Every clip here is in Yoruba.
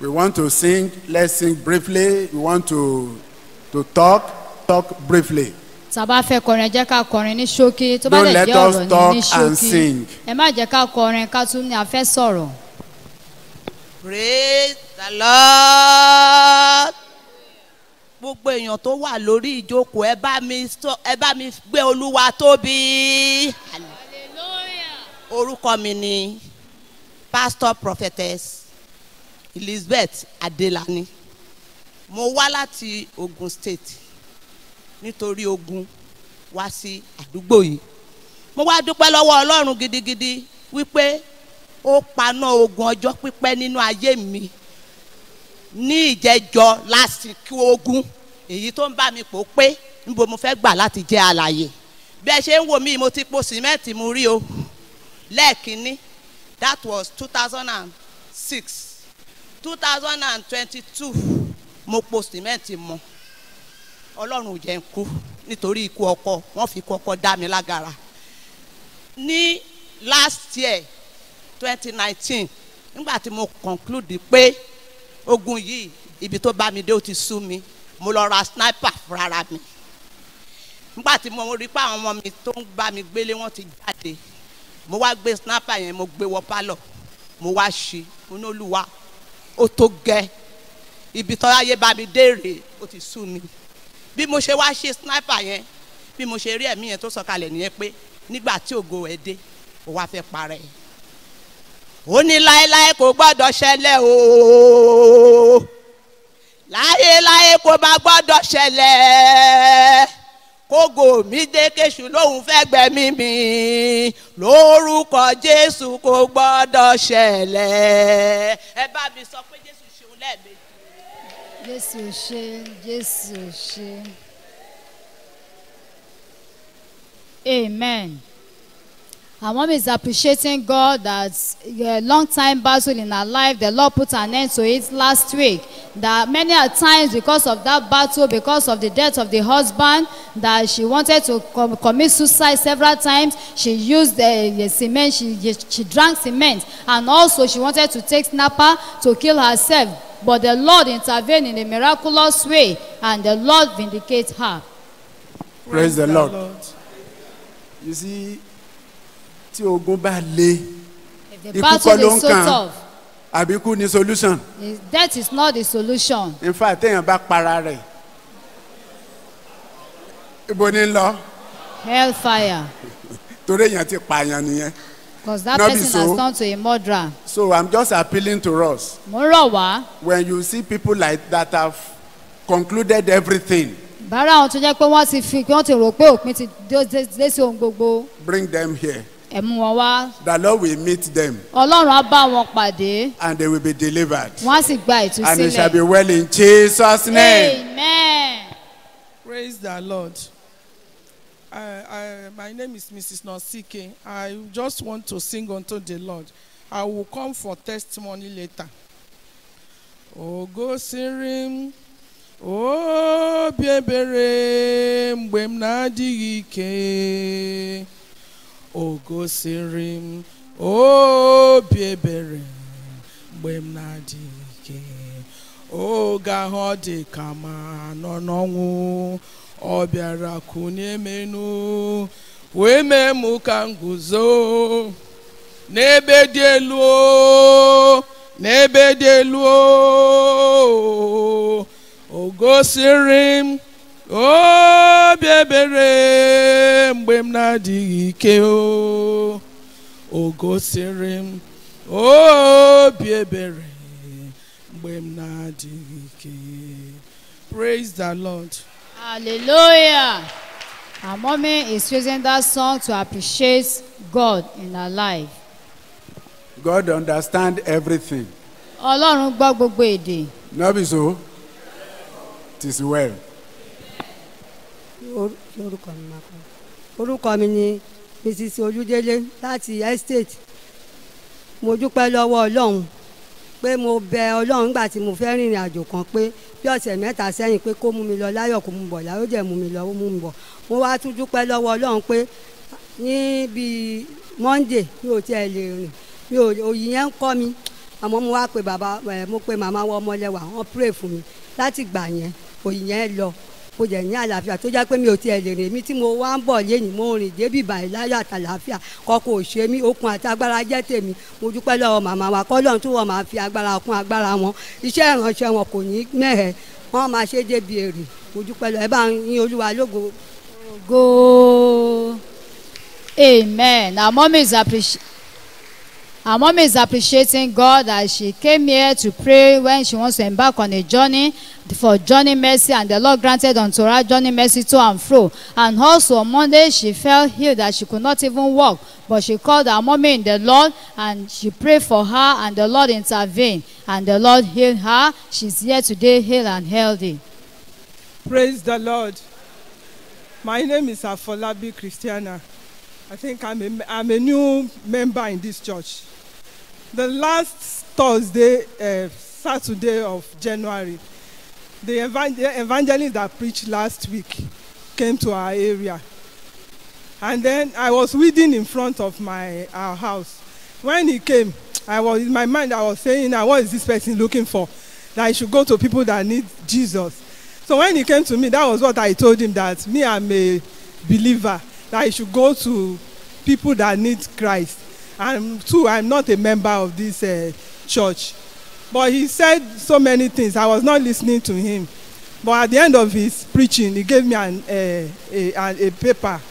We want to sing. Let's sing briefly. We want to to talk. Talk briefly. tá a bá fẹ́ kọrin ẹ jẹ́ ká kọrin ní ṣókí tó bá Don't lè let jẹ́ us ọ̀rọ̀ talk ní ní and ṣókí sing. ẹ má jẹ́ ká kọrin ká tún ní a fẹ́ sọ̀rọ̀. praise the lord gbogbo èèyàn tó wà lórí ìjókòó ẹ bá mi sọ ẹ bá mi gbé olúwa tóbi orúkọ mi ni pastor prophetess elizabeth adelani mo wá láti ogun state nítorí ogun wá sí àdúgbò yìí mo wá dúpẹ́ lọ́wọ́ ọlọ́run gidigidi wípé ó paná ogun ọjọ́ pípẹ́ nínú ayé mi ní ìjẹjọ lásìkò ogun èyí tó ń bá mi pò pé níbo mo fẹ́ gbà láti jẹ́ àlàyé bí ẹ ṣe ń wò mí mo ti po sìmẹ́ǹtì mu rí o lẹ́ẹ̀kínní that was two thousand and six two thousand and twenty-two mo po sìmẹ́ǹtì mọ́ ọlọ́run ò jẹ́ ń kú nítorí ikú ọkọ wọ́n fi ikú ọkọ dá mi lágara ní last year twenty nineteen nígbà tí mo conclude pé ogun yìí ibi tó bá mi dé ó ti sú mi mo lọ ra sniper fúnra mi nígbà tí mo rí pé àwọn ọmọ mi tó ń bá mi gbélé wọn ti jáde mo wá gbé sniper yẹn mo gbé wọ pálọ̀ mo wá ṣí mo ní olúwa ó tó gẹ́ ibi tó ayé bá mi dé rèé ó ti sú mi bí mo ṣe wá ṣe sniper yẹn bí mo ṣe rí ẹ̀mí yẹn tó sọ̀kalẹ̀ nìyẹn pé nígbà tí ògo ẹ̀ dé ó wá fẹ́ parẹ́ ó ní láéláé kò gbọ́dọ̀ ṣẹlẹ̀ o láéláé kò má gbọ́dọ̀ ṣẹlẹ̀ kógo mi dé kéṣù lóhùn fẹ́ gbẹ̀mí mi lórúkọ jésù kò gbọ́dọ̀ ṣẹlẹ̀ ẹ bá mi sọ pé jésù ṣeun lẹ́ẹ̀mejì. jésù ṣe jésù ṣe amen. Our mom is appreciating God that a long time battle in her life, the Lord put an end to it last week. That many a times, because of that battle, because of the death of the husband, that she wanted to com- commit suicide several times. She used the, the cement, she, she drank cement, and also she wanted to take snapper to kill herself. But the Lord intervened in a miraculous way, and the Lord vindicated her. Praise the Lord. You see, tí ogun bá le If the ikú kọ́ battle ló ń is so kàn tough, àbí kú ni solution is- death is not the solution. in fact téèyàn bá para rẹ̀ ibo ni ń lọ Hellfire. torí èèyàn ti pààyàn nìyẹn Because that Not be person so. has turned to a murderer. so i'm just appealing to us Mo ń rọ̀ wá. when you see people like that have concluded everything Bára àwọn tó jẹ́ pé wọ́n ti fi wọ́n ti rò pé òpin ti dé dé- dé sí ohun gbogbo. bring them here Ẹ mú wọn wá. the lord will meet them Ọlọ́run á bá wọn pàdé. and they will be delivered Wọ́n á sì gba and it shall be ìtúsílẹ̀. well in jesus name Amen. Praise the Lord. I, I, my name is Mrs. Nosike. I just want to sing unto the Lord. I will come for testimony later. Ogo siri m, obi ebere mgbe m na-adịghị ike. Ogo siri m, obi ebere mgbe m na-adịghị ike. oge ahụ ọ dị ka ma nọ n'ọnwụ ọ bịara kụnye menu wee mee mụ ka m guzo n'ebe dị elu o, n'ebe dị elu o, o gosiri m obi ebere mgbe m na-adịghị ike o o gosiri m obi ebere mgbe m na-adịghị ike praise the lord Hallelujah. Our mommy is using that song to appreciate God in her life. god understand everything Ọlọ́run gbọ́ gbogbo èdè. no be so it is well Or- orúkọ mi máa kọ orúkọ mi ni mrs olúdélé láti estate mo dúpẹ́ lọ́wọ́ ọlọ́run pé mo bẹ ọlọ́run nígbà tí mo fẹ́ rìnrìn àjò kan pé bí ọ̀sẹ̀ mẹ́ta sẹ́yìn pé kó mú mi lọ láyọ̀ kó mú mi bọ̀ láyọ̀ dẹ̀ mú mi lọ ó mú mi bọ̀ mo wá tún dúpẹ́ lọ́wọ́ ọlọ́run pé ní bíi monday mi ò tiẹ̀ lè rìn mi ò òyì yẹn ń kọ́ mi àmọ́ mo wá pe bàbá ẹ̀ mo pe màmá wọ ọmọlẹ́wà wọ́n pray fún mi láti gbà yẹn òyìn yẹn lọ mo jẹ̀ ní àlàáfíà tó jẹ́ pé mi ò tiẹ̀ lè rìn mí tí mo wá ń bọ̀ lẹ́yìn mo rìn débi báyìí láyọ̀ àtàlàáfíà kọ́kọ́ ò ṣe mí okun àti agbára jẹ́ tèmi mo dúpẹ́ lọ́wọ́ màmá wa kọ́lọ́run tó wọ́n máa fi agbára kún agbára wọn iṣẹ́ ìránṣẹ́ wọn kò ní mẹ́hẹ̀ wọ́n máa ṣe débi èrè mo dúpẹ́ lọ́wọ́ ẹ bá ń yin olúwa lógo Go. Amen. Our mom is appreciating. Our mom is appreciating God as she came here to pray when she wants to embark on a journey for journey mercy and the Lord granted unto her journey mercy to and fro. And also on Monday she felt healed that she could not even walk but she called her mommy in the Lord and she prayed for her and the Lord intervened and the Lord healed her. She's here today healed and healthy. Praise the Lord. My name is Afolabi Christiana. I think I'm a, I'm a new member in this church. The last Thursday, uh, Saturday of January, the evan- the evangelist that preached last week came to our area. And then I was reading in front of my our house. When he came, I was in my mind I was saying, now what is this person looking for? That I should go to people that need Jesus. So when he came to me, that was what I told him that me I'm a believer that I should go to people that need Christ. And two, I'm not a member of this uh, church. But he said so many things. I was not listening to him. But at the end of his preaching, he gave me an, uh, a, a, a paper.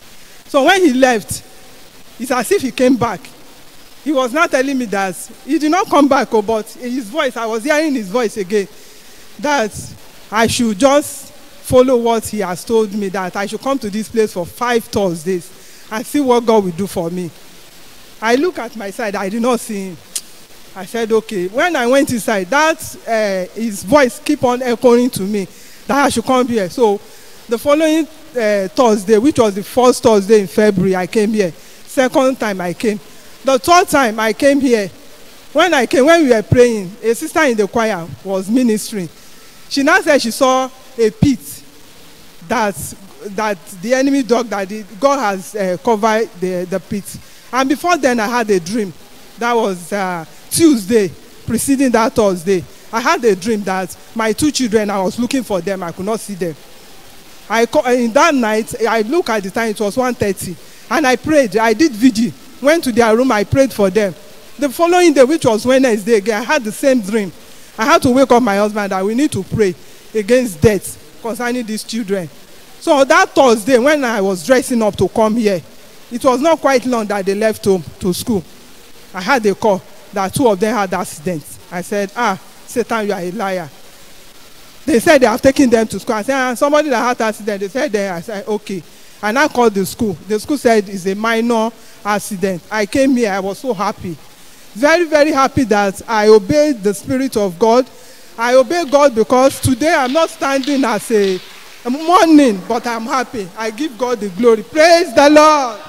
So when he left, it's as if he came back. He was not telling me that he did not come back, oh, but his voice, I was hearing his voice again. That I should just follow what he has told me that I should come to this place for five Thursdays and see what God will do for me. I look at my side, I did not see him. I said, okay. When I went inside, that uh, his voice keep on echoing to me that I should come here. So the following uh, Thursday, which was the first Thursday in February, I came here. Second time I came. The third time I came here, when I came, when we were praying, a sister in the choir was ministering. She now said she saw a pit that that the enemy dug that the, God has uh, covered the the pit. And before then, I had a dream. That was uh, Tuesday, preceding that Thursday. I had a dream that my two children, I was looking for them, I could not see them. I co- in that night, I look at the time, it was 1.30, and I prayed. I did vigil, went to their room, I prayed for them. The following day, which was Wednesday again, I had the same dream. I had to wake up my husband that we need to pray against death concerning these children. So that Thursday, when I was dressing up to come here, it was not quite long that they left home to school. I had a call that two of them had accidents. I said, ah, Satan, you are a liar. They said they have taken them to school. I said, ah, somebody that had accident. They said, there. I said, okay. And I called the school. The school said it's a minor accident. I came here. I was so happy. Very, very happy that I obeyed the Spirit of God. I obey God because today I'm not standing as a, a mourning, but I'm happy. I give God the glory. Praise the Lord.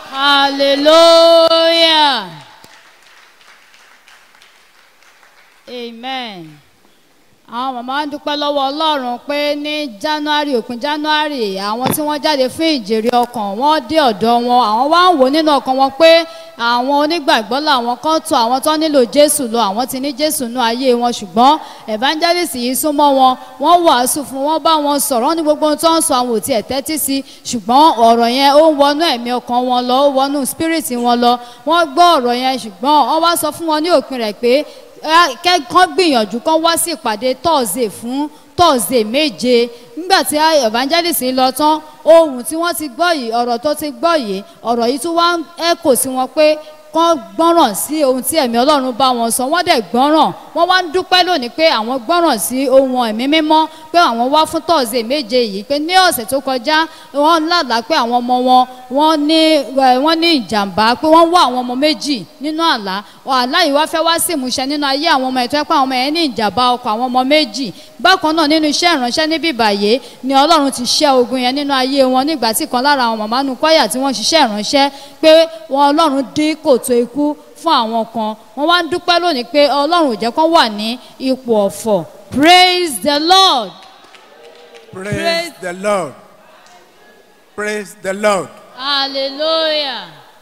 Hallelujah. Amen. àwọn màmá ń dúpẹ́ lọ́wọ́ ọlọ́run pé ní january òpin january àwọn tí wọ́n jáde fún ìjèrè ọkàn wọ́n dé ọ̀dọ̀ wọn àwọn wá ń wò nínú ọkàn wọn pé àwọn onígbàgbọ́ làwọn kan tó àwọn tó nílò jésù lọ àwọn ti ní jésù nú ayé wọn ṣùgbọ́n evangelist yìí súnmọ́ wọn wọ́n wàásù fún wọn bá wọn sọ̀rọ̀ wọ́n ní gbogbo ohun tó ń sọ àwọn ò tiẹ̀ tẹ́tí sí ṣùgbọ́n ọ̀rọ̀ yẹn ó ń wọnú ẹ̀mí ọkàn wọn lọ ó wọnú spirit wọn lọ wọ́n gbọ́ ọ̀rọ̀ yẹn ṣùgbọ́n wọ́n wá sọ fún wọn ní òpin rẹ̀ pé kẹ́kọ́ gbìyànjú kán wá sí ìpàdé tọ́ọ̀sì fún tọ́ọ̀sì méje nígbà tí evangelist lọ tán ohun tí wọ́n ti gbọ́ yìí ọ̀rọ̀ tó ti gbọ́ yìí ọ̀rọ̀ yìí tún wá ń ẹ̀kọ́ sí wọn pé kán gbọ́ràn sí ohun tí ẹ̀mí ọlọ́run bá wọn sọ wọ́n dẹ̀ gbọ́ràn wọ́n wá ń dúpẹ́ lónìí pé àwọn gbọ́ràn sí ohun ẹ̀mí mímọ́ pé àwọn wá fún tọ́ọ̀sì méje yìí pé ní ọ̀sẹ̀ tó kọjá wọ́n lálàá pé àwọn ọmọ wọn wọ́n ní wọ́n ní ìjàmbá pé wọ́n wá àwọn ọmọ méjì nínú àlá àlá yìí wá fẹ́ wá sí ìmúṣẹ nínú ayé àwọn ọmọ ẹ̀tọ́ pé àwọn ọmọ yẹn ní ìjàmbá ọkọ̀ àwọn ọmọ méjì bákan náà nínú iṣẹ́ ìránṣẹ́ níbí báyé ni ọlọ́run ti ṣẹ́ ogun yẹn nínú ayé wọn nígbà tí kan lára àwọn màmá nu kwaya tí wọ́n ṣiṣẹ́ ìránṣẹ́ pé wọn ọlọ́run dín kòtò ikú fún àwọn kan wọ́n wá ń dúpẹ́ lónìí pé ọlọ́run ò jẹ́ kán wà ní ipò ọ̀fọ̀ praise the lord. Praise, Praise- the Lord. Praise the Lord. hallelujah.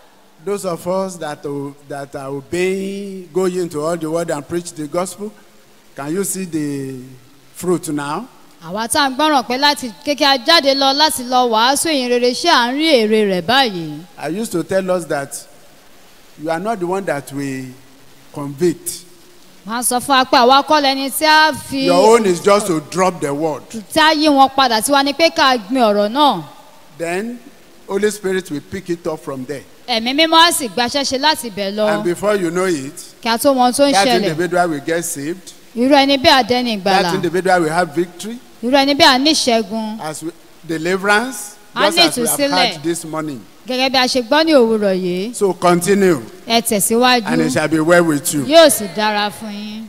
those of us that, o- that are obeying, go into all the world and preach the gospel, can you see the fruit now? àwa tá à ń gbọ́ràn pé láti kékeré jáde lọ láti lọ wàásù ìyìn rere ṣé à ń rí èrè rẹ̀ báyìí. I used to tell us that you are not the one that will convict. wọ́n á sọ fún wa pé àwa kọ́ lẹni tí a fi Your own is just to drop the word. tí a yí wọn padà tí wọ́n ní pé ká gbin ọ̀rọ̀ náà. Then Holy Spirit will pick it up from there. ẹ̀mí mímọ́ á sì gbaṣẹ́ ṣe láti bẹ̀ lọ And before you know it, kí a tó mọ ohun tó ń that ṣẹlẹ̀. individual will get saved. irú ẹni bí àdẹ́ni ìgbàlà That individual will have victory irú ẹni bí àníṣẹ́gun as we, deliverance, A just ní as we have ìtúsílẹ̀. had this morning. gẹ́gẹ́ bí a ṣe gbọ́ ní òwúrọ̀ yìí So continue, ẹ tẹ̀síwájú and it shall be well with you. yóò sì dára fún yín.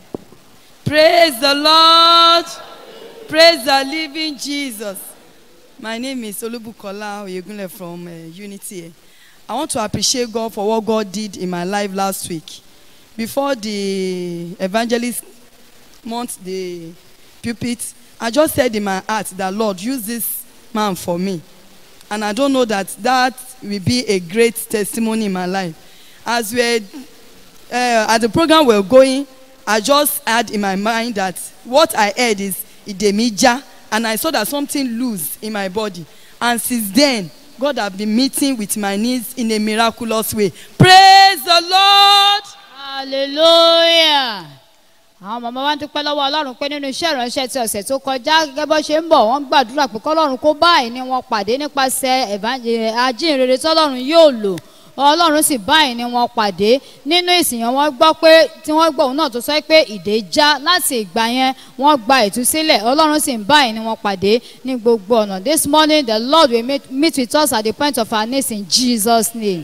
Praise the Lord. Praise the living Jesus. My name is Olubukola Oyegunle from uh, Unity. I want to appreciate God for what God did in my life last week. Before the evangelist mount the pulpit, I just said in my heart that Lord, use this man for me. And I don't know that that will be a great testimony in my life. As we uh, as the program were going, I just had in my mind that what I heard is idemija, and I saw that something loose in my body. And since then, God have been meeting with my needs in a miraculous way. Praise the Lord. hallelujah àwọn màmá wa ń dúpẹ́ lọ́wọ́ ọlọ́run pé nínú iṣẹ́ ìránṣẹ́ ti ọ̀sẹ̀ tó kọjá gẹ́gẹ́ bó ṣe ń bọ̀ wọ́n ń gbàdúrà pé kọ́lọ́run kó báyìí ni wọ́n pàdé nípasẹ̀ ẹ̀bá- ajínrere tọ́lọ́run yóò lò ọlọ́run sì báyìí ni wọ́n pàdé nínú ìsìn yẹn wọ́n gbọ́ pé tí wọ́n gbọ́ òun náà tó sọ pé ìdè já láti ìgbà yẹn wọ́n gba ìtúsílẹ̀ ọlọ́run sì ń báyìí ni wọ́n pàdé ní gbogbo ọ̀nà this morning the lord will meet, meet with us at the point of our knees in jesus name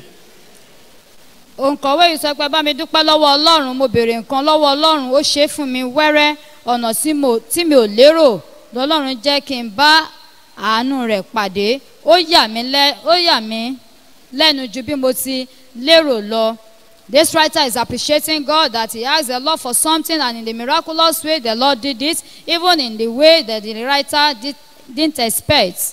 òǹkọ̀wé yìí sọ pé bá mi dúpẹ́ lọ́wọ́ ọlọ́run mo béèrè nǹkan lọ́wọ́ ọlọ́run ó ṣe é fún mi wẹ́rẹ́ ọ̀nà tí mo- tí mi ò lérò lọ́lọ́run jẹ́ kí n bá àánú rẹ̀ pàdé ó yà mí lẹ́- ó yà mí lẹ́nu ju bí mo ti lérò lọ. This writer is appreciating God that he asked the Lord for something and in the miraculous way the Lord did it even in the way that the writer did, didn't expect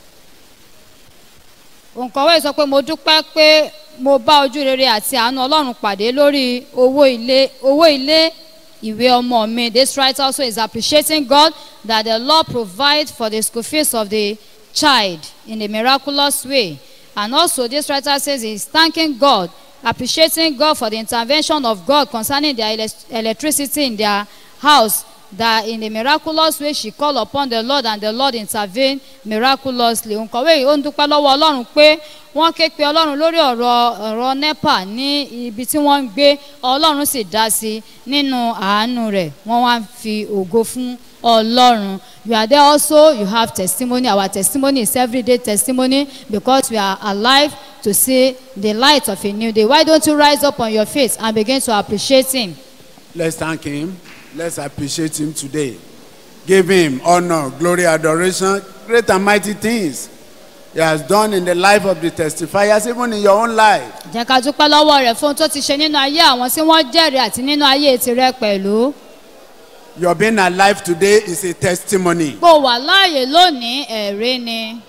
òǹkọ̀wé sọ pé mo dúpẹ́ pé mo bá ojú rere àti àánú ọlọ́run pàdé lórí owó ilé owó ilé ìwé ọmọ mi this writer also is appreciating God that the Lord provide for the school fees of the child in a miraculous way and also this writer says he is thanking God appreciating God for the intervention of God concerning their elec- electricity in their house that in a miraculous way she call upon the lord and the lord intervene miraculously òǹkọ̀wé yìí ó ń dúpẹ́ lọ́wọ́ ọlọ́run pé wọ́n ké pe ọlọ́run lórí ọ̀rọ̀ ọ̀rọ̀ nepa ní ibi tí wọ́n ń gbé ọlọ́run sì dá sí i nínú àánú rẹ̀ wọ́n wá ń fi ògo fún ọlọ́run you are there also you have testimony our testimony is everyday testimony because we are alive to see the light of a new day why don't you rise up on your feet and begin to appreciate him. Let's thank him. Let's appreciate him today. Give him honor, glory, adoration, great and mighty things he has done in the life of the testifiers, even in your own life. jẹ́ ká dúpẹ́ lọ́wọ́ rẹ̀ fún ohun tó ti ṣe nínú ayé àwọn tí wọ́n jẹ́rìí àti nínú ayé tirẹ̀ pẹ̀lú. Your being alive today is a testimony. bó wà láàyè lónìí ẹ̀rí ni.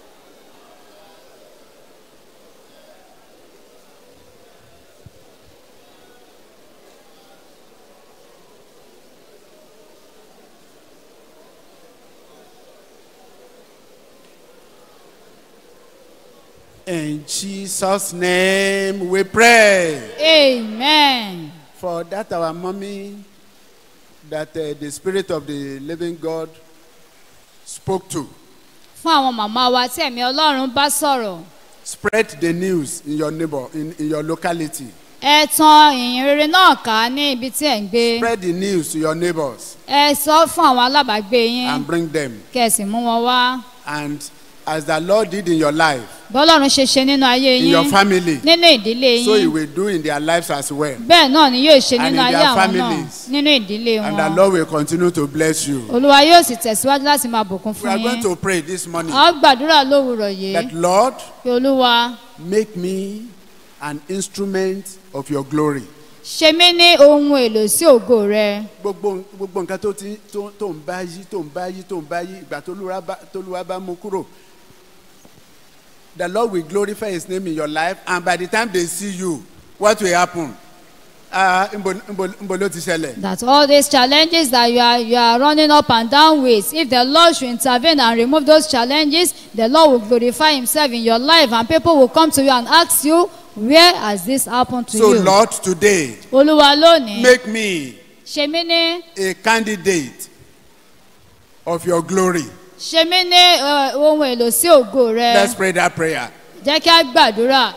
In Jesus' name we pray. amen. For that, our mommy, that uh, the Spirit of the living God spoke to. fún àwọn màmá wa tí ẹ̀mí ọlọ́run bá sọ̀rọ̀ Spread the news in your neighbor, in, in your locality. ẹ tan ìyìn rere náà ká ní ibi tí ẹ̀ ń gbé Spread the news to your neighbors ẹ sọ fún àwọn alábàágbé yín and bring them. kẹsì mú wọn wá And as the Lord did in your life, bọ́lọ́run ṣe ṣe nínú ayé in your yín family, nínú ìdílé so He yín will do in their lives as well. bẹ́ẹ̀ náà ni yóò ṣe And nínú in ayé their àwọn náà families. nínú ìdílé And the wọn Lord will continue to bless you. olúwa yóò sì tẹ̀síwájú láti máa bùkún We fún are yín. going to pray this morning a ó gbàdúrà lówùrọ̀ yìí that Lord, pé olúwa make me an instrument of your glory. ṣe mí ní ohun èlò sí ògo rẹ gbogbo gbogbo nǹkan tó ti tó tó ń bá yí tó ń bá yí tó ń bá yí ìgbà tólúwa bá tólúwa bá mú kúrò the lord will glorify his name in your life and by the time they see you what will happen ah nbo nbo nbo ló ti ṣẹlẹ̀ that all these challenges that you are you are running up and down with if the lord should intervene and remove those challenges the lord will glorify himself in your life and people will come to you and ask you where has this happened to so you. lord today olúwa lónìí make me ṣe mí ní a candidate of your glory ṣe mí ní eh, ohun èlò sí ògo let's rẹ pray that prayer jẹ́ kí a gbàdúrà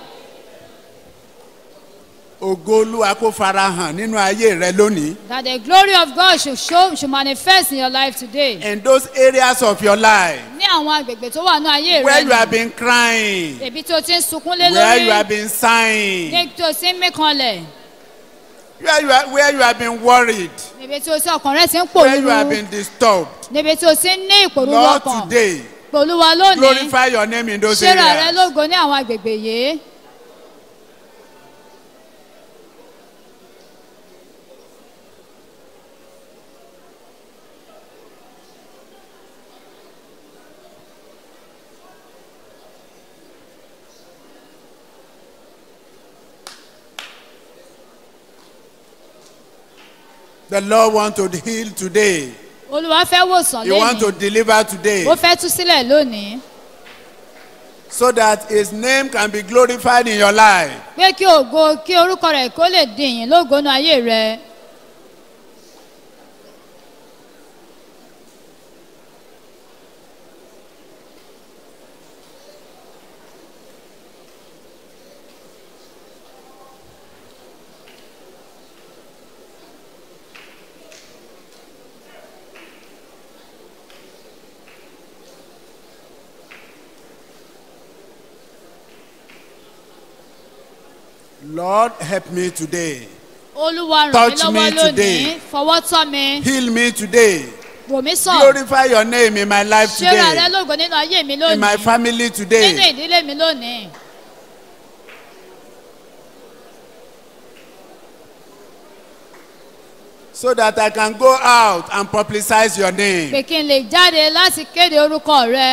ògo olúwa kó fara hàn nínú ayé rẹ lónìí that the glory of God should show should manifest in your life today. in those areas of your life ní àwọn agbègbè tó wà ní ayé where rẹ you have been crying èbí tó ti ń sunkún lé where you lórí have been sighing ní tó ti ń mí kanlẹ̀ where you, are, where you have been worried níbi tí o ti ọkàn rẹ ti ń where you have pòrúurú been disturbed níbi tí o ti ń ní ìpòrúurú lord ọkàn today pòlúwa lónìí glorify your name in those ṣéra rẹ areas lógo ní àwọn agbègbè yìí the lord want to heal today olúwa fẹ́ wòsàn he want to lónìí deliver today ó fẹ́ tú sílẹ̀ lónìí so that his name can be glorified in your life pé kí ògo kí orúkọ rẹ̀ kó lè di ìyìn lógo ní ayé rẹ lord help me today olúwa ràn mí Touch lọ́wọ́ me lónìí today. fọwọ́ tọ́ mi heal me today wò mí sàn glorify your name in my life ṣéra rẹ today lógo nínú ayé mi in my lónìí family nínú today ìdílé mi lónìí. so that i can go out and publicize your name pé kí n lè jáde láti kéde orúkọ rẹ.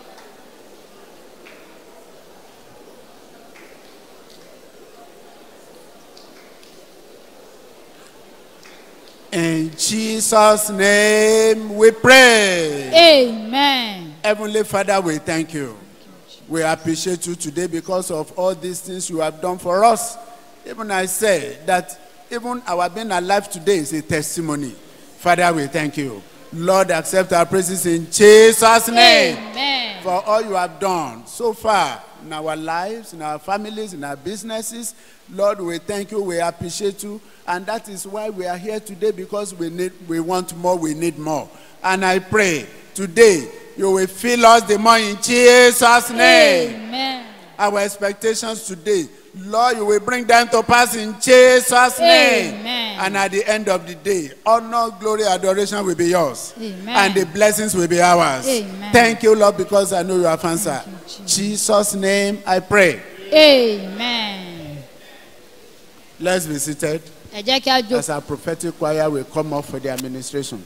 in jesus name we pray. amen. Heavenly Father, we thank you. We appreciate you today because of all these things you have done for us. Even I say that even our being alive today is a testimony. Father, we thank you. Lord, accept our praises in Jesus' name amen. for all you have done so far in our lives, in our families, in our businesses. Lord, we thank you, we appreciate you, and that is why we are here today because we need we want more, we need more. And I pray today you will fill us the more in Jesus' name. amen. Our expectations today, Lord, you will bring them to pass in Jesus' name. Amen. And at the end of the day, honor, glory, adoration will be yours. Amen. And the blessings will be ours. Amen. Thank you, Lord, because I know you have answered. you, Jesus. Jesus' name I pray. amen. Let's be seated ẹ jẹ́ kí a jó as our prophetic choir will come up for the administration.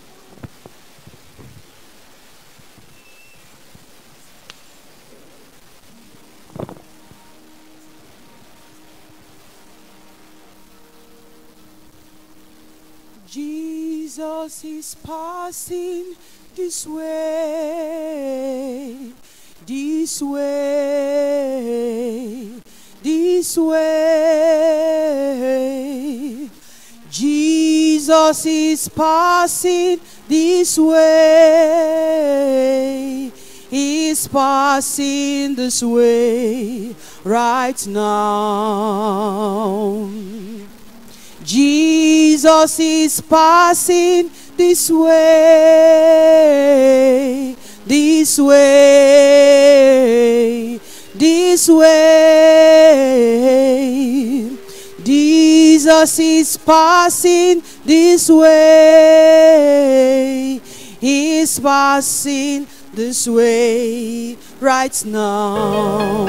Jesus is passing this way, this way, this way. Jesus is passing this way. He's passing this way right now. Jesus is passing this way, this way, this way. Jesus is passing this way. He's passing this way right now.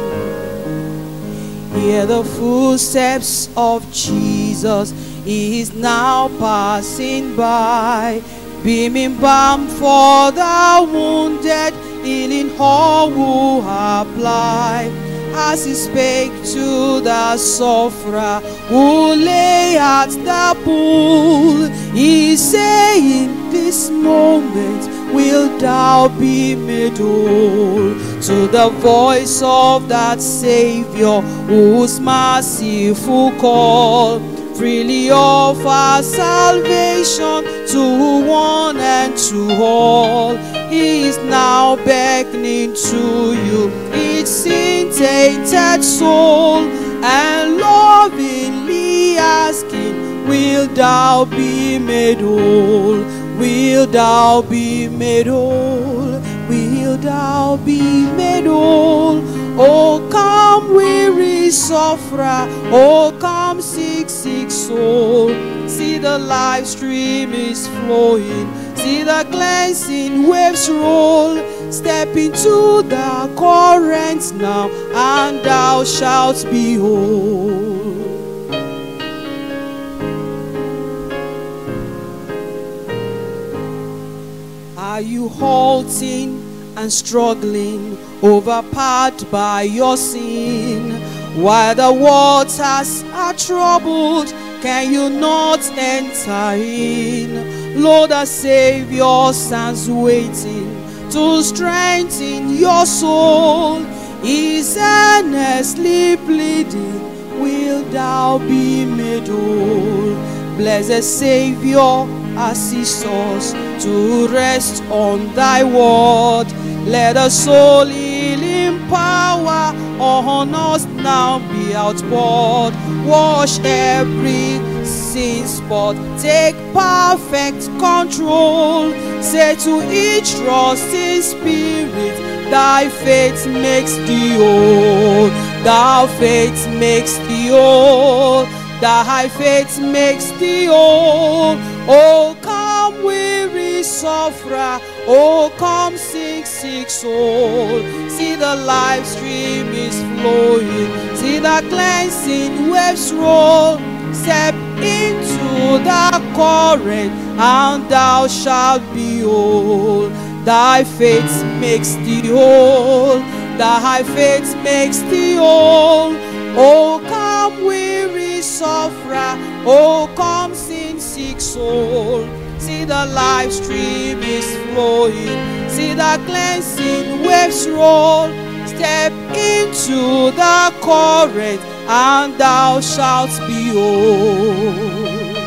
Hear the footsteps of Jesus. He is now passing by, beaming balm for the wounded healing all who apply. As he spake to the sufferer who lay at the pool, he saying, This moment will thou be made whole. To the voice of that Savior whose merciful call freely offer salvation to one and to all. He is now beckoning to you, each sin tainted soul, and lovingly asking, Will thou be made whole? Will thou be made whole? Will thou be made whole? Oh, come, weary sufferer. Oh, come, sick, sick soul. See the life stream is flowing. See the cleansing waves roll. Step into the current now, and thou shalt be whole. Are you halting and struggling, overpowered by your sin? While the waters are troubled, can you not enter in? Lord, the Savior stands waiting to strengthen your soul. He's earnestly pleading, Will thou be made whole? Blessed Savior, assist us to rest on thy word. Let the soul healing power on us now be outpoured. Wash every sin spot, take perfect control. Say to each trusting spirit, thy faith makes thee whole. Thy faith makes thee whole. Thy faith makes thee whole. Oh, come, weary sufferer. Oh, come, sick, sick soul. See the life stream is flowing. See the cleansing waves roll. Step into the current, and thou shalt be whole. Thy faith makes thee whole. Thy faith makes thee whole. Oh, come, weary sufferer. Oh, come, sin sick soul. See the life stream is flowing. See the cleansing waves roll. Step into the current, and thou shalt be whole.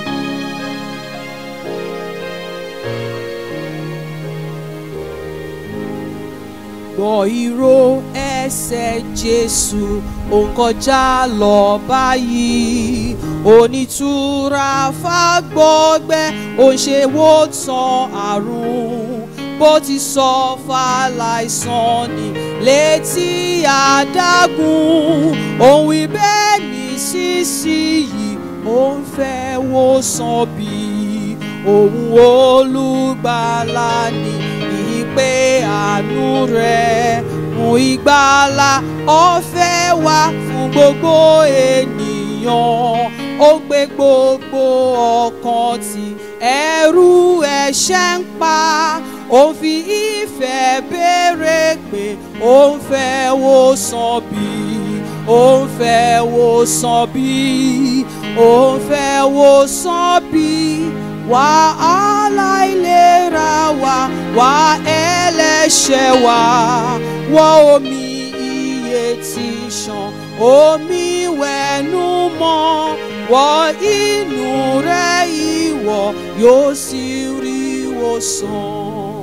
gbọ́ ìró ẹsẹ̀ jésù òun kọjá lọ báyìí onítúra fàgbọ́gbẹ́ òun ṣe wò tán àrùn bó ti sọ fàlàìsàn ní létí àdágún òun ibẹ̀ ní sísìyí òun fẹ́ wò sàn bí òun olùgbàlà ní ìpè àánú rẹ̀ mú ìgbàlà ọ̀fẹ́ wá fún gbogbo ènìyàn ó gbé gbogbo ọkàn tí ẹrù ẹ̀ṣẹ̀ ń pa ó fi ìfẹ́ béèrè pé ó ń fẹ́ wò sàn bí ó ń fẹ́ wò sàn bí ó ń fẹ́ wò sàn bí wàhálà ìlera wa wà ẹlẹ́ṣẹ̀ wa wọ́n omi iye tí ṣàn omi wẹ̀nu mọ́ wọ́n inú rẹ̀ ìwọ yóò sì rí ìwòsàn.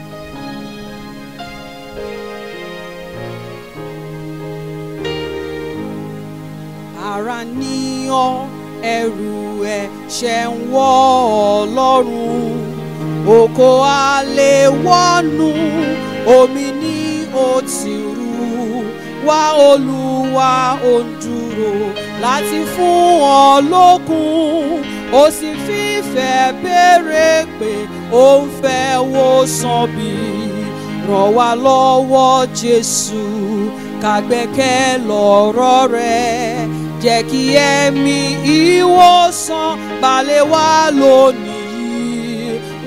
ara ní ọ ẹrù ẹ̀ṣẹ̀ ń wọ́ ọ lọ́rùn oko alẹ́ wọ́nu omi ní ó ti rú wá olúwa ó ń dúró láti fún ọ lókun ó sì fífẹ́ béèrè pé ó ń fẹ́ wò sàn bí ràn wá lọ́wọ́ jésù ká gbẹ́kẹ̀ lọ́rọ̀ rẹ̀ jẹ́ kí ẹ̀mí ìwòsàn balẹ̀ wá lónìí wẹ́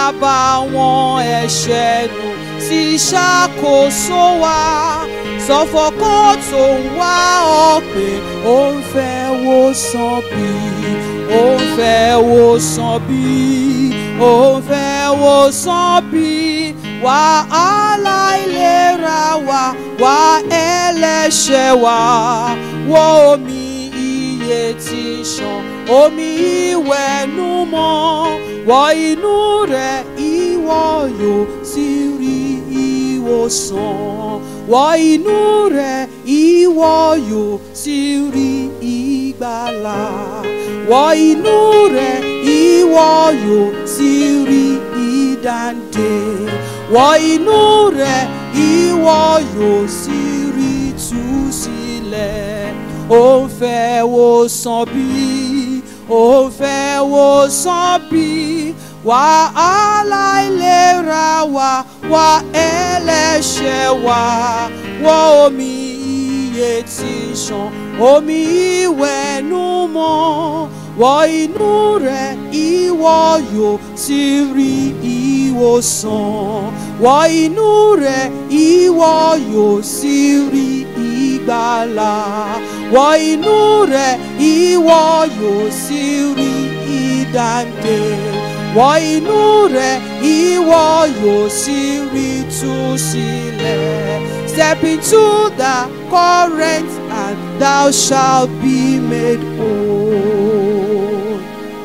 àbàwọ́n ẹ̀ṣẹ̀ nù ti ṣàkóso wa sọfọkàn tó ń wá ọ pé ó ń fẹ́ wo sàn bí ó ń fẹ́ wo sàn bí ó ń fẹ́ wo sàn bí wàhálà ìlera wa wà ẹlẹ́ṣẹ̀ wa wọ omi iye tí ń ṣàn omi ìwẹ̀nùmọ́ wọ inú rẹ̀ ìwọ yóò sì rí ìwòsàn wọ inú rẹ̀ ìwọ yóò sì rí ìgbàlà wọ inú rẹ̀ ìwọ yóò sì rí ìdáǹdè wọ inú rẹ̀ ìwọ yóò sì rí ìtúsílẹ̀ ó ń fẹ́ wo sàn bí ó ń fẹ́ wo sàn bí wàhálà ìlera wa wà ẹlẹ́ṣẹ̀ wa wọ omi iye tí ń ṣàn omi ìwẹ̀nùmọ́ wọ inú rẹ̀ ìwọ yóò sì rí ìwòsàn wọ inú rẹ̀ ìwọ yóò sì rí ìgbàlà wọ inú rẹ̀ ìwọ yóò sì rí ìdáǹdè wọ inú rẹ̀ ìwọ yóò sì rí túsílẹ̀ step into the current and thou shalt be made whole.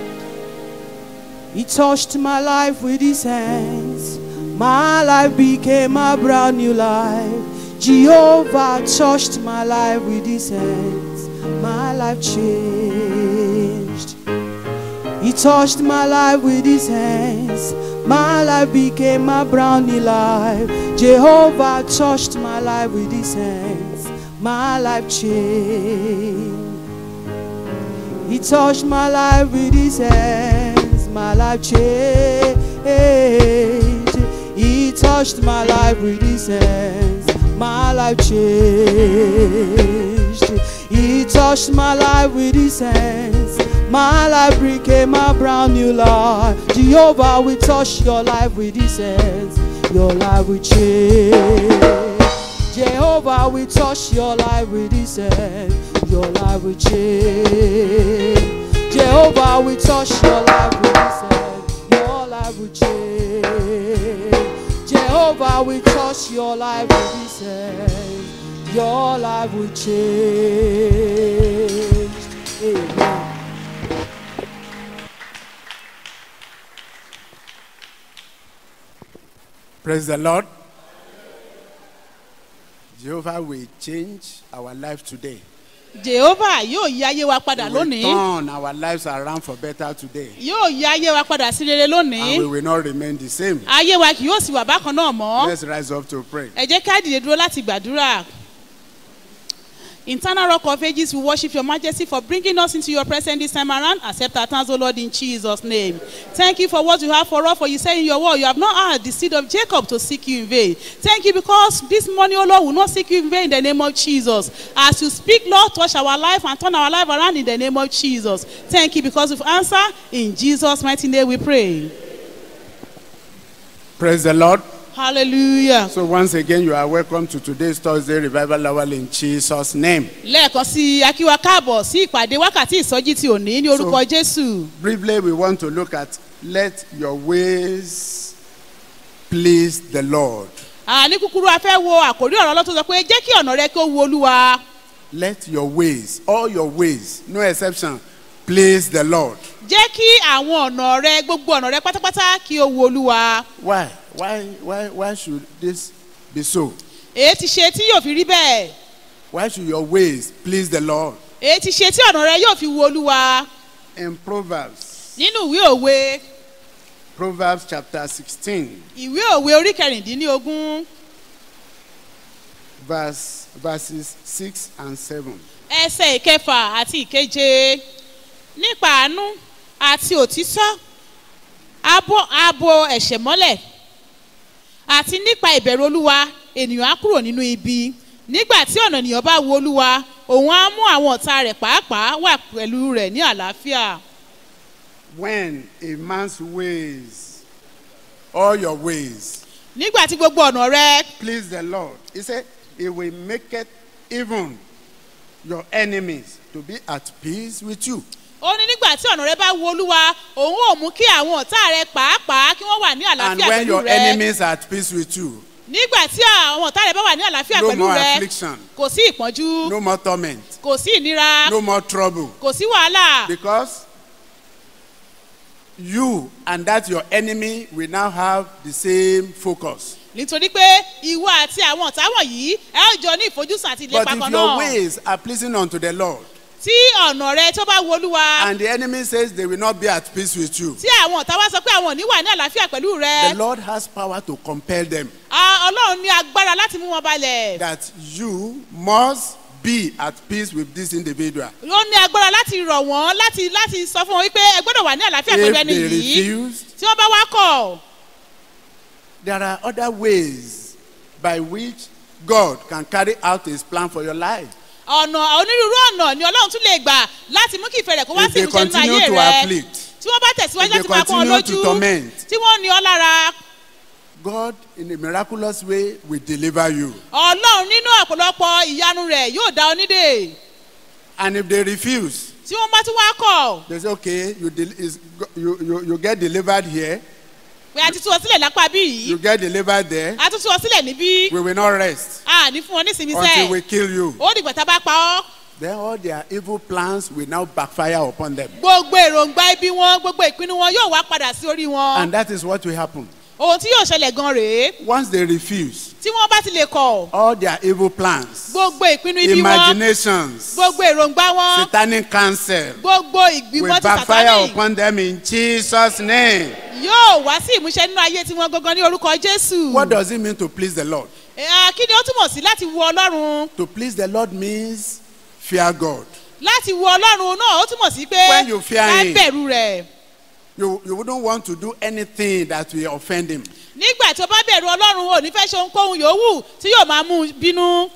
He touched my life with his hands. My life became a brand new life. Jehovah touched my life with his hands. My life changed. He touched my life with his hands. My life became a brand new life. Jehovah touched my life with his hands. My life changed. He touched my life with his hands. My life changed. He touched my life with his hands. My life changed. He touched my life with his hands. My life became a brand new life. Jehovah will touch your life with his hands. Your life will change. Jehovah will touch your life with his hand. Your life will change. Jehovah will touch your life with his hand. Your life will change. Jehovah will touch your life with his hand. Your life will change. Amen. Praise the Lord. Jehovah will change our life today. jehova yóò yí ayé wa padà He will lónìí turn our lives around for better today. yóò yí ayé wa padà sí rere And we lónìí will not remain the same. ayé wa kì yóò sì wà bákan náà mọ́ Let's rise up to pray. ẹ jẹ́ ká dìde dúró láti gbàdúrà. Internal rock of ages, we worship your majesty for bringing us into your presence this time around. Accept our thanks, O Lord, in Jesus' name. Thank you for what you have for us, for you say in your word, you have not had the seed of Jacob to seek you in vain. Thank you because this morning, O Lord, will not seek you in vain in the name of Jesus. As you speak, Lord, touch our life and turn our life around in the name of Jesus. Thank you because you've answered. In Jesus' mighty name we pray. Praise the Lord. Hallelujah. So once again, you are welcome to today's Thursday revival hour in Jesus' name. lẹ́ẹ̀kan sí i akíwa káàbọ̀ sí ìpàdé wákàtí ìsọjí ti òní ní orúkọ jésù. Briefly, we want to look at let your ways please the Lord. À, ní kúkúrú a fẹ́ wo àkórí ọ̀rọ̀ ọlọ́tún sọ pé jẹ́ kí ọ̀nà rẹ kí ó wu olúwa. Let your ways, all your ways, no exception, please the Lord. jẹ́ kí àwọn ọ̀nà rẹ gbogbo ọ̀nà rẹ pátápátá kí ó wu olúwa. Why? Why? Why? Why should this be so? èyí ti ṣe tí yóò fi rí bẹ́ẹ̀. Why should your ways please the Lord? èyí ti ṣe tí ọ̀nà rẹ yóò fi wu olúwa. In Proverbs, nínú ìwé òwe Proverbs chapter 16, ìwé òwe orí kẹrìndínlógún verse verses 6 and 7. ẹsẹ̀ ìkẹfà àti ìkeje nípa àánú àti òtítọ́ abo abo ẹ̀ṣẹ̀ mọ́lẹ̀ àti nípa ìbẹ̀rù olúwa ènìyàn á kúrò nínú ibi nígbà tí ọ̀nà ènìyàn bá wo olúwa òun á mú àwọn ọ̀tá rẹ̀ pàápàá wà pẹ̀lú rẹ̀ ní àlàáfíà When a man's ways all your ways. nígbà tí gbogbo ọ̀nà rẹ Please the Lord. He said, He will make it even your enemies to be at peace with you. ó ní nígbà tí ọ̀nà rẹ bá wu olúwa òun ò mú kí àwọn ọ̀tá rẹ pàápàá kí wọ́n wà ní And àlàáfíà when pẹ̀lú your rẹ enemies are at peace with you, nígbà tí àwọn ọ̀tá rẹ bá wà ní àlàáfíà no pẹ̀lú more rẹ affliction, kò sí ìpọ́njú no more torment, kò sí ìnira no more trouble. kò sí wàhálà Because you and that your enemy will now have the same focus. nítorí pé ìwọ àti àwọn ọ̀tá wọ̀nyí ẹ ó jọ ní ìfojúsùn àti But ìlépa if kan your náà ways are pleasing unto the Lord, tí ọ̀nà rẹ tó bá wu olúwa and the enemy says they will not be at peace with you, tí àwọn ọ̀tá wá sọ pé àwọn ò ní wà ní àlàáfíà pẹ̀lú rẹ the Lord has power to compel them a- ọlọ́run ní agbára láti mú wọn balẹ̀ that you must be at peace with this individual. ó ní agbára láti rọ̀ wọ́n láti láti sọ fún wọn wípé ẹ gbọ́dọ̀ wà ní àlàáfíà pẹ̀lú If ẹni they yìí refuse, tí wọ́n bá wá kọ̀ there are other ways by which God can carry out his plan for your life. ọ̀nà onírúurú ọ̀nà ni ọlọ́run tún lè gbà láti mú kí ìfẹ́ rẹ̀ kó wá If sí they ìmúṣẹ nínú continue ayé to rẹ afflict, tí wọ́n bá tẹ̀síwájú if they láti máa pọ́n ọ continue lójú to torment, tí wọ́n ní ọ lára God in a miraculous way will deliver you. ọlọ́run nínú ọ̀pọ̀lọpọ̀ ìyanu rẹ̀ yóò dá ọ nídè And if they refuse, tí wọ́n bá tún wá kọ̀ they say, okay, you, del- is, you, you, you get delivered here, pé a ti tú ọ sílẹ̀ lápá bí yìí you get delivered there, a tún tú ọ sílẹ̀ níbí we will not rest a ní fún ọ nísìnyí until we sẹ́ẹ̀ kill you. ó dìgbà tá a bá pa ọ́ Then all their evil plans will now backfire upon them. gbogbo èròǹgbà ibi wọn gbogbo ìpinnu wọn yóò wá padà sí orí wọn And that is what will happen. ohun tí yóò ṣẹlẹ̀ gan rèé Once they refuse, tí wọ́n bá ti lè kọ̀ all their evil plans, gbogbo ìpinnu ibi wọn imaginations, gbogbo èròǹgbà wọn satanic counsel gbogbo will ìgbìmọ̀ ti backfire sàtánì upon them in Jesus' name. yóò wá sí ìmúṣẹ nínú ayé tiwọn gangan ní orúkọ jésù. What does it mean to please the Lord? Eh, kí ni ó túmọ̀ sí láti wo ọlọ́run To please the Lord means fear God. láti wo ọlọ́run náà ó túmọ̀ sí pé When you fear ká him. bẹ̀rù rẹ̀ You, you wouldn't want to do anything that will offend him. nígbà tó bá bẹ̀rù ọlọ́run ò ní fẹ́ ṣe ohunkóhun yòówù tí yóò máa mú un bínú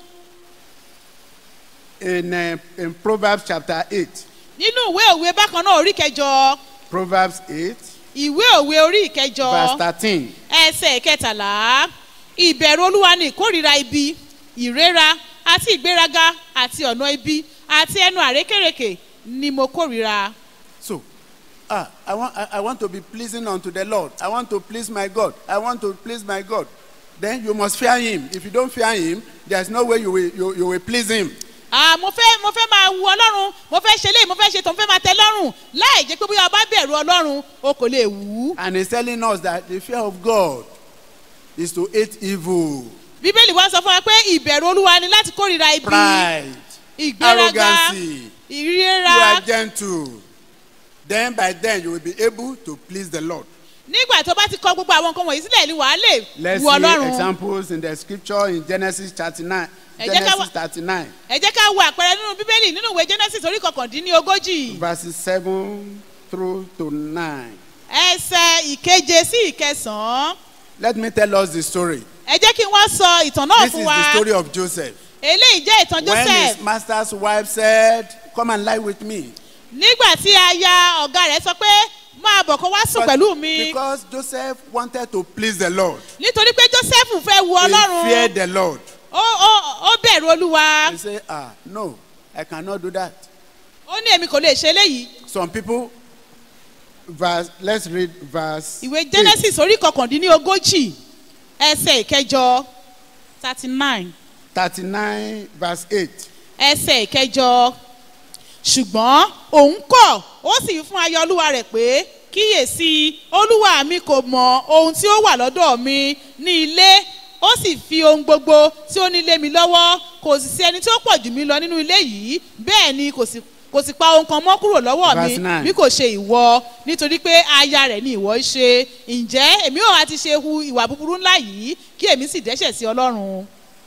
In, uh, in Proverbs chapter 8, nínú ìwé òwe bákan náà orí kẹjọ Proverbs 8, ìwé òwe orí ìkẹjọ verse 13. ẹsẹ̀ kẹtàlá ìbẹ̀rù olúwa ni ìkórìíra ibi ìrera àti ìgbéraga àti ọ̀nà ibi àti ẹnu àrékèrèkè ni mo kórìíra. So, ah, I want, I, I want to be pleasing unto the Lord. I want to please my God. I want to please my God. Then you must fear him. If you don't fear him, there's no way you will, you, you will please him. Ah, mo fẹ́ mo fẹ́ máa wu ọlọ́run mo fẹ́ ṣe léyìí mo fẹ́ ṣe tó mo fẹ́ máa tẹ lọ́rùn láì jẹ́ pé bóyá o bá bẹ̀rù ọlọ́run o kò lè wù ú. And he's telling us that the fear of God is to hate evil, bíbélì wá sọ fún wa pé ìbẹ̀rù olúwa ni láti kórìíra ibi pride, ìgbéraga arrogancy. You ìríra are gentle. Then by then you will be able to please the Lord. nígbà tó bá ti kọ gbogbo àwọn nǹkan wọ̀nyí sílẹ̀ ni wàá lè Let's wu see ọlọ́run. examples in the scripture in Genesis 39. Ẹ jẹ́ ká Genesis wá- 39, ẹ jẹ́ ká wo àpẹẹrẹ nínú bíbélì nínú ìwé genesis orí kọkàndínlógójì verses 7 through to 9. ẹsẹ̀ ìkeje sí ìkẹsàn-án Let me tell us the story. ẹ jẹ́ kí wọ́n sọ ìtàn náà This fún is wa the story of Joseph. eléyìí jẹ́ ìtàn When joseph his master's wife said, Come and lie with me. nígbà tí aya ọ̀gá rẹ̀ sọ pé máa bọ̀ kó wá sùn But pẹ̀lú mi Because Joseph wanted to please the Lord, nítorí pé joseph fẹ́ wu he ọlọ́run feared the Lord. ó ó ó bẹ̀rù olúwa He said, Ah, no, I cannot do that. ó ní èmi kò lè ṣe eléyìí Some people, verse, let's read verse. ìwé eight. genesis orí kọkàndínlógójì ẹsẹ̀ ìkẹjọ thirty nine 39, verse 8. ẹsẹ̀ ìkẹjọ ṣùgbọ́n òun kọ̀ ó sì wí fún aya olúwa rẹ̀ pé kíyèsí olúwa mi kò mọ ohun tí ó wà lọ́dọ̀ mi ní ilé ó sì fi ohun gbogbo tí ó ní lé mi lọ́wọ́ kò sì sí ẹni tí ó pọ̀ jù mí lọ nínú ilé yìí bẹ́ẹ̀ ni kò sì kò sì pa ohun kan mọ́ kúrò lọ́wọ́ mi Verse nine. bí kò ṣe ìwọ nítorí pé aya rẹ̀ ni ìwọ ń ṣe ǹjẹ́ èmi ò wá ti ṣe hu ìwà búburú ńlá yìí kí èmi sì dẹ́ṣẹ̀ sí ọlọ́run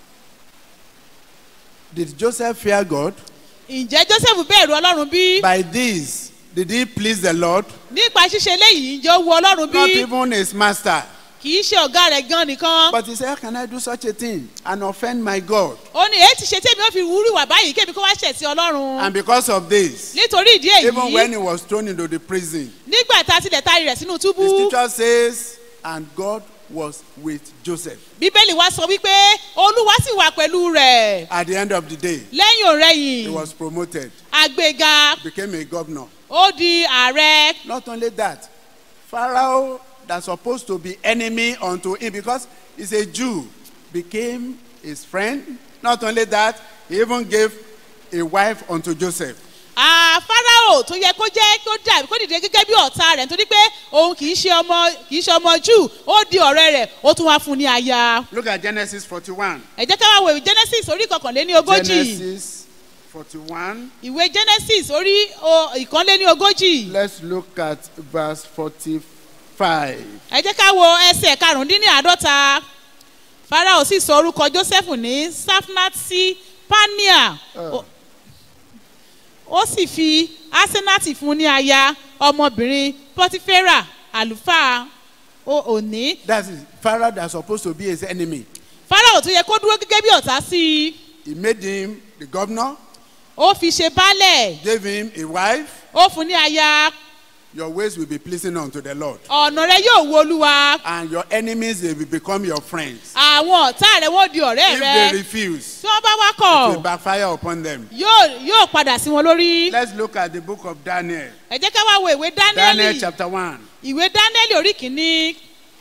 Did Joseph fear God? ǹjẹ́ joseph bẹ̀rù ọlọ́run bí? By this, did he please the Lord? nípa ṣíṣe léyìí ǹjẹ́ ó wu ọlọ́run Not bí even his master. kì í ṣe ọ̀gá rẹ̀ gan nìkan. But he said, How can I do such a thing and offend my God? ó ní èyí ti ṣe tèmi ó fi wúrú wà báyìí kébi kó wá ṣẹ̀ sí ọlọ́run. And because of this, nítorí ìdí even when èyí he was thrown into the prison, nígbà tá a tilẹ̀ taari rẹ̀ sínú the túbú scripture says and God was with Joseph. bíbélì wa sọ wípé olúwa sì wà pẹ̀lú rẹ̀ At the end of the day, lẹ́yìn he òrẹ́yìn was promoted, àgbéga became a governor. ó di ààrẹ Not only that, Pharaoh, that's supposed to be enemy unto him because he's a Jew, became his friend. Not only that, he even gave a wife unto Joseph. Ah, Fáráò tó yẹ kó jẹ́ kó dà kó dìde gẹ́gẹ́ bí ọ̀tá rẹ̀ nítorí pé òun kì í ṣe ọmọ kì í ṣe ọmọ jù ó di ọ̀rẹ́ rẹ̀ ó tún wá fún un ní aya. Look at Genesis 41. ẹ jẹ́ ká wá wo ìwé genesis orí kọkànléní ogójì Genesis 41. ìwé genesis orí o- ìkànléní ogójì Let's look at verse 45. ẹ jẹ́ ká wo ẹsẹ̀ karùndínláàádọ́ta Fáráò sì sọ orúkọ joseph ní safnati pania Ó- ó sì fi asenati fún un ní aya ọmọbìnrin pọtifera àlùfáà o- òní That's it. Pharaoh that's supposed to be his enemy. Fáráò tó yẹ kó dúró gẹ́gẹ́ bí ọ̀tá sí i He made him the governor, ó fi ṣe baálẹ̀ gave him a wife. ó fún un ní aya Your ways will be pleasing unto the Lord. ọ̀nà rẹ yóò wo olúwa And your enemies, they will become your friends. àwọn ọ̀tá rẹ wọ́n di ọ̀rẹ́ If rẹ they refuse, tí wọ́n bá wá it will kọ̀ backfire upon them. yóò yóò padà sí wọn lórí. Let's look at the book of Daniel. ẹ jẹ́ ká wá wo ìwé Daniel dánẹ́lì chapter 1. ìwé dánẹ́lì orí kìíní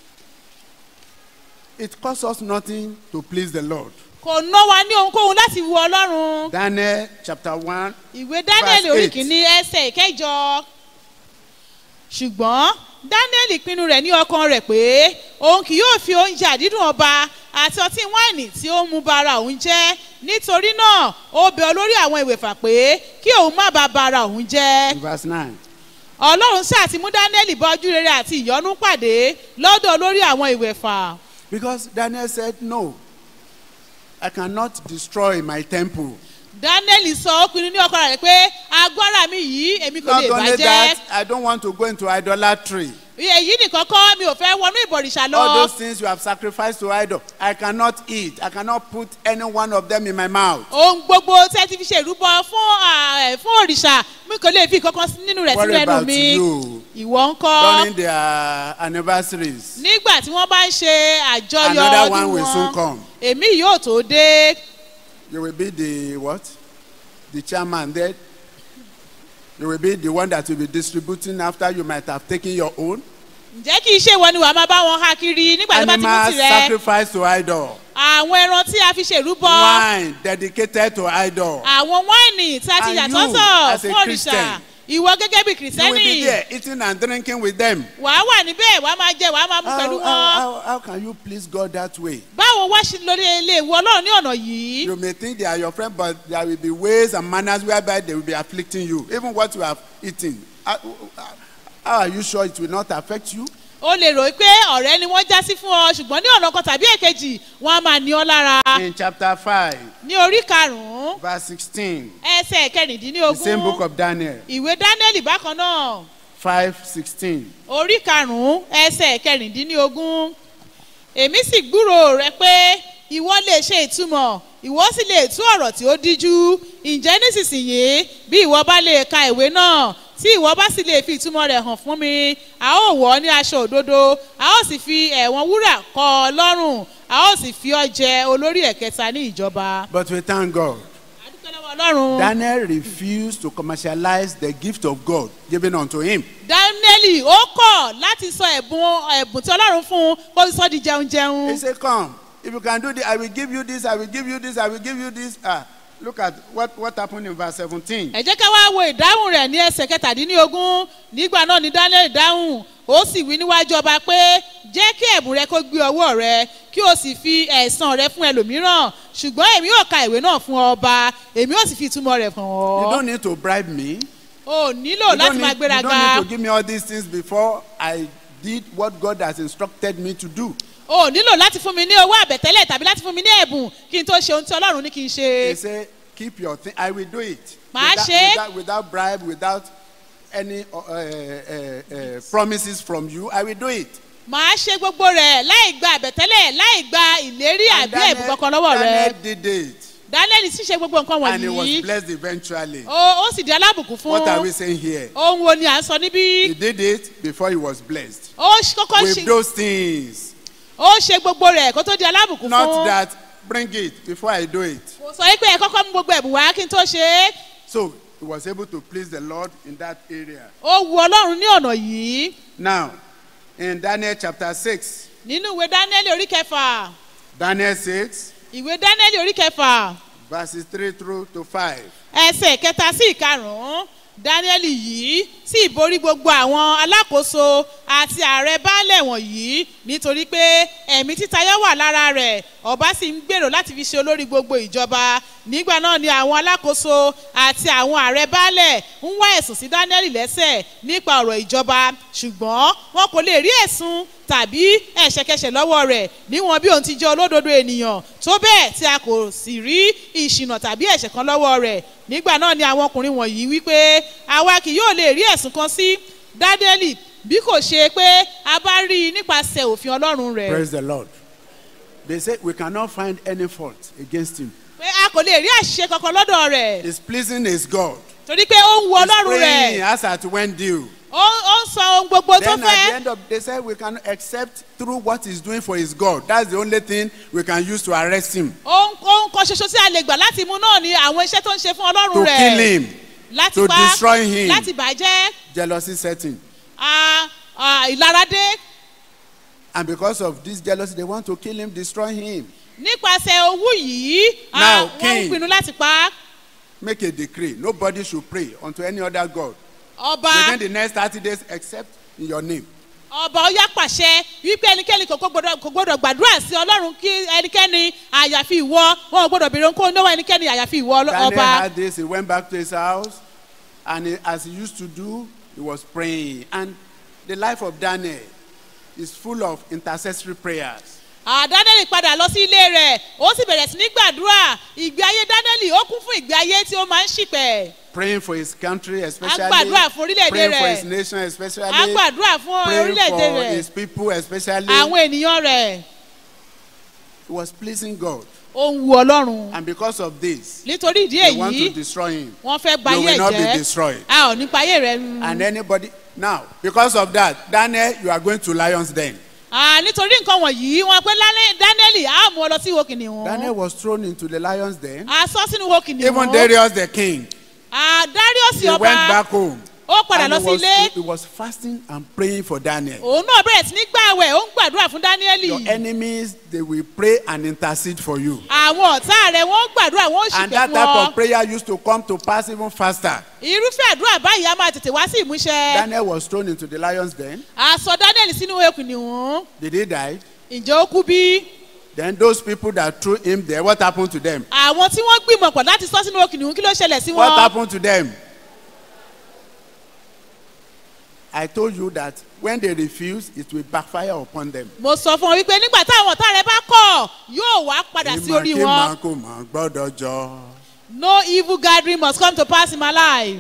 It costs us nothing to please the Lord. kò ná wa ní ohunkóhun láti wu ọlọ́run Daniel chapter 1. ìwé dánẹ́lì Verse orí eight. kìíní ẹsẹ̀ ìkẹjọ ṣùgbọ́n dánẹ́lì pinnu rẹ̀ ní ọkàn rẹ̀ pé òun kì yóò fi oúnjẹ àdídùn ọba àti ọtí wáìnì tí ó ń mu bara òun jẹ́ nítorí náà ó bẹ olórí àwọn ìwèfà pé kí òun má bàa bara òun jẹ́ Verse 9. ọlọ́run sáà ti mú dánẹ́lì bá ojú rere àti ìyọ́nú pàdé lọ́dọ̀ olórí àwọn ìwèfà. Because Daniel said, No, I cannot destroy my temple. daniel sọ ó pinnu ní ọkọ rẹ pé agbára mi yìí èmi kò Not lè only bàjẹ́ that, I don't want to go into idolatry. èyí nìkan kọ́ mi ò fẹ́ wọnú ìbọ̀rìṣà All lọ those things you have sacrificed to idol, I cannot eat. I cannot put any one of them in my mouth. ohun gbogbo tẹ́ ti fi ṣe ìrúbọ fún ah, fún òrìṣà mi kò lè fi kankan sí- nínú rẹ̀ What sínú ẹnu about mi you? ìwọ ń kọ́ During their anniversaries, nígbà tí wọ́n bá ń ṣe àjọyọ̀ Another one ọdún will soon wọn come. èmi yóò tó dé you will be the what? The chairman there. You will be the one that will be distributing after you might have taken your own. ǹjẹ́ kì í ṣe ìwọ ni wàá máa bá wọn há kiri nígbà tó bá ti mú Animals tirẹ̀ sacrificed to idol. àwọn ẹran tí a fi ṣe ìrúbọ Wine dedicated to idol. àwọn wáìnì tí a ti And yà you, sọ́tọ̀ as a fún òrìṣà Christian, ìwọ gẹ́gẹ́ bí You will be kìrìsìtẹ́nì there eating and drinking with them. wàá wà níbẹ̀ wàá máa jẹ wàá máa mú How, pẹ̀lú how, wọn. how, how can you please God that way? báwo wá ṣe lórí ilé ìwọ ọlọ́run ní ọ̀nà yìí. You may think they are your friend, but there will be ways and manners whereby they will be afflicting you. Even what you have eaten. How, how are you sure it will not affect you? o lè rò pé ọ̀rẹ́ ni wọ́n já sí fún ọ ṣùgbọ́n ní ọ̀nà kan tàbí èkejì wọ́n á máa ní ọ lára. In chapter 5, ní orí karùn-ún verse 16, ẹsẹ̀ the same book kẹrìndínlógún of Daniel, ìwé dánẹ́lì bákan náà 5 16. orí karùn-ún ẹsẹ̀ kẹrìndínlógún èmi sì gbúrò rẹ pé ìwọ lè ṣe ìtumọ̀ ìwọ sì lè tú ọ̀rọ̀ tí ó díjú ǹjẹ́ nísinsìnyí bí ìwọ bá lè ka ìwé náà tí ìwọ bá sì lè fi ìtumọ̀ rẹ̀ hàn fún mi a ó wọ̀ ọ́ ní aṣọ òdodo a ó sì fi ẹ̀wọ̀n wúrà kọ́ ọ lọ́rùn a ó sì fi ọ jẹ olórí ẹ̀kẹta ní ìjọba. But we thank God. adúpẹ́ lọ́wọ́ ọlọ́run. Daniel refused to commercialize the gift of God given unto him. daniel ó kọ̀ láti sọ ẹ̀bùn ẹ̀bùn tí ọlọ́run fún un kó sọ di jẹun jẹun. He said, Come, if you can do this, I will give you this, I will give you this, I will give you this. Ah, look at what, what happened in verse 17. ẹ jẹ́ ká wá wo ìdáhùn rẹ̀ ní ẹsẹ̀ kẹtàdínlógún nígbà náà ni daniel dáhùn ó sì wí níwájú ọba pé jẹ́ kí ẹ̀bùn rẹ kó gbé ọwọ́ rẹ kí o sì fi ẹ̀san rẹ fún ẹlòmíràn ṣùgbọ́n èmi yóò ka ìwé náà fún ọba èmi yóò sì fi ìtumọ̀ rẹ̀ hàn You ọ́ don't need to bribe me. o nílò You láti don't, máa need, you gbéraga don't need to give me all these things before I did what God has instructed me to do. o nílò láti fún mi ní owó àbẹ̀tẹ́lẹ̀ tàbí láti fún mi ní ẹ̀bùn kí n tó ṣe ohun tí ọlọ́run ní kí n ṣe. He said, Keep your thing. I will do it. Màá without, ṣe é. without, without bribe, without any uh, uh, uh, uh, promises from you. I will do it. màá ṣe gbogbo rẹ̀ láì gba àbẹ̀tẹ́lẹ̀ láì gba ìlérí And àbí ẹ̀bùn kankan lọ́wọ́ rẹ. Daniel did it. daniel sì ṣe gbogbo nǹkan and he was wọ̀nyí blessed eventually. ó ó sì di alábùkún fún What are we saying here? ohun wo ni à ń sọ níbí He did it before he was blessed. ó ṣ- kọ́kọ́ With ṣe those things. ó ṣe gbogbo rẹ̀ kó tó di alábùkún Not fún that bring it before I do it. kò sọ wípé ẹ kọ́kọ́ mú gbogbo ẹ̀bùn wá kí n tó ṣe é So he was able to please the Lord in that area. ó wu ọlọ́run ní ọ̀nà yìí Now, in Daniel chapter 6, nínú ìwé daniel orí kẹfà Daniel 6, ìwé daniel orí kẹfà verses 3 through to 5. ẹsẹ̀ kẹta sí ìkarùn-ún daniel yìí sì borí gbogbo àwọn alákòóso àti ààrẹ baálẹ̀ wọ̀nyí nítorí pé ẹ̀mí títayọ wà lára rẹ̀ ọba sì ń gbèrò láti fi ṣe olórí gbogbo ìjọba nígbà náà ni àwọn alákòóso àti àwọn ààrẹ baálẹ̀ ń wá ẹ̀sùn sí daniel lẹ́sẹ̀ nípa ọ̀rọ̀ ìjọba ṣùgbọ́n wọn kò lè rí ẹ̀sùn tàbí ẹ̀ṣẹ̀kẹṣẹ̀ lọ́wọ́ rẹ̀ níwọ̀n bí òun ti jẹ́ olódodo ènìyàn tó bẹ́ẹ̀ tí a kò sì rí ìṣìnà tàbí ẹ̀ṣẹ̀ kan lọ́wọ́ rẹ̀ nígbà náà ni àwọn ọkùnrin wọ̀nyí wípé àwa kì yóò lè rí ẹ̀sùn kan sí dádẹ́lì bí kò ṣe pé a bá rí i nípasẹ̀ òfin ọlọ́run rẹ̀ Praise the Lord. They say we cannot find any fault against him. pé a kò lè rí àṣìṣe kankan lọ́dọ̀ rẹ̀ His pleasing is God. torí pé ó ń wo He's ọlọ́run praying rẹ̀ as at when due. ó ó ń sọ ohun gbogbo tó Then at the fẹ́ end of they say we can accept through what he's doing for his God. That's the only thing we can use to arrest him. ohun ohun kan ṣoṣo tí a lè gbà láti mú náà ni àwọn iṣẹ́ tó ń ṣe fún ọlọ́run To rẹ̀ kill him. láti to pa destroy him. láti bàjẹ́ Jealousy setting. ah, ah, ìlaradé And because of this jealousy, they want to kill him, destroy him. nípasẹ̀ owó yìí ah, Now, wọ́n ń king. pinnu láti pa á. Make a decree. Nobody should pray unto any other God ọba within the next 30 days except in your name. ọba ọyá pàṣẹ wípé ẹnikẹ́ni kò gbọdọ̀ kò gbọdọ̀ gbàdúrà sí ọlọ́run kí ẹnikẹ́ni àyàfi ìwọ wọn ò gbọdọ̀ béèrè ohunkóhun lọ́wọ́ ẹnikẹ́ni àyàfi ìwọ ọlọ́- Daniel ọba had this. He went back to his house, and he, as he used to do, he was praying. And the life of Daniel is full of intercessory prayers. Ah, daniel padà lọ sí ilé rẹ̀ ó sì bẹ̀rẹ̀ sí ní gbàdúrà ìgbé ayé daniel ó kún fún ìgbé ayé tí ó máa ń ṣìpẹ̀ Praying for his country, especially. gbàdúrà fún orílẹ̀-èdè Praying for rẹ̀. his nation, especially. á gbàdúrà fún Praying orílẹ̀-èdè for rẹ̀ his people, especially. àwọn ènìyàn rẹ̀ He was pleasing God. ó ń wu ọlọ́run And because of this, nítorí ìdí they want to èyí destroy him. wọ́n fẹ́ gba You ayé will ẹ̀ not be jẹ́ destroyed. a ò ní pa ayé rẹ̀ run. And anybody. Now, because of that, Daniel, you are going to lion's den. Ah, nítorí nǹkan wọ̀nyí wọn pé lálẹ́ daniel á mú ọ lọ sí ihò kìnìún. Daniel was thrown into the lion's den. a sọ sínú ihò kìnìún. Even Darius the king. Ah, darius He went ọba back home. ó padà And lọ he sí was, ilé he was fasting and praying for Daniel. òun náà bẹ̀rẹ̀ sí ní gbàwẹ̀ ó ń gbàdúrà fún daniel. Your enemies, they will pray and intercede for you. àwọn ọ̀tá rẹ̀ wọ́n ń gbàdúrà wọ́n ń And ṣìpẹ̀ that fún type ọ. of prayer used to come to pass even faster. irúfẹ́ àdúrà báyìí a máa tètè wá sí ìmúṣẹ. Daniel was thrown into the lion's den. a sọ daniel sínú ihò kìnìún. Did he die? ǹjẹ́ ó kú bí? Then those people that threw him there, what happened to them? àwọn tí wọ́n gbìmọ̀ pọ̀ láti sọ sínú ihò kìnìún kí ló ṣẹlẹ̀ sí What wọn. happened to them? I told you that when they refuse, it will backfire upon them. mo sọ fún ọ wípé nígbà táwọn ọ̀tá rẹ bá kọ̀ yóò wá padà sí orí wọn. Ìmọ̀ kí màá kò mọ̀ gbọ́dọ̀ jọ. no evil gathering must come to pass in my life.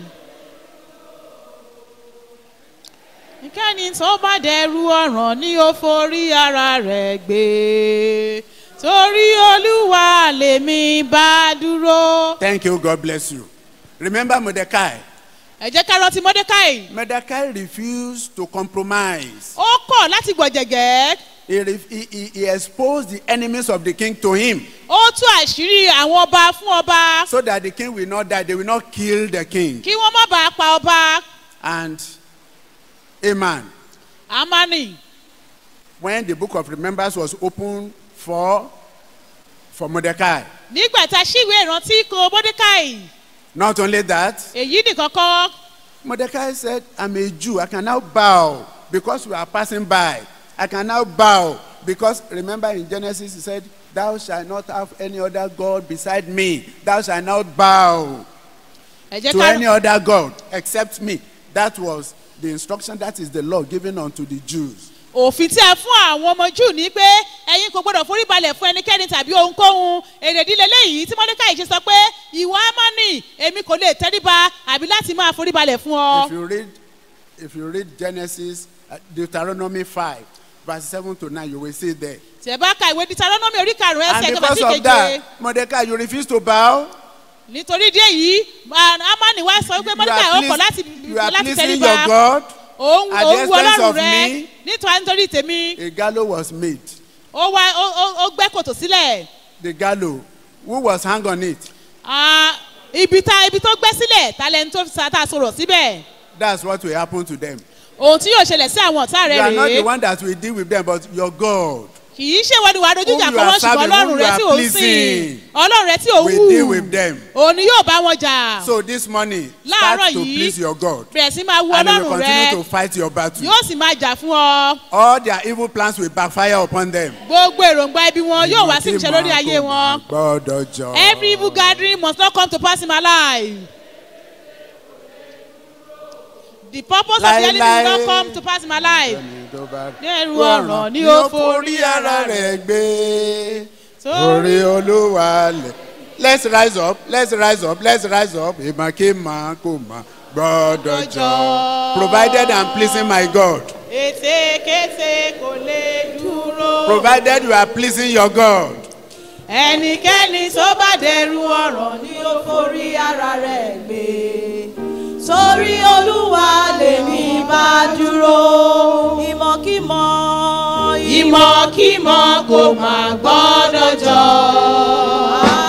ìkẹ́ni tó bá dẹrù ọ̀ràn ni ó forí ara rẹ̀ gbé torí olúwa lèmi bá dúró. Thank you. God bless you. Remember Mordecai. ẹ jẹ́ ká rántí mordecai Mordecai refused to compromise. ó kọ̀ láti gbọ̀jẹ̀gẹ́ He, ref- he, he, he exposed the enemies of the king to him ó tú àṣírí àwọn ọba fún ọba so that the king will not die. They will not kill the king. kí wọ́n má bàa pa ọba And Amen. amani When the book of remembrance was opened for, for Mordecai, nígbà tá a ṣíwèé ìrántí kan mordecai not only that, èyí nìkan kọ́ Mordecai said, I'm a Jew. I can now bow because we are passing by. I can now bow because remember in Genesis, he said, Thou shalt not have any other God beside me. Thou shalt not bow ẹ jẹ́ to ká any other God except me. That was the instruction, that is the law given unto the Jews. òfin tí a fún àwọn ọmọ jù ní pé ẹ̀yin kò gbọ́dọ̀ forí balẹ̀ fún ẹnikẹ́ni tàbí ohunkóhun èrèdílé léyìí tí mordecai ṣe sọ pé ìwọ amani èmi kò lè tẹ́ríba àbí láti máa forí balẹ̀ fún ọ. If you read, if you read Genesis, uh, Deuteronomy 5, verse seven to nine you will see there. tẹ̀ bá ka ìwé deuteronomy orí karùn-ún ẹsẹ̀ and kẹfà sí because of keje that mordecai you refuse to bow. nítorí díẹ̀ yìí amani wá sọ wípé you mọ́níkà are ó kọ̀ láti pleas- you are láti pleasing tẹríba your God. òun at the òun wo expense ọlọ́run of rẹ me. nítorí nítorí tèmi a gallows was made. ó wá ó- ó ó gbẹ́ kòtò sílẹ̀ the gallows who was hang on it. Ah, ibi tá ibi tó gbẹ́ sílẹ̀ talẹ̀ tó sa tá a sọ̀rọ̀ síbẹ̀ that's what will happen to them. ohun tí yóò ṣẹlẹ̀ sí àwọn ọ̀tá rẹ you are not the rèé one that will deal with them but your God. kì í ṣe wọ́n ni wàá dojú ìjà Whom you kọ́ are wọ́n ṣùgbọ́n serving, ọlọ́run whom rẹ you tí are ò ń pleasing, sìn ọlọ́run rẹ tí ò ń will deal with them. òun ni yóò bá wọn jà so this morning Láàárọ̀ start to yìí, please your God. bẹ̀rẹ̀ sí máa wu and he will ọlọ́run continue rẹ to fight your battle. yóò sì máa jà fún ọ all their evil plans will backfire upon them. gbogbo èròǹgbà ibi wọn yóò wá sí ìṣe lórí ayé wọn gbọ́dọ̀ jọ. every evil gathering must not come to pass in my life. The purpose of the enemy will not come to pass in my life. Dẹ́rù ọ̀ràn ni ó forí ara rẹ̀ gbé. Sórí- orí olúwa lẹ̀. let's rise up let's rise up let's rise up ìmọ̀kímọ̀ kò mọ̀ gbọ́dọ̀ jọ. provided i'm pleasing my God. Ètekéte kò lè dúró. provided you are pleasing your God. Ẹnikẹ́ni tó bá dẹrù ọ̀ràn ni ó forí ara rẹ̀ gbé. sórí olúwa lèmi bá dúró ìmọ̀kímọ̀ Ìmọ̀kímọ̀ kò má gbọ́dọ̀ jọ.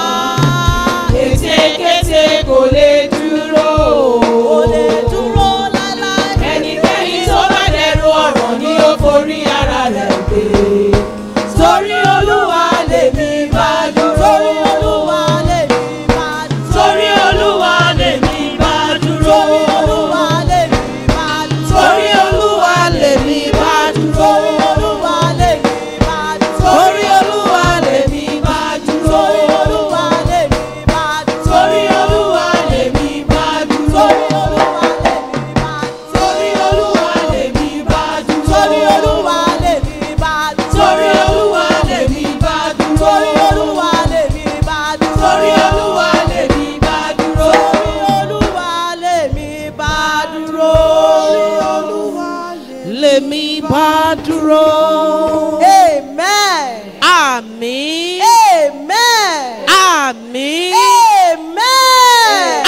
Ètekéte kò lè dúró. kò lè dúró láéláé. Ẹnikẹ́ni tó bá dẹrù ọ̀ràn ni ó forí ara rẹ̀ gbé. sórí olúwa lèmi bá dúró. sórí olúwa lèmi bá dúró. Torí Olúwa lèmi bá dúró. sórí olúwa lèmi bá dúró. Torí Olúwa lèmi bá dúró. sórí olúwa lèmi bá dúró. Torí Olúwa lèmi bá dúró. sórí olúwa lèmi bá dúró. Torí Olúwa lèmi bá dúró. sórí olúwa lèmi bá dúró. Torí Olúwa lèmi bá dúró. sórí olúwa lèmi bá dúró. Torí Olúwa lèmi bá dúró. sórí olúwa lèmi bá dúró. Torí Olúwa lèmi bá dúró. olúwa lèmi bá dúró. Amen. àmín. Amen. àmín. Amen.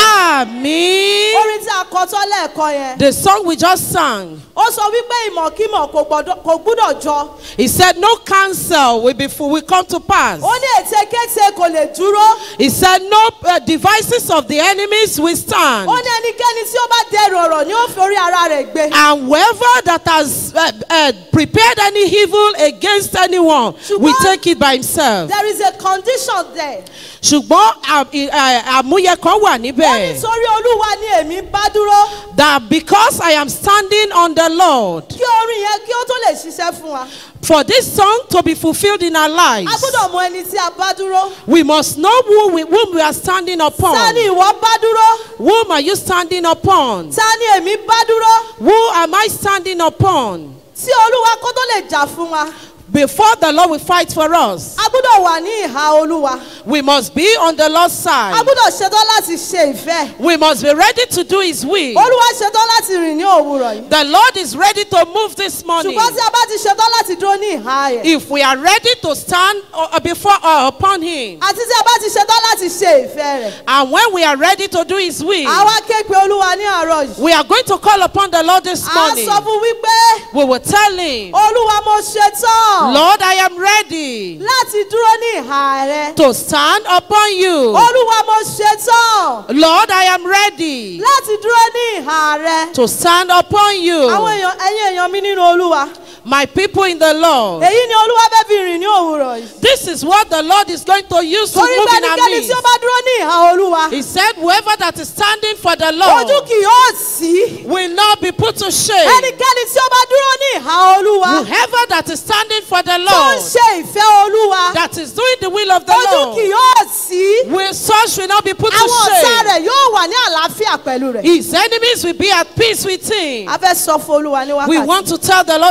àmín. Orin tí a kọ tán lẹ́ẹ̀kan yẹn. The song we just sang, Ó sọ wípé ìmọ̀kímọ̀ kò gbọ́dọ̀- kò gbúdọ̀ jọ. he said, No counsel will, be, will come to pass. Ó ní ètekéte kò lè dúró. He said, No uh, devices of the enemies will stand. Ó ní ẹnikẹ́ni tí ó bá dẹrù ọ̀rọ̀ ni ó fi orí ara rẹ̀ gbé. And whoever that has uh, uh, prepared any evil against anyone will Ṣùgbọ́n- take it by himself. There is a condition there. ṣùgbọ́n à- ì- à- àmúyẹ kan wà Ó ní níbẹ̀. torí Olúwa ni èmi bá dúró. that because I am standing on the Lord Kí orin yẹn kí ó tó lè ṣiṣẹ́ fún wa. for this song to be fulfilled in our A lives, gbọ́dọ̀ mọ ẹni tí a bá dúró. we must know who we, whom we are standing Ta upon. ni ìwọ bá dúró? Whom are you standing upon? Ta ni èmi bá dúró? Who am I standing upon? Tí Olúwa kó tó lè jà fún wa. Before the Lord will fight for us, A gbọ́dọ̀ wà ní ìhà Olúwa. we must be on the Lord's A side. gbọ́dọ̀ ṣetán láti ṣe ìfẹ́. We must be ready to do His will. Olúwa ṣetán láti rìn ní òwúrọ̀ yìí. The Lord is ready to move this morning. Ṣùgbọ́n tí a bá ti ṣetán láti dúró ní ìhà rẹ̀. If we are ready to stand uh, before uh, upon Him, Àti tí a bá ti ṣetán láti ṣe ìfẹ́ rẹ̀. and when we are ready to do His will, Àwa ké pe Olúwa ní àárọ̀ yìí. we are going to call upon the Lord this À morning. sọ fún wípé We will tell Him, Olúwa mo ṣetán. Lord, I am ready Láti dúró ní ìhà rẹ̀. to stand upon you. Olúwa mo ṣetán. Lord, I am ready Láti dúró ní ìhà rẹ̀. to stand upon Àwọn you. èèyàn ẹ̀yin èèyàn mi nínú Olúwa. My people in the Lord. Èyí ni Olúwa fẹ́ fi rìn ní òwúrọ̀ yìí. This is what the Lord is going to use to Torí move pé in our ẹnikẹ́ni midst. tí ó bá dúró ní ìhà Olúwa. He said, Whoever that is standing for the Lord Ojú kì yóò sí. will not be put to shame. Ẹnikẹ́ni tí ó bá dúró ní ìhà Olúwa. Whoever that is standing for the Tó ń Lord, ṣe ìfẹ́ Olúwa. that is doing the will of the Ojú kì Lord, yóò sí. will such will not be put to Àwọn ọ̀tá shame. rẹ̀ yóò wà ní àlàáfíà pẹ̀lú rẹ̀. His enemies will be at peace with him. A fẹ́ sọ fún Olúwa ní We wákàtí. want to tell the Lord this Pé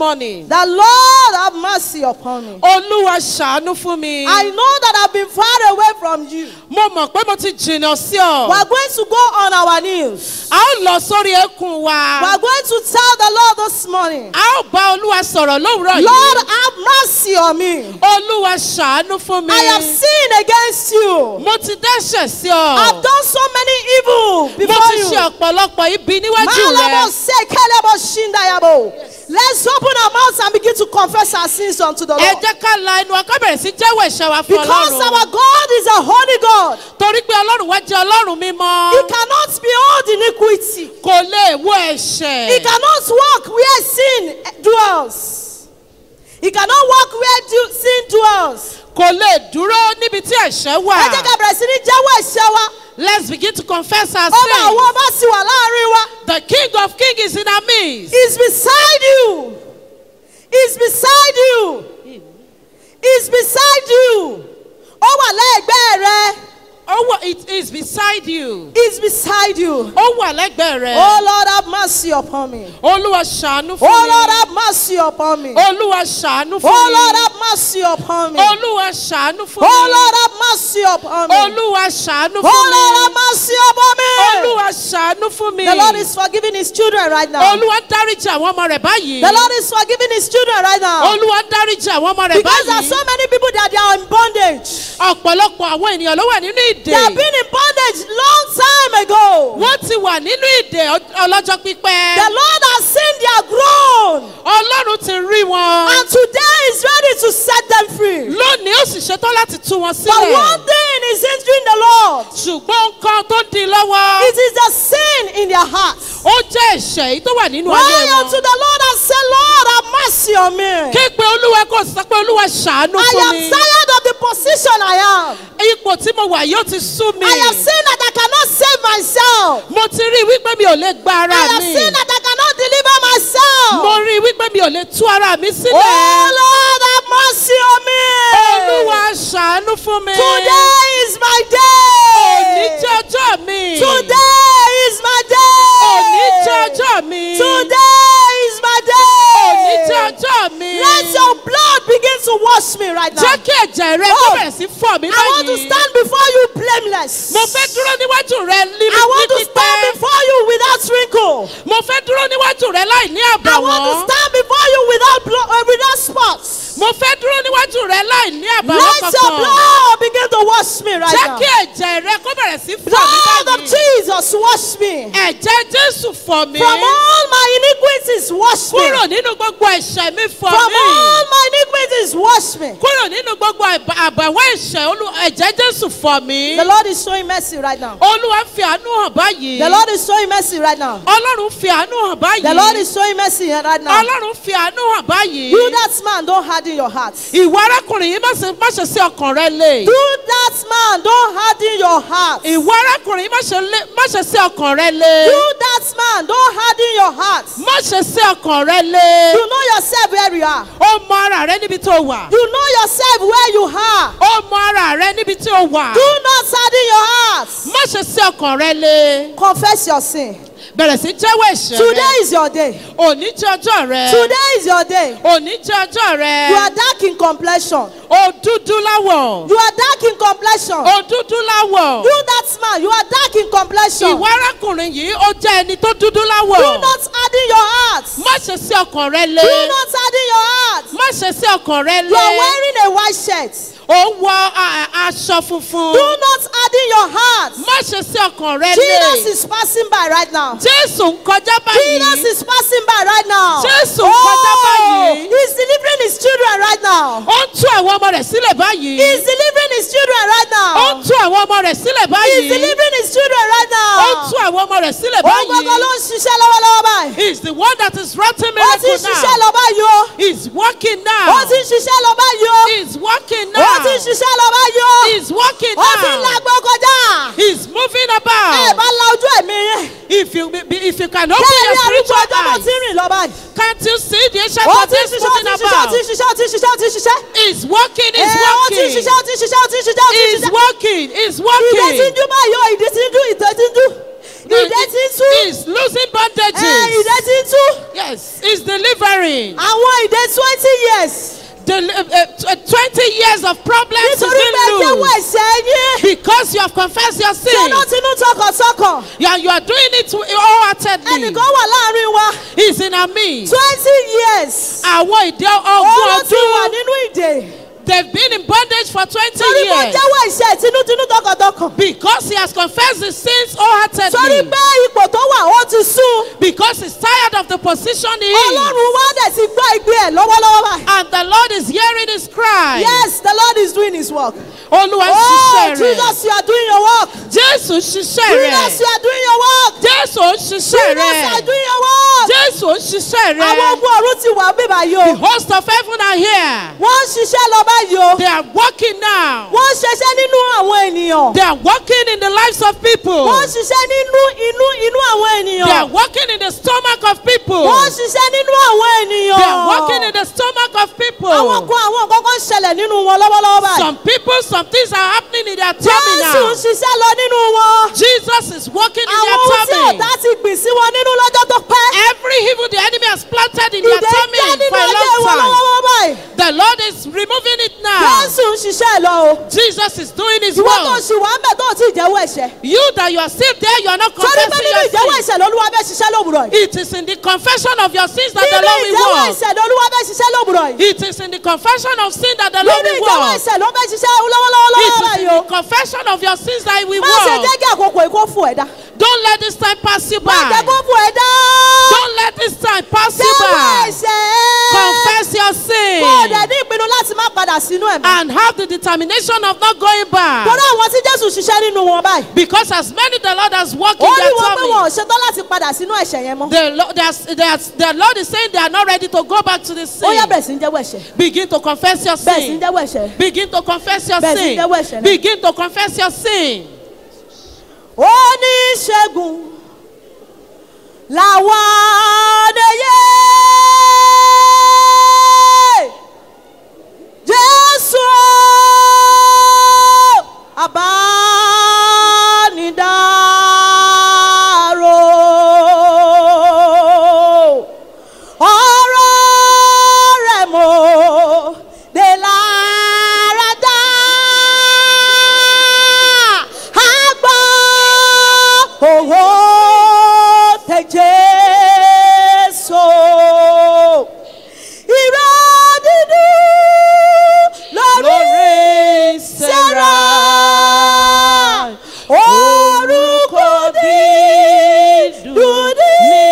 morning. The Lord have mercy upon me. olúwa ṣàánú fún mi. I know that I've been far away from you. mo mọ̀ pé mo ti jìnnà sí We ọ. are going to go on our knees. a ó lọ sórí eékún We wa. are going to tell the Lord this morning, a ó bá olúwa sọ̀rọ̀ lówùúrọ̀ Lord, yìí. have mercy on me. olúwa ṣàánú fún mi. I have sinned against you. mo ti dẹ́ṣẹ̀ sí I've ọ. done so many evil mo before ti you. ṣe ọ̀pọ̀lọpọ̀ ibi níwájú Malabo rẹ. se kelebo shindayabo. Let's open our mouths and begin to confess our sins unto the ẹ Lord. jẹ́ ká la ẹnu ọkọ bẹ̀rẹ̀ sí jẹ́wọ́ ẹ̀ṣẹ̀ wa fún Because ọlọ́run. our God is a holy God. torí pé ọlọ́run wá jẹ́ ọlọ́run mímọ́. He cannot behold iniquity. kò lè wo ẹ̀ṣẹ̀. He cannot walk where sin dwells. He cannot walk where do- sin dwells. kò lè dúró níbi tí ẹ̀ṣẹ̀ wà. Ẹ jẹ́ ká bẹ̀rẹ̀ sí ní jẹ́wọ́ ẹ̀ṣẹ̀ wa. let's begin to confess our Ọba àwọn sins. ọba sì wà láàrin wa. the king of kings is in our midst. He's beside you. He's beside you. He's beside you. Ó wà lẹ́gbẹ̀ẹ́ rẹ. Oh, wa- it is beside you. He's beside you. Ó wà lẹ́gbẹ̀ẹ́ rẹ. Oh Lord, have mercy upon me. Olúwa ṣàánú fún Oh mi. Lord, have mercy upon me. Olúwa ṣàánú fún Oh mi. Lord, have mercy upon me. Olúwa ṣàánú fún Oh mi. Lord, have mercy upon me. Olúwa ṣàánú Oh fún Lord, have mi. mercy upon me. Olúwa ṣàánú fún mi. The Lord is forgiving his children right now. Olúwa dáríjì àwọn ọmọ rẹ̀ báyìí. The Lord is forgiving his children right now. Olúwa dáríjì àwọn ọmọ rẹ̀ Because there are báyìí. so many people that they are in bondage. Ọ̀pọ̀lọpọ̀ àwọn ènìyàn ló wà nínú They have ìdè. been in bondage long time ago. Wọ́n ti wà nínú ìdè ọ- ọlọ́jọ́ The pípẹ́. Lord has seen their groan. Ọlọ́run ti rí wọn. And today is ready to set them free. Lónìí ó sì ṣetán láti tú wọn But one sílẹ̀. thing is hindering the Lord. Ṣùgbọ́n nǹkan tó di lọ́wọ́. It is the sin in their hearts. Ó jẹ́ ẹ̀ṣẹ̀ èyí tó wà nínú ayé Cry wọn. unto the Lord and say, Lord, have mercy on me. Ké pe Olúwa kò sọ pé Olúwa ṣàánú I fún am mi. tired of the position I am. Ipò tí mo wà yóò ti sú mi. I have seen that I cannot save myself. Mo ti rí i wípé mi ò lè gba I ara have mi. seen that I cannot deliver myself. Mo rí i wípé mi ò lè tú ara mi Oh sílẹ̀. Lord, have mercy on me. Olúwa ṣàánú fún mi. Today is my Òní day. jẹ́ ọjọ́ mi. Today is my Òní jẹ́ day. ọjọ́ mi. Today is my Òní jẹ́ day. ọjọ́ mi. Let your blood begin to wash me right now. Jẹ́ kí ẹ̀jẹ̀ rẹ kó Oh, bẹ̀rẹ̀ sí fọ̀ mí I want to báyìí. stand before you blameless. Mo fẹ́ dúró níwájú rẹ ní I want to ní stand pípẹ́. before you without wrinkle. Mo fẹ́ dúró níwájú rẹ láì ní I want to àbàwọ́n. stand before you without blo- uh, without spots. Mo fẹ́ dúró níwájú rẹ láì ní àbàwọ́n Let your kankan. blood begin to wash me right Jẹ́ now. kí ẹ̀jẹ̀ rẹ kó bẹ̀rẹ̀ sí fọ̀ mí Blood of báyìí. Jesus, wash me. Ẹ̀jẹ̀ Jésù fọ̀ mí. From all my iniquities, wash me. Kúrò nínú gbogbo ẹ̀ṣẹ̀ mi fọ̀ From mí. all my iniquities, wash me. Kúrò nínú gbogbo àbà- àbàwọ́n ẹ̀ṣẹ̀ Olú- ẹ̀jẹ̀ Jésù fọ̀ mí. The Lord is showing mercy right now. Olúwa fi àánú hàn báyìí. The Lord is showing mercy right now. Ọlọ́run fi àánú hàn báyìí. The Lord is showing mercy right now. Ọlọ́run fi àánú hàn báyìí. You that man, don't harden your heart. Ìwọ arákùnrin yìí má ṣe má ṣe sí ọkàn rẹ lé. You that man, don't harden your heart. You Ìwọ arákùnrin yìí má ṣe lé má ṣe sí ọkàn rẹ lé. that man, don't harden your heart. Má ṣe sí ọkàn rẹ lé. You know yourself where you are. Ó mọ ara rẹ níbi tó wà. You know yourself where you are. Ó mọ ara rẹ níbi tí ó wà. Do not harden your heart. Má ṣe sí ọkàn rẹ lé. Confess your sin. Bẹ̀rẹ̀ sí jẹ́wọ́ ẹ̀ṣẹ̀ Today rẹ. is your day. Òní jẹ́ ọjọ́ rẹ. Today is your day. Òní jẹ́ ọjọ́ rẹ. You are dark in complexion. O dúdú láwọ̀. You are dark in complexion. O dúdú láwọ̀. You that man, you are dark in complexion. Ìwọ arákùnrin yìí ó jẹ́ ẹni tó dúdú Do láwọ̀. not harden your heart. Má ṣe sí ọkàn rẹ lé. Do not harden your heart. Má ṣe sí ọkàn rẹ You are lé. wearing a white shirt. Ó ń wọ a- a- aṣọ funfun. Do not harden your heart. Má ṣe sí ọkàn rẹ Jesus lé. is passing by right now. Jésù ń kọjá Jesus báyìí. is passing by right now. Jésù ń kọjá Oh, báyìí. he's delivering his children right now. Ó ń tú àwọn ọmọ rẹ̀ sílẹ̀ báyìí. He's delivering his children right Ó ń now. tú àwọn ọmọ rẹ̀ sílẹ̀ He's báyìí. delivering his children right Ó ń now. tú àwọn ọmọ rẹ̀ sílẹ̀ Ó gbọ́dọ̀ ló báyìí. ń ṣiṣẹ́ lọ́wọ́lọ́wọ́ báyìí. He's the one that is writing Ó ti ń miracle ṣiṣẹ́ now. lọ báyìí o. He's working Ó now. ti ń ṣiṣẹ́ lọ báyìí o. He's working Ó ti ń now. ṣiṣẹ́ lọ báyìí o. He's working Ó ti ń now. lágbó kọjá. He's moving Ẹ about. bá la ojú ẹ̀mí yẹn. If you if you can open Bẹ́ẹ̀ your ni arúgbó spiritual ọjọ́ mo ti eyes, rìn lọ báyìí. can't you see the ancient Ó of ti ń this ṣiṣẹ́, ó ti moving ń ṣiṣẹ́, ó about? ti ń ṣiṣẹ́, ó ti ń ṣiṣẹ́, ó ti ń ṣiṣẹ́. He's working, Ẹ, he's ó ti ń working. ṣiṣẹ́, ó ti ń ṣiṣẹ́, ó ti ń ṣiṣẹ́, ó ti ń He's ṣiṣẹ́. working, he's Ìdè tí ń working. dún báyìí o, ìdè tí ń dún, ìdè tí ń dún. ìdè tí ń tú. is losing ẹ bandages. ìdè tí ń tú. Yes, is delivering. àwọn ìdè twenty years. Del- uh, uh, tw- 20 years of problems is nítorí pé being jẹ́wọ́ loosed. ẹ̀ṣẹ̀ yín. Because you have confessed your sin. tinútinú tọkàntọkàn. You are, you are doing it wholeheartedly. ẹnìkan wà láàrin wa. He's in our midst. twenty years. Àwọn ìdí òun ọgbọ̀n ló ti wà ọdún. nínú ìdè. They've been in bondage for 20 torí pé years. jẹ́wọ́ ẹ̀ṣẹ̀ tinútinú tọkàntọkàn. Because he has confessed his sins torí wholeheartedly. pé ipò tó wà ó ti sún. Because he's tired of the position he is. ọlọ́run wá dẹ̀ ti gbọ́ ìgbé ẹ̀ lọ́wọ́lọ́wọ́ báyìí. And the Lord is hearing his cry. yes the lord is doing his work. Olúwa ń oh ṣiṣẹ́ rẹ̀. jesus you are doing your work. Jésù ń ṣiṣẹ́ jesus you rẹ̀. are doing your work. Jésù ń ṣiṣẹ́ jesus you are rẹ̀. doing your work. Jésù ń ṣiṣẹ́ àwọn rẹ̀. ogun ọ̀run ti wà bíbá yìí The o. host of heaven are here. wọ́n ń ṣiṣẹ́ lọ báyìí o. They are working now. wọ́n ń ṣiṣẹ́ nínú àwọn ènìyàn. They are working in the lives of people. wọ́n ń ṣiṣẹ́ nínú inú inú àwọn They are ènìyàn. working in the stomach of people. wọ́n ń ṣiṣẹ́ nínú àwọn ènìyàn. They are working in the stomach of people. àwọn kan àwọn nǹkan kan ń ṣẹlẹ̀ nínú wọn lọ́wọ́lọ́wọ́ báyìí. Some people, some things are happening in their tummy jésù ń now. ṣiṣẹ́ lọ nínú wọn. Jesus is working in àwọn their ohun tí tummy. ọ̀tá ti gbìn sí wọn nínú lọ́jọ́ tó pẹ́. Every evil the enemy has planted in their ìdè ń tummy jẹ́ nínú for a ayé long wọn time. lọ́wọ́lọ́wọ́ báyìí. The Lord is removing it now. jésù ń ṣiṣẹ́ lọ o. Jesus is doing his ìwọ tó work. ṣì wá ń bẹ̀ tó ò tí ì jẹ́wọ́ ẹ̀ṣẹ̀. You that you are still there, you are not torí pé confessing nínú ìjẹ́wọ́ your sin. ẹ̀ṣẹ̀ lolúwa bẹ́ẹ̀ ṣiṣẹ́ lówùrọ̀ yìí. It is in the confession of your sins that the nínú Lord will ìjẹ́wọ́ work. ẹ̀ṣẹ̀ lolúwa bẹ́ẹ̀ ṣiṣẹ́ lówùrọ̀ yìí. It is in the confession of sin that the Lord nínú will ìjẹ́wọ́ work. ẹ̀ṣẹ̀ ló bẹ́ẹ̀ ṣiṣẹ́ lọ́wọ́lọ́wọ́ It is in báyìí the o. confession of your sins that He will má ṣe work. jẹ́ kí àkókò yìí kó fún ẹ̀ dá. Don't let this time pass you má jẹ́ by. kó fún ẹ̀ dá. Don't let this time pass you jẹ́wọ́ by. ẹ̀ṣẹ̀. Confess your kó o dẹ̀ sin ní ìpinnu láti má padà sínú ẹ̀ mọ́. and have the determination of not going torí back. àwọn tí jésù ṣiṣẹ́ nínú wọn báyìí. Because as many the Lord has worked ó in ní their wọn pé wọn ò tummy, ṣetán láti padà sínú ẹ̀ṣẹ̀ yẹn mọ́. the, Lo- they are- they are- the Lord is saying they are not ready to go back to the ó yá sin. bẹ̀rẹ̀ sí ń jẹ́wọ́ ẹ̀ṣẹ̀. Begin to confess your bẹ̀rẹ̀ sí ń sin. jẹ́wọ́ ẹ̀ṣẹ̀. Begin to confess your Bẹ́ẹ̀ sì sin. jẹ́wọ́ ẹ̀ṣẹ̀ náà. Begin to confess your sin. oníṣègùn làwọn adéyé jésù àbánidáró ọ̀rọ̀ rẹ̀ mọ́ de lára dá àgbọ̀ owó tẹ jésù ìró dídú lórí sẹ́ra orúkọ dídùn ní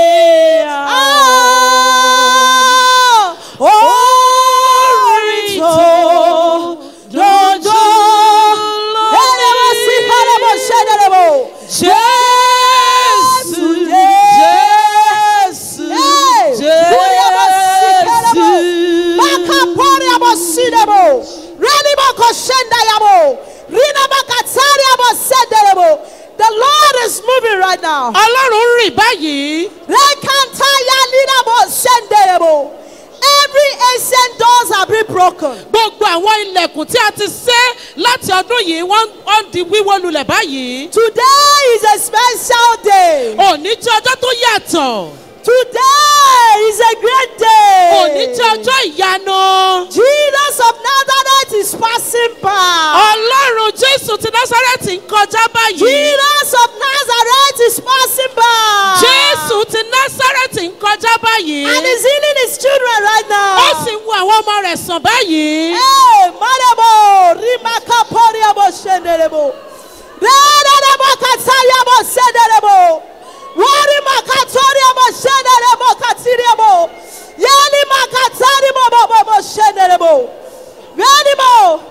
orin tó dodo ẹlẹ́wọ̀n sí ẹlẹ́wọ̀n ṣẹ́dẹ̀lẹ́wọ̀ jésù jésù jésù baka pori abo sidebo reni bako shenda yabo rina baka tari abo sedelebo the lord is moving right now Ọlọ́run rìn báyìí. rekanta ya lina bo sendelebo every ancient doors have been broken Gbogbo àwọn ilẹ̀kùn tí a ti ṣe láti ọdún yìí wọ́n wọ́n di wíwó lulẹ̀ báyìí. today is a special day Òní jẹ́ ọjọ́ tó yàtọ̀. today is a great day Òní jẹ́ ọjọ́ ìyanu. jesus of nazareth is passing by. Ọlọ́run Jésù ti Násárẹ́tì ń kọjá báyìí. Jesus of Nazareth is passing by. Jésù ti Násárẹ́tì ń kọjá báyìí. And he's healing his children right now. Ó sì ń wo àwọn ọmọ rẹ̀ sàn báyìí. Hey, Marebo, Rimaka Poriabo Shenderebo. Redebo Katayabo Senderebo. Warimaka Toriabo Shenderebo Katiriabo. Yeli Makataribo Bobo Shenderebo. Redebo.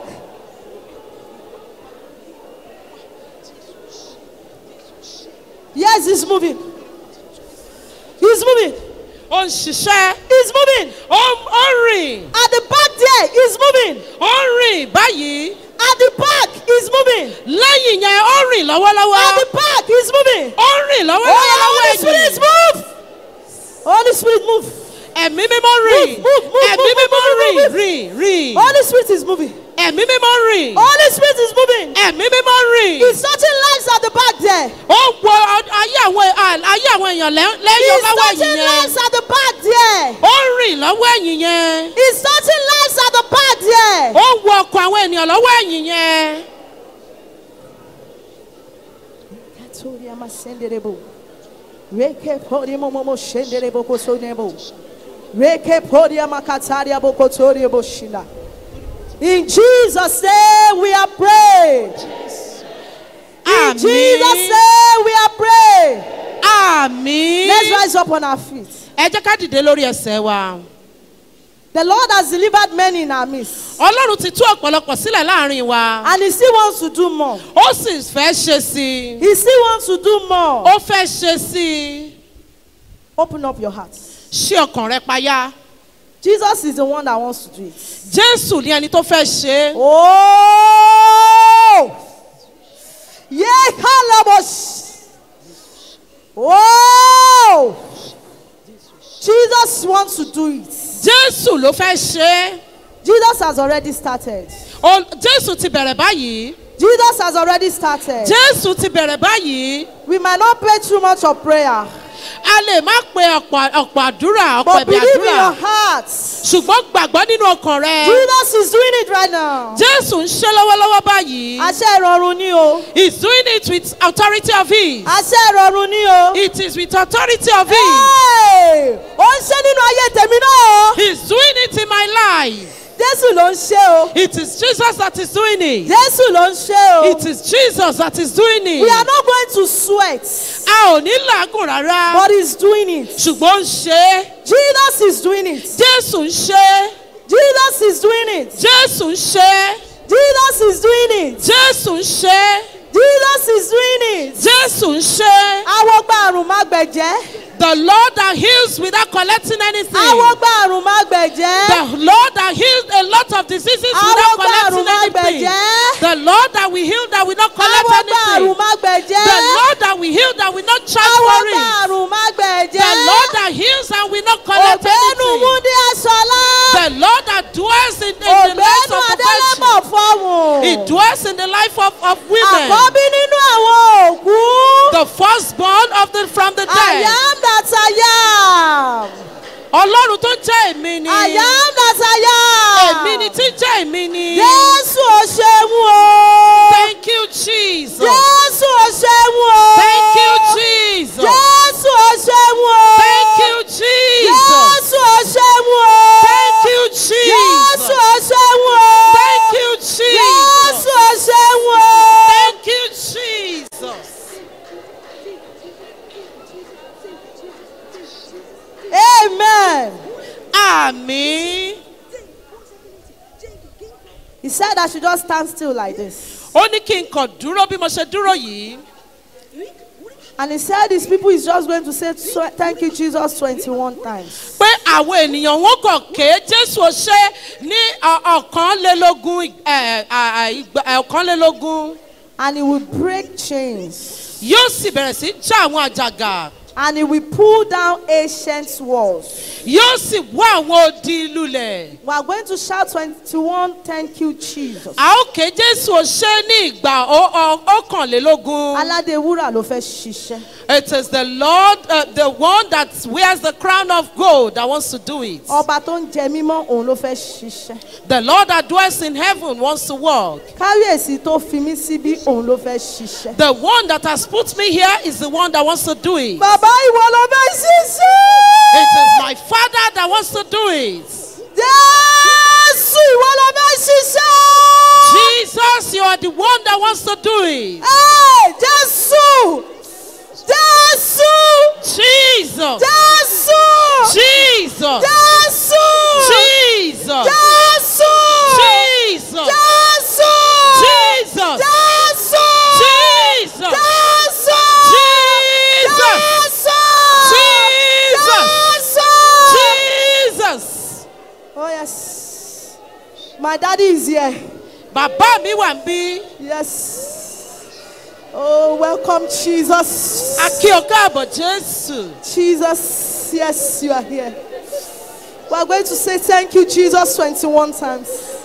Yes, he's moving. He's moving. Ó ń ṣiṣẹ́. He's moving. Ó ó ń rìn. At the back there, he's moving. Ó ń rìn báyìí. At the back, he's moving. Lẹ́yìn yẹn ó ń rìn lọ́wọ́lọ́wọ́. At the back, he's moving. Ó ń rìn Oh, lọ́wọ́lọ́wọ́ Holy lọ́wọ́ Spirit, ẹ̀yìn. move. Holy Spirit, move. Ẹ̀mí mímọ́ rìn. Move, move, move, Ẹ̀mí move, mímọ́ move, rìn move, move. rìn rìn. Holy Spirit is moving. ẹ̀mí mímọ́ rìn. Holy Spirit is moving. ẹ̀mí mímọ́ rìn. He's touching lives at the back there. ó ń wo ọ- ayé àwọn à- ayé àwọn èèyàn lẹ́- lẹ́yìn He's lọ́wọ́ touching ẹ̀yìn yẹn. lives at the back there. ó ń rìn lọ́wọ́ ẹ̀yìn yẹn. He's touching lives at the back there. ó ń wo ọkọ̀ àwọn ènìyàn lọ́wọ́ ẹ̀yìn yẹn. Katoria masenderebo. Reke podia momo shenderebo kosonebo. Reke podia makataria bokotoria boshina. In Jesus' name we are prayed. In Jesus' name we are prayed. àmì. Let's rise up on our feet. ẹ jẹ́ ká dìde lórí ẹsẹ̀ wa. The Lord has delivered many in our midst. ọlọ́run ti tú ọ̀pọ̀lọpọ̀ sílẹ̀ láàrin wa. And He still wants to do more. ó sì fẹ́ ṣe sí i. He still wants to do more. ó fẹ́ ṣe sí i. Open up your heart. ṣí ọkàn rẹ payá. Jesus is the one that wants to do it. jésù ní ẹni tó fẹ́ ṣe é. Oh! Yeah, Kalabos. Oh! Jesus wants to do it. jésù ló fẹ́ ṣe é. Jesus has already started. Ó- jésù ti bẹ̀rẹ̀ báyìí. Jesus has already started. jésù ti bẹ̀rẹ̀ báyìí. We might not pray too much of prayer, a lè má pe ọ̀pọ̀ ọ̀pọ̀ àdúrà ọ̀pọ̀ but ẹ̀bì believe in àdúrà. your heart. ṣùgbọ́n gbàgbọ́ nínú ọkàn rẹ. Jesus is doing it right now. jésù ń ṣe lọ́wọ́lọ́wọ́ báyìí. Àṣẹ ìrọ̀rùn ni o. He's doing it with authority of his. Àṣẹ ìrọ̀rùn ni o. It is with authority of his. Hey! Ó ń ṣe nínú ayé tèmi náà o. He's doing it in my life. Jésù ló ń ṣe o. It is Jesus that is doing it. Jésù ló ń ṣe o. It is Jesus that is doing We are it. not going to sweat, A ò ní làágùn rárá. but he's doing it. Ṣùgbọ́n ó ń ṣe é. Jesus is doing it. Jésù ń ṣe é. Jesus is doing it. Jésù ń ṣe é. Jesus is doing it. Jésù ń ṣe é. Jesus is doing it. Jésù ń ṣe é. Àwọn gba àrùn má gbẹ̀jẹ́. The Lord that heals without collecting anything. Àwọn gba àrùn má gbẹ̀jẹ́. The Lord that heals a lot of diseases Àwọn without gba àrùn collecting má anything. gbẹ̀jẹ́. The Lord that will heal that will not collect Àwọn gba àrùn anything. má gbẹ̀jẹ́. The Lord that will heal that will not charge Àwọn for gba it. àrùn má gbẹ̀jẹ́. The Lord that heals and will not collect Ògbénu anything. Múndí Aṣọlá. The Lord that dwells in, in the lives Ògbénu of Adélébọ̀ perfection. fọ́hùn. He dwells in the life of, of women. Àkọ́bí nínú àwọn òkú. The firstborn of the from the I dead. am that I am. Ọlọ́run tó jẹ́ èmi ni. I am that I am. Èmi ni tí jẹ́ èmi ni. Jésù ò ṣeun o. Thank you Jesus. Jésù ò ṣeun o. Thank you Jesus. Jésù ò ṣeun o. Thank you Jesus. Jésù ò ṣeun o. Thank you Jésù Jesus. ò ṣeun o. Thank you Jesus. Jésù ò ṣeun o. Thank you Jesus. Amen. Àmì. He said I should just stand still like this. Ó ní kí n kàn dúró bí mo ṣe dúró yìí. And he said his people is just going to say tw- thank you Jesus 21 times. Pé àwọn ènìyàn wọn kàn ké Jésù ó ṣe ní ọ- ọ̀kànlélógún ẹ̀, à- à- ìgbà- ẹ̀, ọ̀kànlélógún. And he will break chains. Yóò sì bẹ̀rẹ̀ sí já àwọn àjàgà. And he will pull down ancient walls. Yóò sì wá àwọn odi lulẹ̀. We are going to shout 21 thank you Jesus. A ó ké Jésù ó ṣe ní ìgbà ó- ó- ọ̀kànlélógún. Aládé wúrà ló fẹ́ ṣiṣẹ́. It is the Lord, uh, the one that wears the crown of gold that wants to do it. Ọba tó ń jẹ mímọ́ òun ló fẹ́ ṣiṣẹ́. The Lord that dwells in heaven wants to work. Kábíyèsí tó fi mí síbí òun ló fẹ́ ṣiṣẹ́. The one that has put me here is the one that wants to do it. Bàbá ìwọ ló fẹ́ ṣiṣẹ́. It is my Father that wants to do it. Jésù ìwọ ló fẹ́ ṣiṣẹ́. Jesus, you are the one that wants to do it. Ẹ́ Jésù! Jésù! Jesus, Jésù! Jesus, Jésù! Jesus, Jésù! Jesus, Jésù! Jesus, Jésù! Jesus, Jésù! Jesus, Jésù! Jesus, Jésù! Jesus. Oh yes. My daddy is here. Bàbá mi wà ń bí. Yes. Oh, welcome Jesus. A kí o káàbọ̀ Jésù. Jesus, yes, you are here. We are going to say thank you, Jesus, 21 times.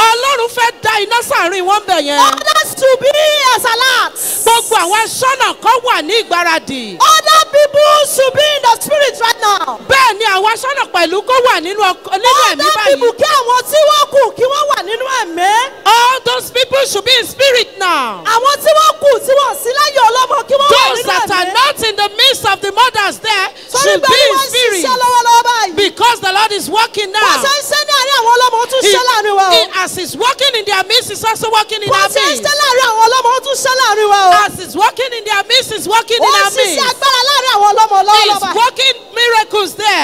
ọlọ́run fẹ́ da iná sàárín wọn bẹ̀ yẹn. Others to be as alert. gbogbo àwọn aṣọ́nà kan wà ní ìgbáradì. Other people should be in the spirit right now. bẹ́ẹ̀ ni àwọn aṣọ́nà pẹ̀lú kó wà nínú ọkọ- nínú ẹ̀mí Other people báyìí. kí àwọn tí wọ́n kù kí wọ́n wà nínú ẹ̀mí. all those people should be in spirit now. Àwọn tí wọ́n kù tí wọ́n sí láyé ọlọ́mọ kí wọ́n wà those nínú that are ẹ̀mí. not in the midst of the mothers there Torí should pé be in wọ́n ń spirit. ṣiṣẹ́ lọ́wọ́lọ́wọ́ báyìí. because the lord is working Wọ́n now. ṣe ń ṣe ní àárín àwọn ọlọ́mọ ó tún He- ṣe láàrin wa o. he- as he's working in their midst he's also working in Wọ́n our ṣe ń midst. ṣe láàrin àwọn ọlọ́mọ ó tún ṣe láàrin wa o. as he's working in their midst he's working Ó in ń our ṣiṣẹ́ midst. agbára láàrin àwọn ọlọ́mọ lọ́wọ́lọ́wọ́ he's báyìí. working miracles there.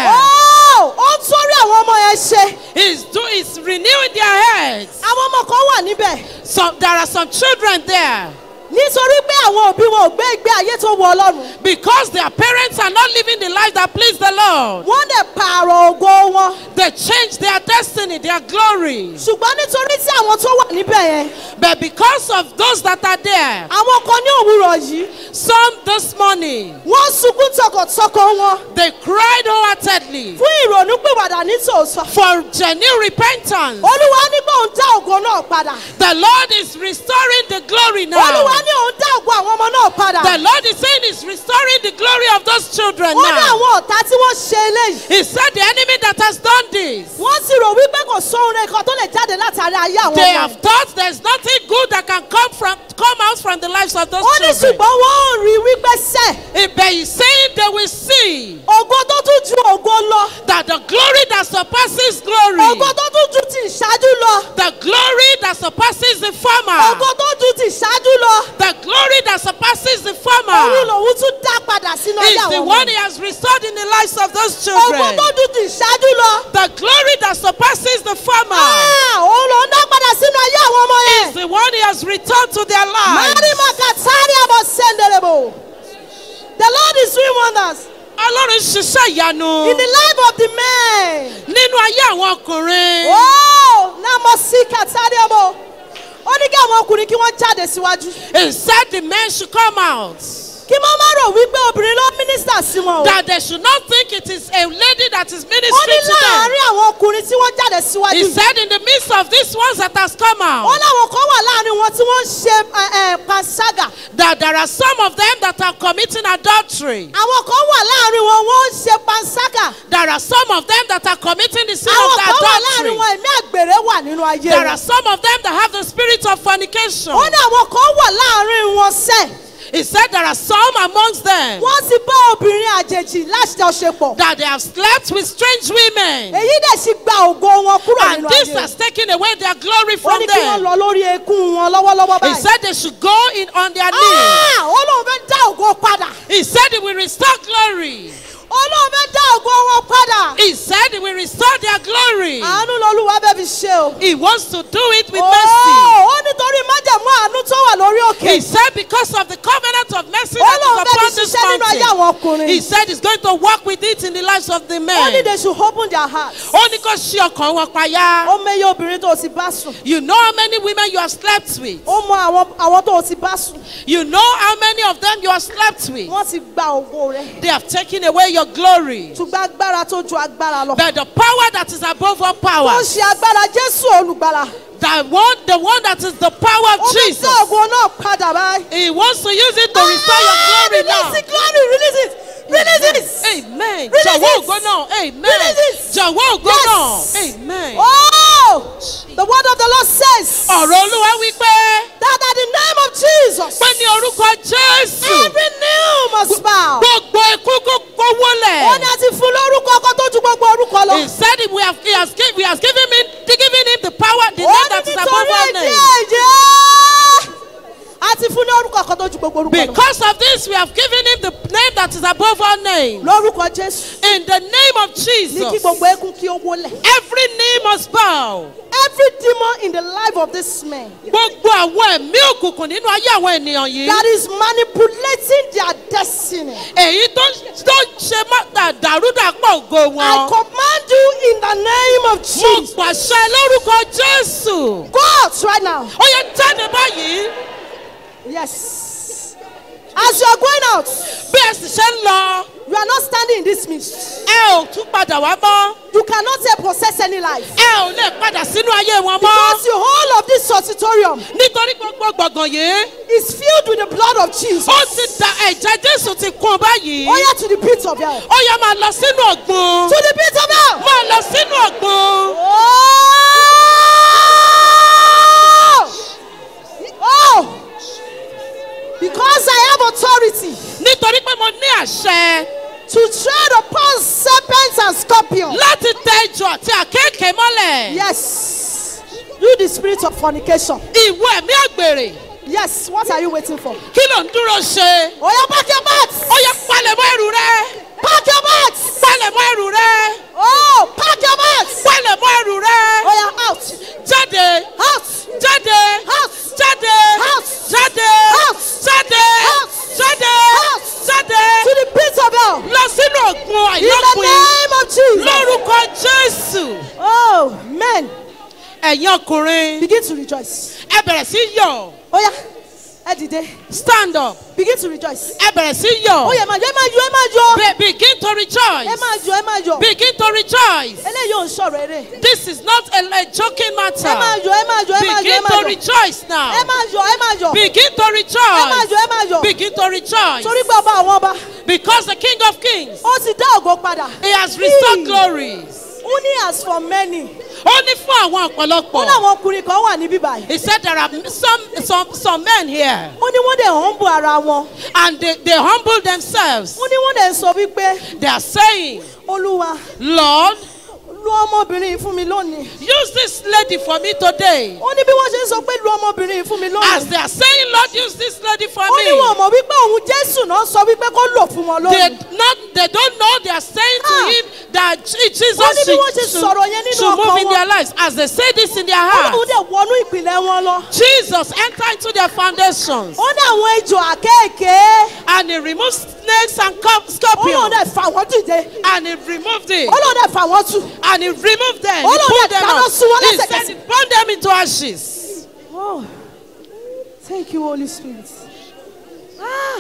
Ó ó ń torí àwọn ọmọ yẹn ṣe. he's do he's renewing their heads. Àwọn ọmọ kan wà níbẹ̀. some there are some children there. Nítorí pé àwọn òbí wọn ò gbé ìgbé ayé tó wọ Ọlọ́run. because their parents are not living the life that please the lord. Wọ́n dẹ̀ pààrọ̀ ògo wọn. they change their destiny their glory. Ṣùgbọ́n nítorí tí àwọn tó wà níbẹ̀ yẹn. but because of those that are there. Àwọn kan ní òwúrọ̀ yìí. some this morning. Wọ́n sunkún tọkàntọkàn wọn. they cried wholeheartedly. Fún ìrònúpìwàdà ní tòótọ́. for genuine repentance. Olúwa ní pé òun dá ògo náà padà. the lord is restoring the glory now. Olúwa ní òun dá ògo àwọn ọmọ náà padà. the lord is saying he's restoring the glory of those children Ó ní now. àwọn ọ̀tá tí wọ́n ṣe eléyìí. he said the enemy that has done this. Wọ́n sì rò wípé kò sóhun rẹ̀ kan tó lè jáde látàrí ayé àwọn they ọmọ. have thought there's nothing good that can come from come out from the lives of those Ó ní children. ṣùgbọ́n wọ́n ò rí wípé sẹ́. If But he's saying they will see Ògo tó tún ju ògo lọ. that the glory that surpasses glory, Ògo tó tún ju ti ìṣáájú lọ. the glory that surpasses the Ògo former, tó ju ti ìṣáájú lọ. the glory that surpasses the Òun former, lòun tún dá padà sínú ayé is the àwọn one ọmọ. he has restored in the lives of those Ògo children. tó ju ti ìṣáájú lọ. The glory that surpasses the former Ah, Òun lòun dá padà sínú ayé àwọn ọmọ is yẹn. the one he has returned to their lives. Mari makatari abo senderebo. The Lord is doing wonders Ọlọ́run ṣiṣẹ́ ìyanu in the life of the men. nínú ayé àwọn ọkùnrin. Oh, namosi katari abo. Ó ní kí àwọn ọkùnrin kí wọ́n jáde síwájú. He said the men should come out. Kí wọ́n má rò wípé obìnrin ló mínísítà sí wọn o. That they should not think it is a lady that is Ó ní ministering to them. láàárín àwọn ọkùnrin tí wọ́n jáde He síwájú. said in the midst of these ones that has come Ó out láwọn kan wà láàárín wọn tí wọ́n ń ṣe ẹ, ẹ, panṣágà. that there are some of them that are committing adultery. Àwọn kan wà láàárín wọn wọ́n ń ṣe panṣágà. There are some of them that are committing the sin Àwọn of the kan wà láàárín adultery. wọn ẹ̀mí àgbèrè wà nínú ayé There are wọn. some of them that have the spirit of fornication. Ó ní àwọn kan wà láàárín wọn sẹ́. He said there are some amongst them Wọ́n ti bá obìnrin àjèjì láṣepọ̀. that they have slept with strange women. Èyí dẹ̀ sì gba ògo wọn kúrò And nínú this ayé has wọn. taken away their glory Ó from ní kí wọ́n them. lọ lórí eékún wọn lọ́wọ́lọ́wọ́ He báyìí. said they should go in on their knees. Ah! Ó lóun fẹ́ dá ògo padà. He said he will restore glory. Ó lóun fẹ́ dá ògo wọn padà. He said he will restore their glory. Àánú lolúwa bẹ́ẹ̀ fi ṣe o. He wants to do it with Oh, mercy. Ó nítorí májẹ̀mú àánú tó wà lórí òkè. He said because of the covenant of mercy Ó that lóun is fẹ́ upon fi this ṣiṣẹ́ nínú ayé àwọn mountain. ọkùnrin. He said he's going to work with it in the lives of the Ó ní men. they should open their hearts. Ó ní kó ṣí ọkàn wọn payá. Ó mẹ́yẹ obìnrin tó o ti bá sùn. You know how many women you have slept with. Ó mọ àwọn àwọn tó o ti bá sùn. You know how many of them you have slept with. Wọ́n ti gba ògo rẹ̀. They have taken away your glory. Ṣùgbọ́n agbára tó ju agbára lọ. But the power that is above all Ó powers, ṣe agbára Jésù olùgbàlà. the one, the one that is the power Ó of fẹ́ Jesus, dá ògo náà padà báyìí. He wants to use it to restore your Ah, glory now. Release it, glory, release it. Release it. Amen. Release Jọ̀wọ́ it. ògo náà. Amen. Release it. Jọ̀wọ́ ògo Yes. náà. Amen. Oh, the word of the Lord says Ọ̀rọ̀ Olúwa wí pé that at the name of Jesus, pé ní orúkọ Jésù every knee must bow. gbogbo ikú kó kó Ó ní wọlẹ̀. a ti fún lórúkọ ọkọ tó ju gbogbo orúkọ lọ. He said we have, he has, given, we has given, him, given him the power, the Ó name ní that is above nítorí all èdè names. èjì. A ti fún lórúkọ ọkọ tó ju gbogbo orúkọ lọ. Because of this, we have given him the name that is above all names. Lórúkọ Jésù. In the name of Ní kí Jesus, gbogbo eégún kí ó wólẹ̀. every knee must bow. Every demon in the life of this man Gbogbo àwọn ẹ̀mí òkùnkùn nínú ayé àwọn ènìyàn yìí. that is manipulating their destiny. Èyí tó tó ń ṣe mọ́tà dàrúdàpọ̀ ògo I wọn. command you in the name of Mo Jesus. pàṣẹ lórúkọ Jésù. Go out right now. Ó yẹ jáde báyìí. Yes. As you are going out, bí ẹ sì ṣe ń lọ you are not standing in this midst. ẹ ò tún padà wá mọ́ You cannot say possess any life. ẹ ò lè padà sínú ayé wọn mọ́ Because the whole of this auditorium nítorí gbogbo gbọ̀ngàn yìí is filled with the blood of Jesus. ó ti da ẹ̀jẹ̀ jésù ti kún báyìí Oh yeah, to the pit of hell. ó yẹ máa lọ sínú ọ̀gbun To the pit of hell. máa lọ sínú ọ̀gbun Oh! Oh! Because I have authority nítorí pé mo ní àṣẹ to tread upon serpents and scorpions. láti tẹ ejò àti àkéèké mọ́lẹ̀ Yes. You, the spirit of fornication. ìwọ ẹ̀mí àgbèrè Yes. What are you waiting for? kí ló ń dúró ṣe Oh yeah, pack your bags. ó yẹ palẹ̀mọ́ ẹrù rẹ Pack your bags. palẹ̀mọ́ ẹrù rẹ Oh, pack your bags. palẹ̀mọ́ ẹrù rẹ Oh yeah, out. jáde Out. jáde House. jáde House. jáde House. jáde House. jáde House. jáde To the pit of hell. lọ sínú ọ̀gbun In the àìlọ́pin name of Jesus. lórúkọ jésù Oh, men, ẹ̀yin ọkùnrin begin to rejoice. ẹ bẹ̀rẹ̀ sí yọ̀ Oh yeah, ẹ dìde. stand up Begin to rejoice. ẹ bẹ̀rẹ̀ sí yọ̀ Ó yẹ máa yọ, ẹ máa yọ, ẹ máa yọ. Be- begin to Ẹ rejoice máa yọ, ẹ máa yọ. begin to rejoice Eléyìí ò ń sọ̀rọ̀ eré. this is not a, a joking Ẹ máa matter yọ, ẹ máa yọ, ẹ máa yọ, ẹ begin máa to yọ. rejoice Ẹ now máa yọ, ẹ máa yọ. begin to Ẹ máa rejoice yọ, ẹ máa yọ. begin to rejoice Torí pé ọba àwọn ọba, because the king of kings ó ti dá ògo padà. he has restored He- glories Ó ní as for many. ó ní fún àwọn Ó ọ̀pọ̀lọpọ̀ láwọn ọkùnrin kan wà níbí báyìí. he said there are some some some men here Ó ní wọ́n dẹ̀ humble ara wọn. and they they humble themselves Ó ní wọ́n dẹ̀ ń sọ wípé they are saying Olúwa lord lu ọmọbìnrin yìí fún mi lónìí. use this lady for me today Ó ní bí wọ́n ṣe ń sọ pé lu ọmọbìnrin yìí fún mi as lónìí. they are saying lord use this lady for Ó ní me wọn mọ̀ wípé òun Jésù náà sọ wípé kó lò fún wọn they lónìí. not they don't know they are saying to Ah. him that Je- Jesus Ó ní bí wọ́n ṣe should, should, sọ̀rọ̀ yẹn nínú should move ọkàn in wọn. their lives as they say this in their Ó ní heart òun dẹ̀ wọnú ìpìlẹ̀ wọn lọ. Jesus enter into their foundations Ó ní àwọn ejò àkéèké. and he removed snakes and co- Ó lóun scorpions dẹ̀ fà wọ́n dìde. and he removed it Ó lóun dẹ̀ fà wọ́n tù. and he removed them Ó he lóun pulled dẹ̀ them dáná out sun wọn he lẹ́sẹ̀kẹsẹ̀. said he burned them into ashes Oh, thank you, Holy Spirit. Ah,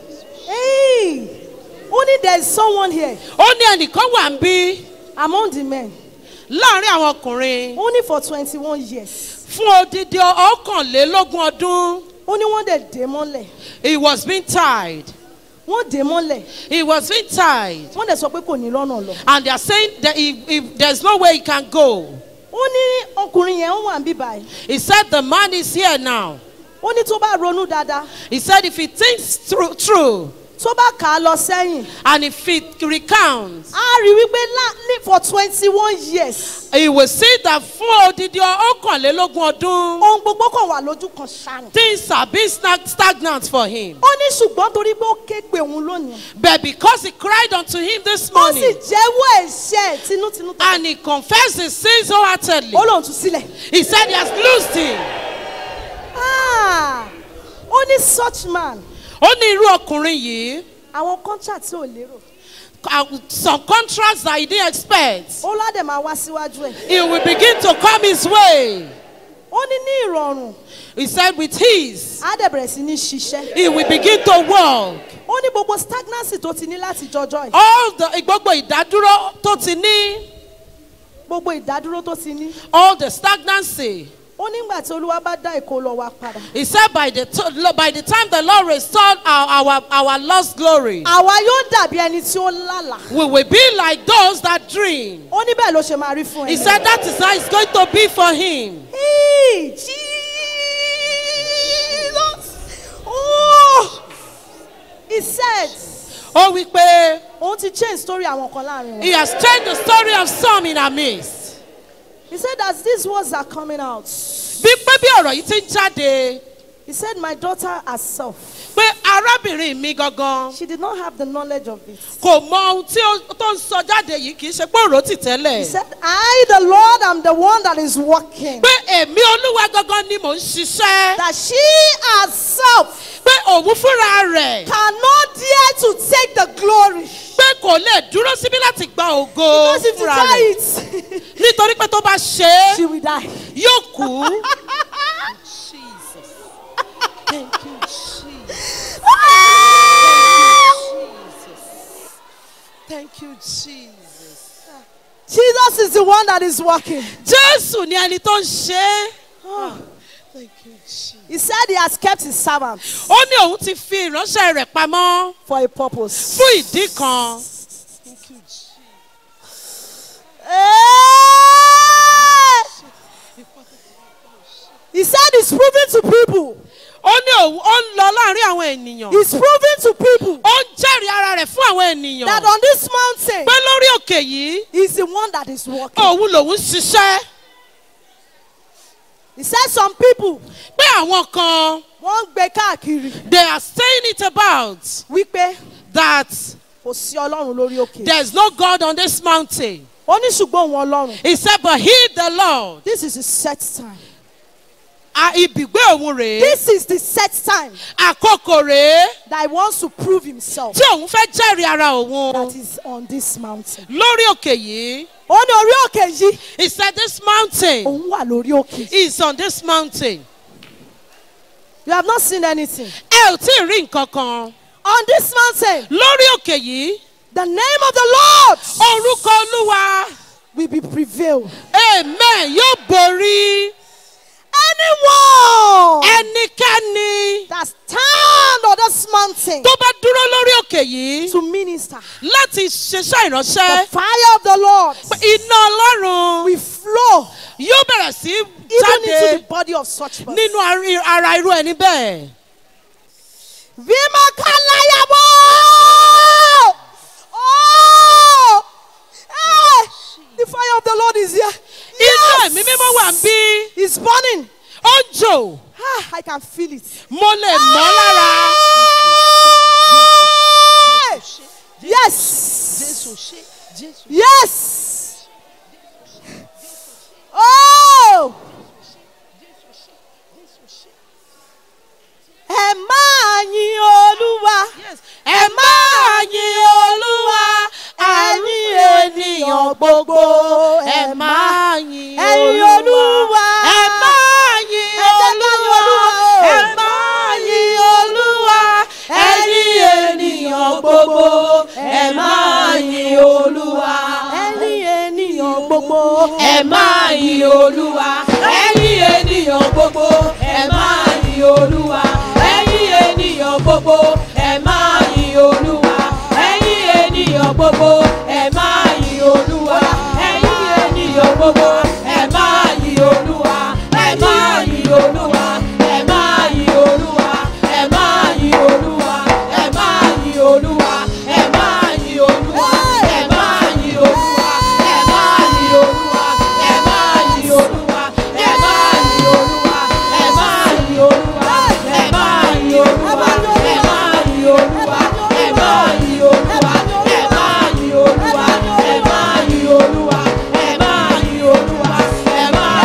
hey, only there is someone here ó ní ẹnìkan wà ń bí among the men, láàrin àwọn ọkùnrin only for twenty-one years. fún odidi ọ̀kànlélógún ọdún Ó ní wọ́n dẹ̀ dé mọ́lẹ̀. he was being tied Wọ́n dé mọ́lẹ̀. he was being tied Wọ́n dẹ̀ sọ pé kò ní lọ́nà lọ. and they are saying that he, he, there's no way he can go Ó ní ọkùnrin yẹn ó wà níbí báyìí. he said the man is here now Ó ní tó bá ronú dáadáa, he said if he thinks through, through tó bá kà á lọ sẹ́yìn, and if he recounts á rí wípé lá- ní for twenty-one years, he will see that fún odidi ọ̀kànlélógún ọdún ohun gbogbo kan wà lójú kan ṣáà. things are being stag- stagnant for him Ó ní ṣùgbọ́n torí pé ó ké pe òun lónìí. but because he cried unto him this Ó sì morning jẹ́wọ́ ẹ̀ṣẹ̀ tinútinú tó. and he confessed his sins wholeheartedly Ó lóun tú sílẹ̀. he said he has loosed him Ah, ó ní such man ó ní irú ọkùnrin yìí àwọn contract tí ò lérò uh, some contracts that he didn't expect ó ládẹ̀ máa wá síwájú ẹ̀ he will begin to come his way ó ní ní ìrọ̀rùn he said with his á dẹ̀ bẹ̀rẹ̀ sí ní ṣiṣẹ́ he will begin to walk ó ní gbogbo stagnancy tó ti ní láti jọjọ́ ẹ̀ all the gbogbo ìdádúró tó ti ní gbogbo ìdádúró tó ti ní all the stagnancy ó nígbà tí olúwa bá dá èkó lọ wá padà he said by the to- by the time the lord restored our our, our lost glory àwa yóò dàbí ẹni tí ó lálàá we will be like those that dream ó ní bẹ́ẹ̀ ló ṣe máa rí fún ẹ he said that is how it's going to be for him Hey, Jesus. Oh, he said ó wí pé òun ti change story àwọn kan láàrin he wọn. has changed the story of some in our midst He said as these words are coming out bí pé bí ọ̀rọ̀ yìí ti ń jáde he said my daughter herself pé arábìnrin mi gangan she did not have the knowledge of it. kò mọ ohun tí ó tó ń sọ jáde yìí kì í ṣe pé òró tì He tẹ́lẹ̀ said I the Lord am the one that is working. pé èmi olúwa gangan ni mò ń ṣiṣẹ́ That she herself pé òun fúnra rẹ̀ cannot dare to take the glory. pé kò lè dúró síbí láti gba ògo Because if you fúnra try rẹ̀ it, nítorí pé tó bá ṣe é she will die. yóò kú. Ah! Jesus. Jesus is the one that is working. Jésù ni ẹni tó ń ṣe é. Oh. Thank you, Jesus. He said he has kept his servants Ó ní òun ti fi ìránṣẹ́ rẹ̀ pamọ́ for a purpose. fún ìdí kan. Hey! He said he's proving to people. Ó ní òun ó ń lọ láàrin àwọn ènìyàn. He's proving to people Ó ń jẹ́rìí ara rẹ̀ fún àwọn ènìyàn. that on this mountain, Pé lórí òkè yìí, he's the one that is working. òun lòun ń ṣiṣẹ́. He said some people Pé àwọn kan, wọ́n ń gbé káàkiri they are saying it about wípé that kò sí ọlọ́run lórí òkè. there is no God on this mountain. Ó ní ṣùgbọ́n òun ọlọ́run. He said, but he the Lord. This is the set time. A ibùgbé òun rèé. This is the set time Àkókò rèé. that he wants to prove himself Tí òun fẹ́ jẹ́rìí ara òun. that is on this mountain. Lórí òkè yìí. Ó ní orí òkè yìí He said this mountain òun wà lórí òkè. is on this mountain. You have not seen anything. Ẹ ò tí ì rí nǹkan kan. On this mountain, Lórí òkè yìí. the name of the Lord Orúkọ Olúwa. will be prevailed. Amen yóò borí. Anyone Ẹnikẹ́ni that stand on this mountain tó bá dúró lórí òkè yìí to minister, láti ṣiṣẹ́ the ìránṣẹ́. fire of the Lord Iná Ọlọ́run will flow yóò bẹ̀rẹ̀ sí even into jáde the body of such person. nínú ari- ara irú ẹni bẹ́ẹ̀. Vimakanayabo! Oh! Hey! The fire of the Lord is here. Inú ẹ̀mí mímọ́ wà ń bí. It's burning. Ó ń jò. Ah, I can feel it. Mo lè mọ́ lára. Hey! Yes. Yes. Oh! Ẹ máa yin Olúwa. Ẹ máa yin Olúwa. Ẹ̀yin ènìyàn gbogbo. Ẹ máa yin Ẹ̀yin Olúwa. Ẹ máa yin Ẹ jẹ́ ká yin Olúwa. Olúwa o. Ẹ máa yin Olúwa. Ẹ̀yin ènìyàn gbogbo. Ẹ máa yin Olúwa. Ẹ̀yin ènìyàn gbogbo. Ẹ máa yin Olúwa. Ẹ̀yin ènìyàn gbogbo. Ẹ máa yin Olúwa. Ẹ̀yin ènìyàn gbogbo. Ẹ máa yin Olúwa. Ẹ̀yin ènìyàn gbogbo. Ẹ máa yin Olúwa. Ẹ̀yin ènìyàn gbogbo. Ẹ máa yin Olúwa. Ẹ máa yin Olúwa. Ẹ máa yin Olúwa. Ẹ máa yin Olúwa. Ẹ máa yin Olúwa. Ẹ máa yin Olúwa. Ẹ máa yin Olúwa. Ẹ máa yin Olúwa. Ẹ máa yin Olúwa. Ẹ máa yin Olúwa. Ẹ máa yin Olúwa. Ẹ máa yin Olúwa. Ẹ máa yin Olúwa. Ẹ máa yin Olúwa. Ẹ máa yin Olúwa. Ẹ máa yin Olúwa. Ẹ máa yin Olúwa. Ẹ máa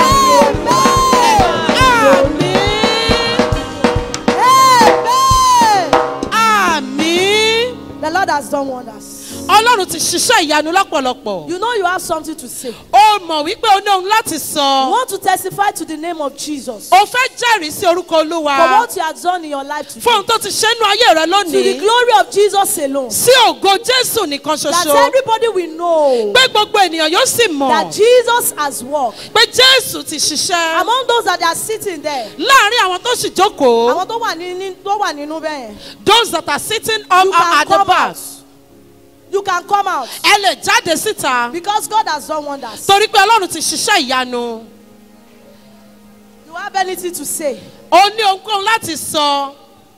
yin Olúwa. Amen. Àmín. The Lord has done wonders. Ọlọ́run ti ṣiṣẹ́ ìyanu lọ́pọ̀lọpọ̀. You know you have something to say. Ó mọ̀ wípé o ní ohun láti You sọ. want to testify to the name of Jesus. O fẹ́ jẹ́rìí sí orúkọ Olúwa. For what you have done in your life today. Fún ohun tó ti ṣe nínú ayé rẹ To the lónìí. glory of Jesus alone. Sí ògo Jésù nìkan That ṣoṣo. everybody will know Pé gbogbo ènìyàn yóò sì that mọ̀. Jesus has worked. Pé Jésù ti ṣiṣẹ́. Among those that are sitting there. Láàárín àwọn tó sì jókòó. Àwọn tó wà ní ní- tó wà nínú bẹ́ẹ̀ yẹn. Those that are sitting up You can at the come back. out. You can come out. Ẹ lè jáde síta. Because God has done wonders. Torí pé Ọlọ́run ti ṣiṣẹ́ ìyanu. You have anything to say? O ní ohunkóhun láti sọ.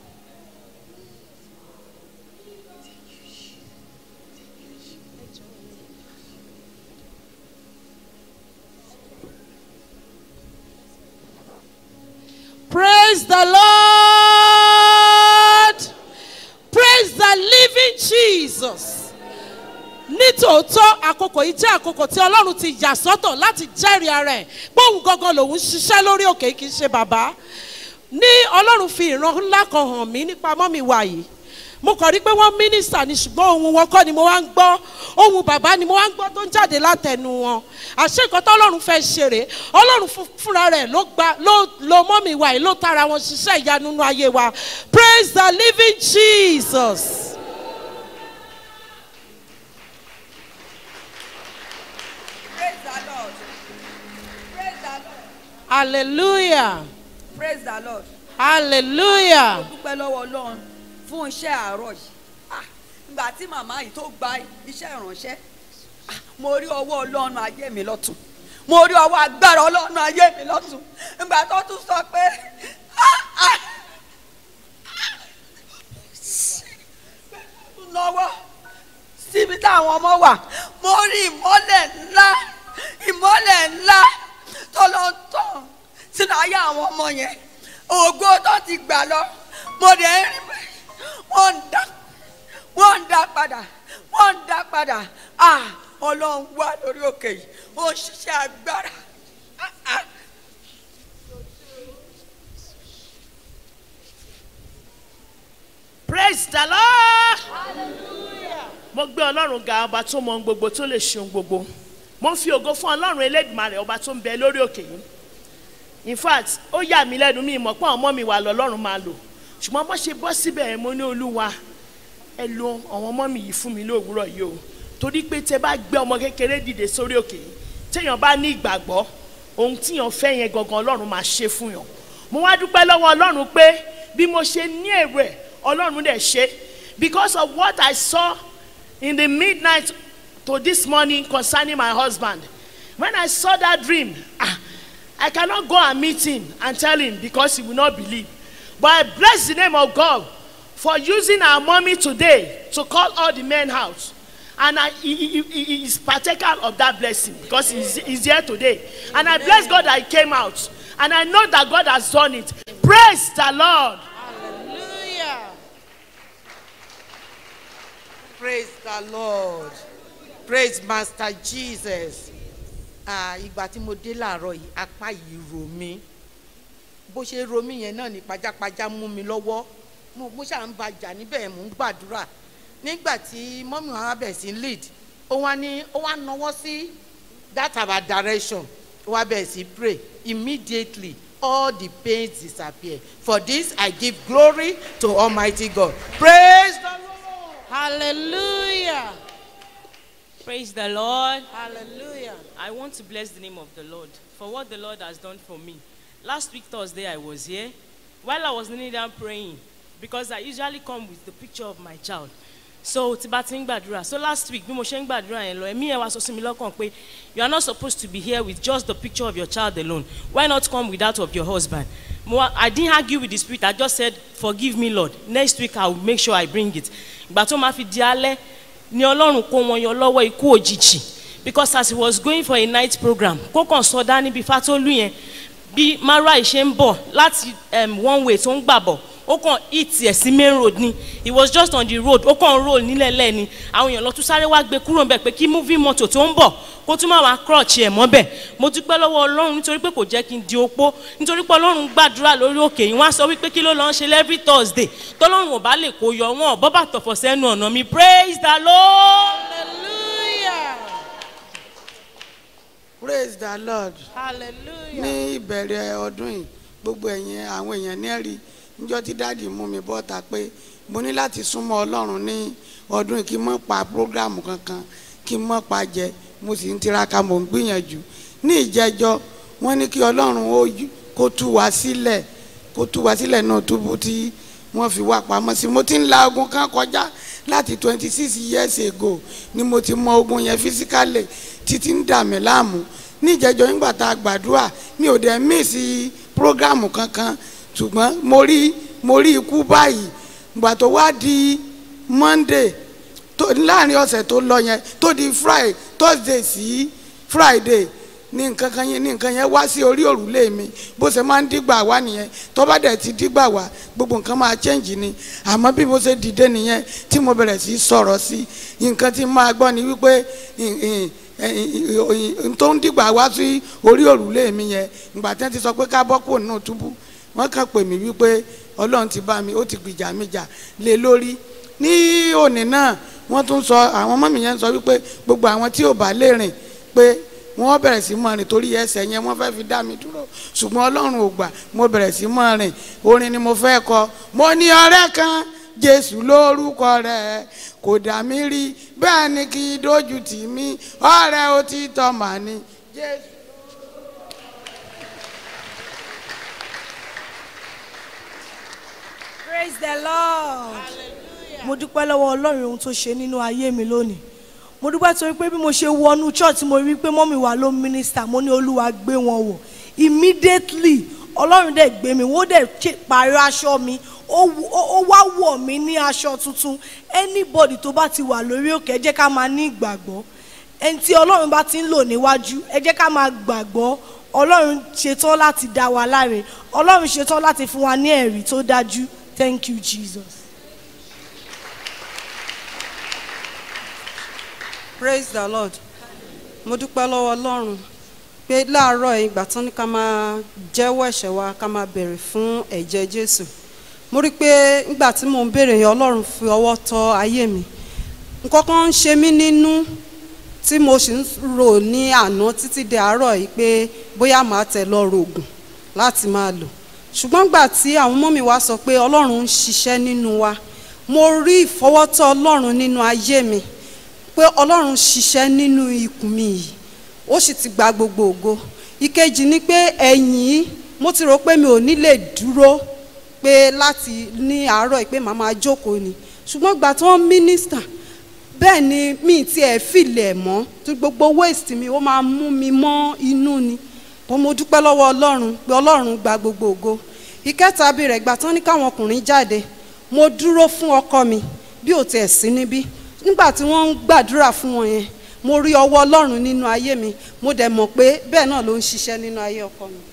Praise the Lord. Praise the living Jesus. Nítòótọ́ àkókò yìí jẹ́ àkókò tí Ọlọ́run ti yà sọ́tọ̀ láti jẹ́rìí ara ẹ̀ bóun gangan lòun ṣiṣẹ́ lórí òkè kì í ṣe bàbá. Ní Ọlọ́run fi ìran ńlá kan hàn mí nípa mọ́mì wa yìí. Mo kàn rí pé wọ́n mínísítà ni ṣùgbọ́n ohun wọn kọ́ ni mo wá ń gbọ́. Ohun bàbá ni mo wá ń gbọ́ tó ń jáde látẹnu wọn. Àṣé nǹkan tó Ọlọ́run fẹ́ ṣe rèé. Ọlọ́run fún- fúnra rẹ̀ ló gba ló lo mọ́mì wa yìí ló tara wọn ṣiṣẹ́ ìyanu nínú ayé wa. Praise the living Jesus. hallelujah praise the lord. hallelujah mo dúpẹ́ lọ́wọ́ ọlọ́run fún iṣẹ́ àárọ̀ yìí Ah, ìgbà tí màmá yìí tó gba iṣẹ́ ìránṣẹ́ ah, mo rí ọwọ́ ọlọ́run ayé mi lọ́tún mo rí ọwọ́ agbára ọlọ́run ayé mi lọ́tún ìgbà tó tún sọ pé ah, ah, lọ́wọ́ síbi táwọn ọmọ wà mo rí ìmọ́lẹ̀ ńlá ìmọ́lẹ̀ ńlá tó lọ tàn sínú ayé àwọn ọmọ yẹn ògo tó ti gbà lọ mo dẹ̀ ń rí pé wọ́n ń dá wọ́n ń dá padà wọ́n ń dá padà ah ọlọ́run wà lórí òkè yìí ó ń ṣiṣẹ́ agbára ah ah. praise the lord mo gbé ọlọ́run ga ọba tó mọ ohun gbogbo tó lè ṣe ohun gbogbo mo ń fi ògo fún ọlọ́run elédùnmarè ọba tó ń bẹ lórí òkè yìí in fact ó yà mí lẹ́nu mi mọ̀ pé àwọn ọmọ mi wà lọ́lọ́run máa lò ṣùgbọ́n bó ṣe bọ́ síbẹ̀ yẹn mo ní olúwa ẹ lo àwọn ọmọ mi yìí fún mi lówùúrọ̀ yìí o torí pé tẹ bá gbé ọmọ kékeré dìde sórí òkè yìí téèyàn bá ní ìgbàgbọ́ ohun tíyàn fẹ́ yẹn gangan ọlọ́run máa ṣe fún yàn mo wá dúpẹ́ lọ́wọ́ ọlọ́run pé bí mo ṣe ní èrò ẹ̀ ọlọ́run dẹ̀ ṣe because of what I saw in the midnight to this morning concerning my husband when I saw that dream ah I cannot go and meet him and tell him because he will not believe but I bless the name of God for using our mommy today to call all the men out and I, he, he, he, he is partaker of that blessing because he's, he's here today and I bless God that he came out and I know that God has done it praise the Lord. hallelujah praise the lord praise master jesus ah ìgbà tí mo dé láàárọ̀ yìí apá yìí ro mí bó ṣe ro mí yẹn náà ní pajápajá mú mi lọ́wọ́ mo mo ṣáà ń ba jà níbẹ̀ mò ń gbàdúrà nígbà tí mọ́mí wa bẹ̀ sí lead ó wá ní ó wá nawọ́ sí that our direction ó wá bẹ̀ sí pray immediately all the pains disappear for this i give glory to almighty god praise the lord hallelujah Praise the Lord. hallelujah I want to bless the name of the Lord for what the Lord has done for me. Last week, Thursday, I was here. While I was kneeling down praying, because I usually come with the picture of my child. So, tí bá ti ń gbàdúrà. So last week, bí mo ṣe ń gbàdúrà yẹn lọ, ẹ̀mí ẹ̀ wá sọ sí mi lọ́kàn pé you are not supposed to be here with just the picture of your child alone. Why not come with that of your husband? Mo wá- I didn't argue with the spirit. I just said, forgive me, Lord. Next week, I will make sure I bring it. Ìgbà tó máa fi di alẹ́, ni ọlọ́run kó wọn yọ lọ́wọ́ ikú òjijì because as he was going for a night program kó kàn sọdá níbi fatolu yẹn bí mara ṣe ń bọ̀ láti um, one way tó ń gbà bọ̀ ó kàn hit ẹ̀ sí main road ni he was just on the road ó kàn roll nílẹ̀ lẹ́ni àwọn èèyàn lọ tún sáré wá gbé kúrò ńbẹ̀ pé kí moving motor tó ń bọ̀ kó tún máa wá crutch ẹ̀ mọ́bẹ̀ mo dúpẹ́ lọ́wọ́ ọlọ́run nítorí pé kò jẹ́ kí n di opó nítorí pé ọlọ́run gbàdúrà lórí òkè yìí wọ́n á sọ wípé kí ló lọ́ ń ṣe every thursday tọ́lọ́run ò bá lè kó yọ wọn ò bọ́ bàtọ̀ fọ̀ sẹ́nu ọ̀nà mi praise the lord. hallelujah praise the lord hallelujah ní ìbẹ̀rẹ̀ ọdún yìí gbogbo ẹ̀yin àwọn èèyàn ní ẹ̀rí níjọ́ tí dáàdì mú mi bọ́ta pé mo ní láti súnmọ́ ọlọ́run ní ọdún yìí kí n mọ̀ pa prógrámù kankan kí n mọ̀ pa jẹ mo sì ń tiraka mò ń gbìyànjú ní ìjẹjọ́ wọ́n ní kí ọlọ́run ó yí- kó tú wa sílẹ̀ kó tú wa sílẹ̀ náà túbú tí wọ́n fi wá pamọ́ sí mo ti ń la ogun kan kọjá láti twenty six years ago ni mo ti mọ ogun yẹn physically títí ń dà mí láàmú níjẹjọ nígbà tá a gbàdúrà mi ò dẹ̀ míìsì prógrámù kankan ṣùgbọ́n mo rí mo rí ikú báyìí ìgbà tó wá di monday tó láàrin ọ̀sẹ̀ tó lọ yẹn tó di friday thursday sí friday ní nǹkan kan yẹn ní nǹkan yẹn wá sí orí òrùlé mi bó ṣe máa ń dígbà wá nìyẹn tó bá dẹ̀ ti dígbà wá gbogbo nǹkan máa change ni àmọ́ bí mo ṣe dìde nìyẹn tí mo bẹ̀rẹ̀ sí sọ̀rọ̀ sí nǹkan tí máa gbọ́ ni wípé ìn- ìn- ìn- ìn- tó ń dìgbà wá sí orí òrùlé mi yẹn ìgbà tí wọ́n ti sọ pé ká bọ́ kúrò nínú túbú wọ́n kàn pè mí wípé ọlọ́run ti bá mi ó ti gbìjà mi jà lé lórí ní òní náà wọ́n tún sọ àwọn ọmọ mi yẹn sọ wípé gbogbo àwọn tí ò bá lè rìn pé wọ́n bẹ̀rẹ̀ sí mọ́ rìn torí ẹsẹ̀ yẹn wọ́n fẹ́ fi dá mi dúró ṣùgbọ́n ọlọ́run ò gbà mo bẹ̀rẹ̀ sí mọ́ rìn orin ni mo fẹ́ kọ mo ní ọ̀rẹ́ kan jésù lórúkọ rẹ̀ kò dà mí rí bẹ́ẹ̀ ni kì í dójú tì mí ọ̀rẹ́ òtítọ́ mà ní jésù. praise the lord mo dúpẹ́ lọ́wọ́ ọlọ́run ohun tó ṣe nínú ayé mi lónìí mo dúpẹ́ torí pé bí mo ṣe wọnú church mo rí pé mọ́mì wa ló mínísítà mo ní olúwa gbé wọn wọ̀ immediately ọlọ́run dẹ̀ gbé mi wọ́n dẹ̀ ṣe parí aṣọ mi ó wù- ó ó wá wọ̀ mí ní aṣọ tuntun anybody tó bá ti wà lórí òkè ẹ jẹ́ ká máa ní ìgbàgbọ́ ẹni tí ọlọ́run bá ti ń lò níwájú ẹ jẹ́ ká máa gbàgbọ́ ọlọ́run ṣetán láti dá wa láre ọlọ́run ṣetán láti fún wa ní ẹ̀rí tó dájú thank you jesus. praise the lord mo dúpẹ́ lọ́wọ́ ọlọ́run pé láàárọ̀ yìí ìgbà tán ní ká máa jẹ́wọ́ ẹ̀ṣẹ̀ wa ká máa bèrè fún ẹ̀jẹ̀ jésù mo rí i pé nígbà tí mò ń bèrè yẹn ọlọ́run fi ọwọ́ tọ́ ayé mi nǹkan kan ń ṣe mí nínú tí mo sì ń rò ní àná títí di àárọ̀ yìí pé bóyá màá tẹ̀ lọ rògùn láti máa lò ṣùgbọ́n gbà tí àwọn ọmọ mi wá sọ pé ọlọ́run ń ṣiṣẹ́ nínú wa mo rí ìfọwọ́tọ́ ọlọ́run nínú ayé mi pé ọlọ́run ṣiṣẹ́ nínú ikùn mi yìí ó sì ti gba gbogbo ògo ìkejì ni pé ẹ̀yìn mo ti rò pé mi ò ní lè dúró pé láti ní àárọ̀ yìí pé màá máa jókòó ni ṣùgbọ́n gbà tí wọ́n mínísítà bẹ́ẹ̀ ni mi ti ẹ̀ fìlẹ̀ mọ́ tí gbogbo waste mi ó máa mú mi mọ́ inú ni bọ́n mo dúpẹ́ lọ́wọ́ ọlọ́run pé ọlọ́run gba gbogbo ògo ìkẹta bí rẹ̀ gbà tán ní káwọn ọkùnrin jáde mo dúró fún ọkọ mi bí ò tiẹ̀ sí níbí nígbà tí wọ́n ń gbàdúrà fún wọn yẹn mo rí ọwọ́ ọlọ́run nínú ayé mi mo dẹ̀ mọ̀ pé bẹ́ẹ̀ náà ló ń ṣiṣẹ́ nínú ayé ọkọ mi.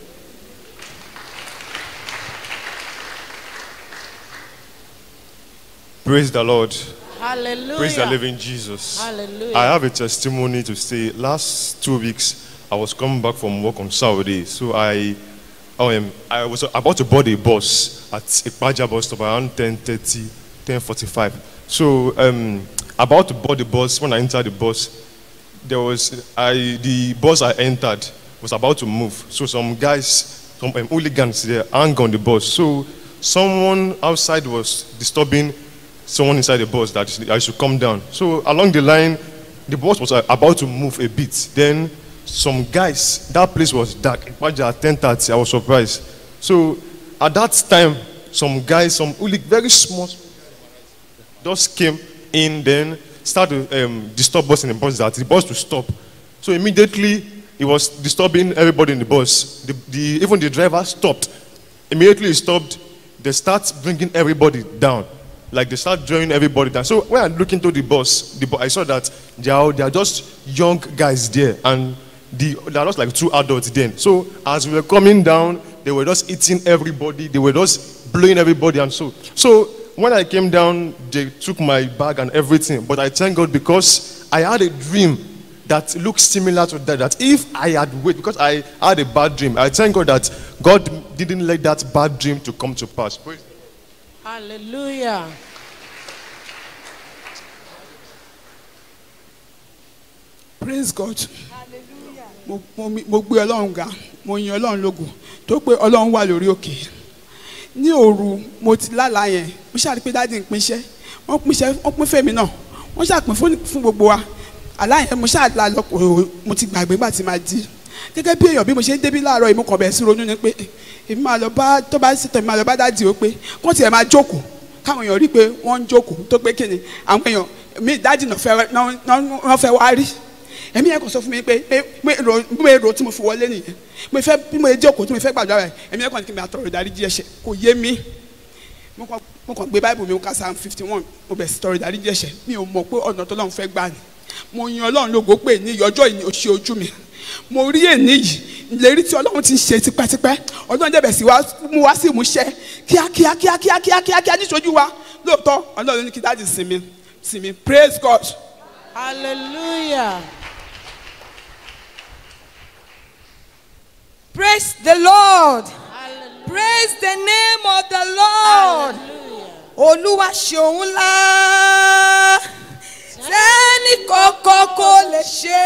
Praise the Lord. Hallelujah. Praise the living Jesus. Hallelujah. I have a testimony to say. Last two weeks, I was coming back from work on Saturday. So I, um, I was about to board a bus at Ipaja bus stop around 10.30, 10.45. So um, about to board the bus, when I entered the bus, there was, I, the bus I entered was about to move. So some guys, some um, hooligans there hung on the bus. So someone outside was disturbing someone inside the bus that I should come down. So along the line, the bus was uh, about to move a bit. Then some guys, that place was dark. In fact, at 10:30, I was surprised. So at that time, some guys, some hooli- very small, just came in, then started to um, disturb us in the bus that the bus to stop. So immediately, it was disturbing everybody in the bus. The, the, even the driver stopped. Immediately he stopped. They start bringing everybody down. Like they start drawing everybody down. So when I look into the bus, the, bu- I saw that they are, they are just young guys there. And the, they are just like two adults then. So as we were coming down, they were just eating everybody. They were just blowing everybody and so. So when I came down, they took my bag and everything. But I thank God because I had a dream that looks similar to that. That if I had waited, because I had a bad dream, I thank God that God didn't let that bad dream to come to pass. Praise Hallelujah. praise god mo mo mi- mo gbé ọlọ́run ga mo yin ọlọ́run lógo tó pé ọlọ́run wà lórí òkè ní òru mo ti lálàá yẹn mo ṣàrí pé dáàdi ń pinṣẹ́ wọ́n pinṣẹ́ wọ́n pín fèmí náà wọ́n ṣàpín fún fún gbogbo wa àlá yẹn mo ṣàlà lọ kò- mo ti gbàgbé gbà tí máa jí gẹ́gẹ́ bí èèyàn bí mo ṣe ń débí láàárọ̀ yìí mo kàn bẹ̀rẹ̀ sí ronú ni pé èmi máa lọ bá tó bá ṣètò èmi máa lọ bá dáàdi o pé kó tiẹ̀ máa jókòó káwọn èèyàn rí i pé wọ́n ń jókòó tó pé kíni àwọn èèyàn mi dáàdi náà fẹ́ náà- náà- náà fẹ́ wá rí ẹ̀mí yẹn kò sọ fún mi pé pé pé ro bí mo ro tí mo fi wọlé nìyẹn mo fẹ́ bí mo jẹ́ òkú tí mo fẹ́ gbàdúrà rẹ̀ ẹ̀mí yẹn kàn ní kí n bẹ àtọ̀rọ̀ ìdáríjì ẹ̀ṣẹ̀ kò yé mi mo kàn mo kàn gbé báìbù mi mo ka psalm fifty one mo bẹ̀ sí tọrọ ìdáríjì ẹ̀ṣẹ̀ mi ò mọ̀ pé ọ̀nà tó lọ́run fẹ́ gbà ni mo yan ọlọ́run lógo pé ní ọjọ́ yìí ni ó ṣe ojú mi mo rí èní yìí ìlérí tí ọlọ́run ti ń ṣe tipẹ́tipẹ́ ọlọ́run dẹ̀bẹ̀ sí wa mú wá sí ìmúṣẹ kíákíá kíákíá kíákíá kíá níṣojú wa lóòótọ́ ọlọ́run ní kí dáàdì sinmi sinmi praise god. Hallelujah. Praise the Lord. Praise the name of the Lord. Olúwa ṣeun ńlá. Sẹ́ni kọ̀ọ̀kan kò lè ṣe.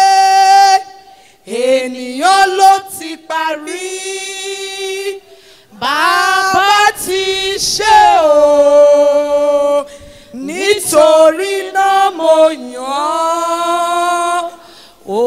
Ènìyàn ló ti parí. Bàbá ti ṣe o. Nítorí náà mo yàn án. Ó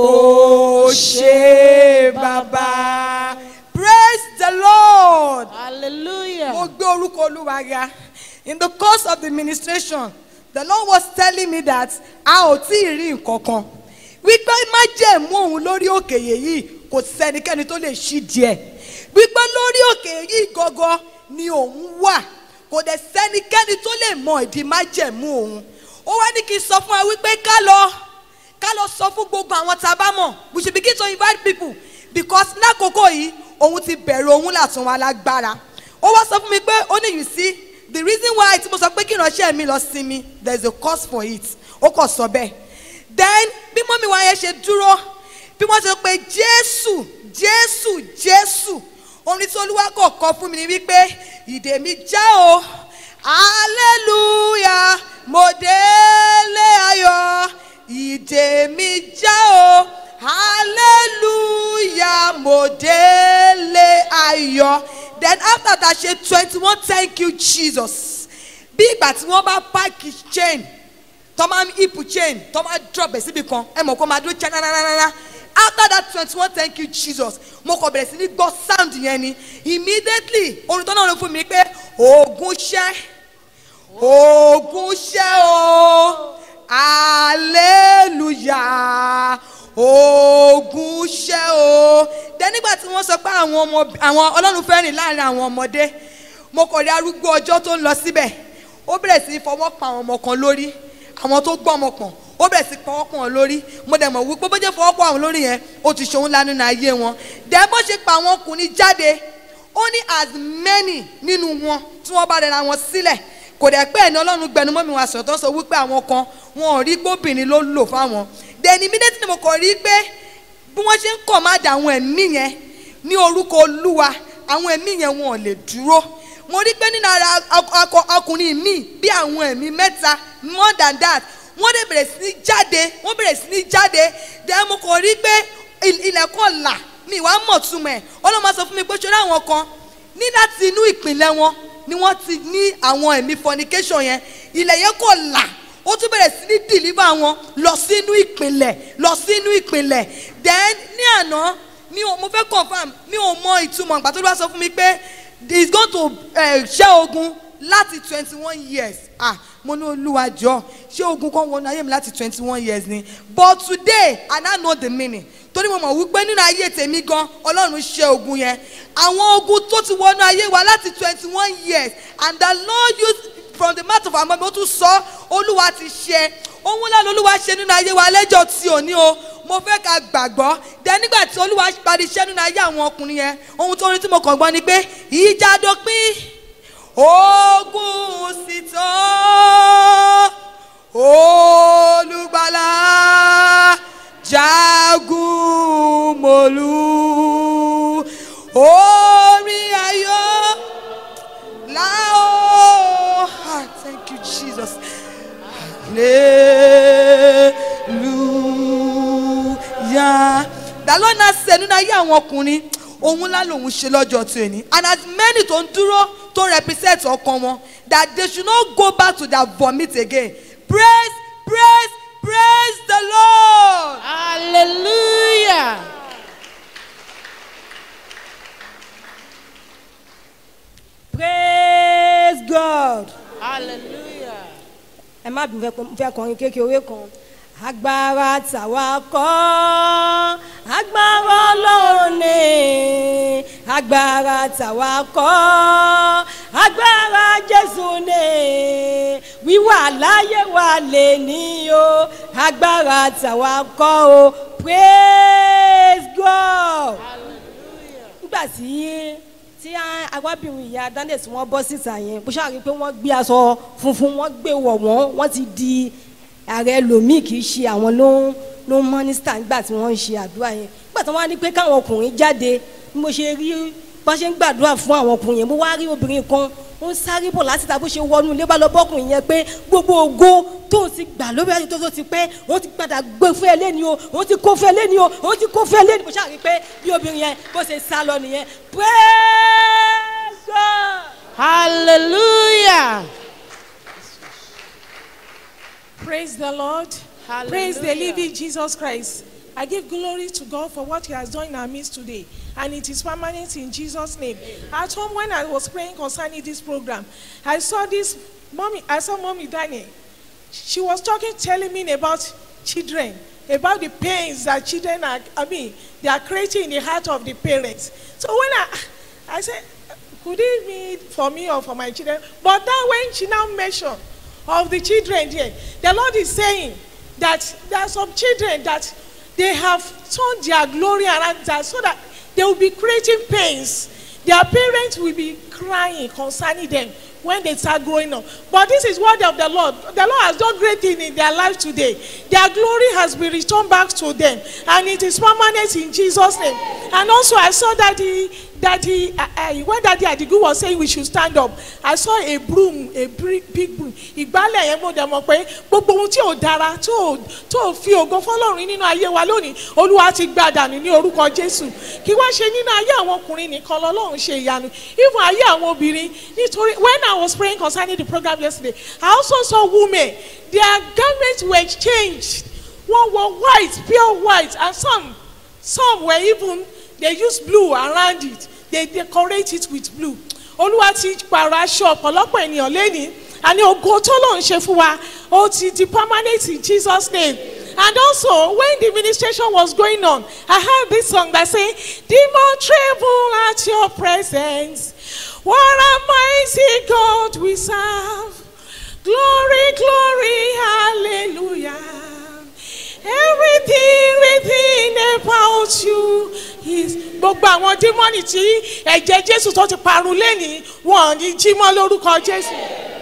ṣe bàbá. Praise the Lord. Hallelujah. mo gbé orúkọ olúwa ga in the course of the administration the lord was telling me that a ò tí ì rí nǹkan kan wípé májẹ̀mú òun lórí òkè yìí kò sẹ́nikẹ́ni tó lè ṣí díẹ̀ wípé lórí òkè yìí gangan ni òun wà kò dẹ̀ sẹ́nikẹ́ni tó lè mọ ìdí májẹ̀mú òun ó wá ní kí n sọ fún wa wípé ká lọ ká lọ sọ fún gbogbo àwọn tá a bá mọ̀ we should begin to invite people because lákòókò yìí òun ti bẹ̀rù òun látún wa lágbára ó wá sọ fún mi pé ó ní you see the reason why tí mo sọ pé kí ìránṣẹ́ mi lọ sinmi there is a cause for it ó kàn sọ bẹ́ẹ̀ then bí mọ́mí wa yẹn ṣe dúró bí wọ́n ṣe pé jésù jésù jésù orin tí olúwa kò kọ fún mi ni wípé ìdè mi já o hallelujah mo délé ayọ̀ ìdè mi já o hallelujah mo délé ayọ̀ then after that ṣe twenty one thank you jesus bí ìgbà tí wọ́n bá páàkì chain tọ́ máa ń hip chain tọ́ máa drop ẹ̀ síbi kan ẹ mọ̀ kó máa dúró chain nananana after that twenty one thank you jesus mo kàn bẹ̀rẹ̀ sí ní gbọ́ sound yẹn ni immediately orin tó náà ló fún mi pé oògùn ṣẹ́ oògùn ṣẹ́ o hallelujah oògùn ṣẹ́ o then nígbà tí wọ́n sọ pé àwọn ọmọ àwọn ọlọ́run fẹ́ rìn láàrin àwọn ọmọdé mo kàn rí arúgbó ọjọ́ tó ń lọ síbẹ̀ ó bẹ̀rẹ̀ sí í fọwọ́ pa àwọn ọmọ kan lórí àwọn tó gbọ́ ọmọ pọ̀n ó bẹ̀rẹ̀ sí fọwọ́ pọ̀ wọn lórí mo dẹ̀ mọ̀ wípé bó jẹ́ fọwọ́ pọ̀ àwọn lórí yẹn ó ti ṣòun lánàá nínú ayé wọn dẹ̀ bó ṣe pa àwọn ọkùnrin jáde ó ní as many nínú wọn tí wọ́n bá rẹra wọn sílẹ̀ kò dẹ̀ pé ẹni ọlọ́run gbẹnu mọ́ mi wá sọ̀tọ́ sọ wípé àwọn kan wọn ò rí gbóbìnrin ló lò fáwọn then immediately mo kàn rí pé bí wọ́n ṣe ń kọ̀ má dà àwọn ẹ̀mí yẹn ní orúkọ olúwa àwọn ẹ̀mí yẹn wọn ò lè dúró mo rí pé nínú ara ọkùnrin mi bí àwọn ẹ̀mí mẹ́ta more than that wọ́n dẹ̀ bẹ̀rẹ̀ sí ní jáde wọ́n bẹ̀rẹ̀ sí ní jáde then mo kàn rí pé ilẹ̀kùn là mi ìwà mọ̀ túmọ̀ ẹ̀ ọlọ́mọ sọ fún mi pé ṣọlá àwọn kan ní láti inú ìpínlẹ̀ wọn ni wọ́n ti ní àwọn ẹ̀mí fornication yẹn ilẹ̀ yẹn kò là ó tún bẹ̀rẹ̀ sí ní deliver wọn lọ sínú ìpínlẹ̀ lọ sínú ìpínlẹ̀ then ní àná mi ò mo fẹ́ confam mi ò mọ ìtumọ̀ ìgbà tó bá sọ fún mi pé he is going to uh, ṣẹ́ ogun láti twenty one years ah mo ní olúwa jọ ṣé ogun kan wọnú ayé mi láti twenty one years ni but today i now know the meaning torí mo mọ̀ wípé nínú ayé tèmi gan ọlọ́run ṣe ogun yẹn àwọn ogun tó ti wọnú ayé wa láti twenty one years and the lord used from the mouth of our mouth ó tún sọ olúwa ti ṣe ohun ńlá lolúwa ṣe nínú ayé wa lẹ́jọ́ tí ò ní o mo fẹ́ ká gbàgbọ́ dẹ nígbà tí olúwa parí iṣẹ́ nínú ayé àwọn ọkùnrin yẹn ohun tó rí tí mo kàn gbọ́ ni pé ìjà dópin ogun sì tán olùgbàlà jagun mòlú orí ayọ̀ láò ah thank you jesus hallelujah the lord na ṣe nínú ayé àwọn ọkùnrin ohun ńlá lòun ṣe lọ́jọ́ tó ẹni and as many tó ń dúró tó represent ọkàn wọn that they should not go back to their vomit again praise praise praise the lord. hallelujah. praise god. hallelujah. ẹ má dùn fẹ́ kọrin kékeré kan agbára tàwa kọ́ agbára ọlọ́run ni agbára tàwa kọ́ agbára jésù ni wíwà láyé wa lè ní o agbára tàwa kọ́ o praise god nígbà tí tí arábìnrin ìyá dandes wọn bọ́ síta yẹn bó ṣáà rí i pé wọ́n gbé aṣọ funfun wọ́n gbé wọ̀ wọ́n wọ́n ti di ààrẹ lomi kì í ṣe àwọn ló ń ló ń mọ́nísítà nígbà tí wọ́n ń ṣe àdúrà yẹn nígbà tí wọ́n á ní pé káwọn ọkùnrin jáde bí mo ṣe rí bá ṣe ń gbàdúrà fún àwọn ọkùnrin yẹn mo wá rí obìnrin kan ó ń sáré bọ̀ láti ta bó ṣe wọnú ilé bá lọ bọ́kùnrin yẹn pé gbogbo ògo tó ń ti gbà lórí ẹni tó tó ti pẹ́ òun ti padà gbé fún ẹ lẹ́ni o òun ti kó fún ẹ lẹ́ni o òun ti kó fún ẹ lẹ́ni mo ṣáà rí pé bí obìnrin yẹn bó ṣe sá lọ nìyẹn praise God. hallelujah. Praise the Lord. Hallelujah. Praise the living Jesus Christ. I give glory to God for what He has done in our midst today. And it is permanent in Jesus' name. At home, when I was praying concerning this program, I saw this mommy, I saw mommy Daniel. She was talking, telling me about children, about the pains that children are, I mean, they are creating in the heart of the parents. So when I, I said, could it be for me or for my children? But then when she now mentioned of the children there, the Lord is saying that there are some children that they have turned their glory around that so that they will be creating pains. Their parents will be crying concerning them when they start growing up. But this is word of the Lord. The Lord has done great things in their life today. Their glory has been returned back to them, and it is permanent in Jesus' name. And also, I saw that he that he uh, uh, when daddy adigun was saying we should stand up i saw a broom a big big broom ìgbálẹ̀ yẹn mo dẹ̀ mọ̀ pé gbogbo ohun tí ò dára tó ò tó ò fi ògo fọlọ́run nínú ayé wa lónìí olúwa ti gba dànù ní orúkọ jésù kí wá ṣe nínú ayé àwọn ọkùnrin nìkan lọ́lọ́run ṣe ìyanu even ayé àwọn obìnrin nítorí when i was praying concerning the program yesterday i also saw women their garments were changed one were white pure white and some some were even they use blue around it they decorate it with blue olúwa ti pààrọ̀ aṣọ ọ̀pọ̀lọpọ̀ ènìyàn lẹ́ni àní ògo tó lòun ṣe fún wa ó ti di permanent in jesus name and also when the ministration was going on i heard this song that say demon tremble at your presence what a mighty god we serve glory glory hallelujah everything everything about you is gbogbo àwọn dímọ́nì tí ẹ̀jẹ̀ jésù tó ti parun lẹ́nìí wọn ò ní jí mọ́ lórúkọ jésù.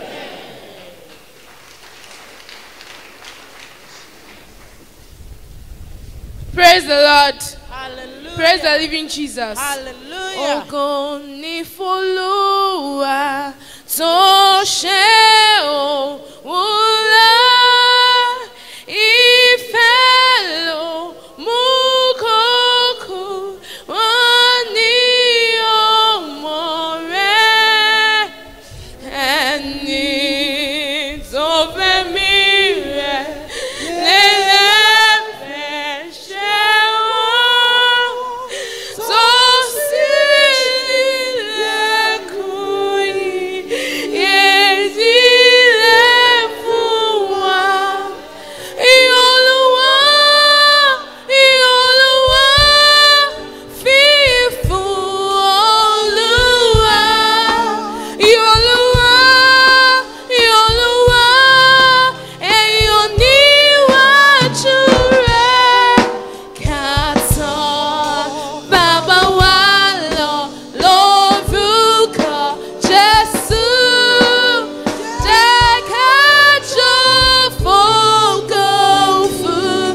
Praise the Lord. Praise the living Jesus. Hallelujah. Ògo ni f'Olúwa tó ṣe òun lá. Ìfẹ́ ló mú kókó wọn ní ọmọ rẹ̀. Ẹni tó fẹ́ mi rẹ̀ lélẹ́fẹ̀ẹ́ ṣe wọ́n. Tó sì nílẹ̀kùn ìyèdílé fún wa. Ìyọ̀lúwa, ìyọ̀lúwa, fífún Olúwa. Ìyọ̀lúwa, ìyọ̀lúwa, èèyàn níwájú rẹ̀. Kàtọ́ bàbá wa lọ lórúkọ Jésù. Jẹ́ ká jó fògo fún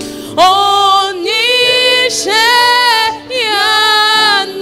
oníṣẹ́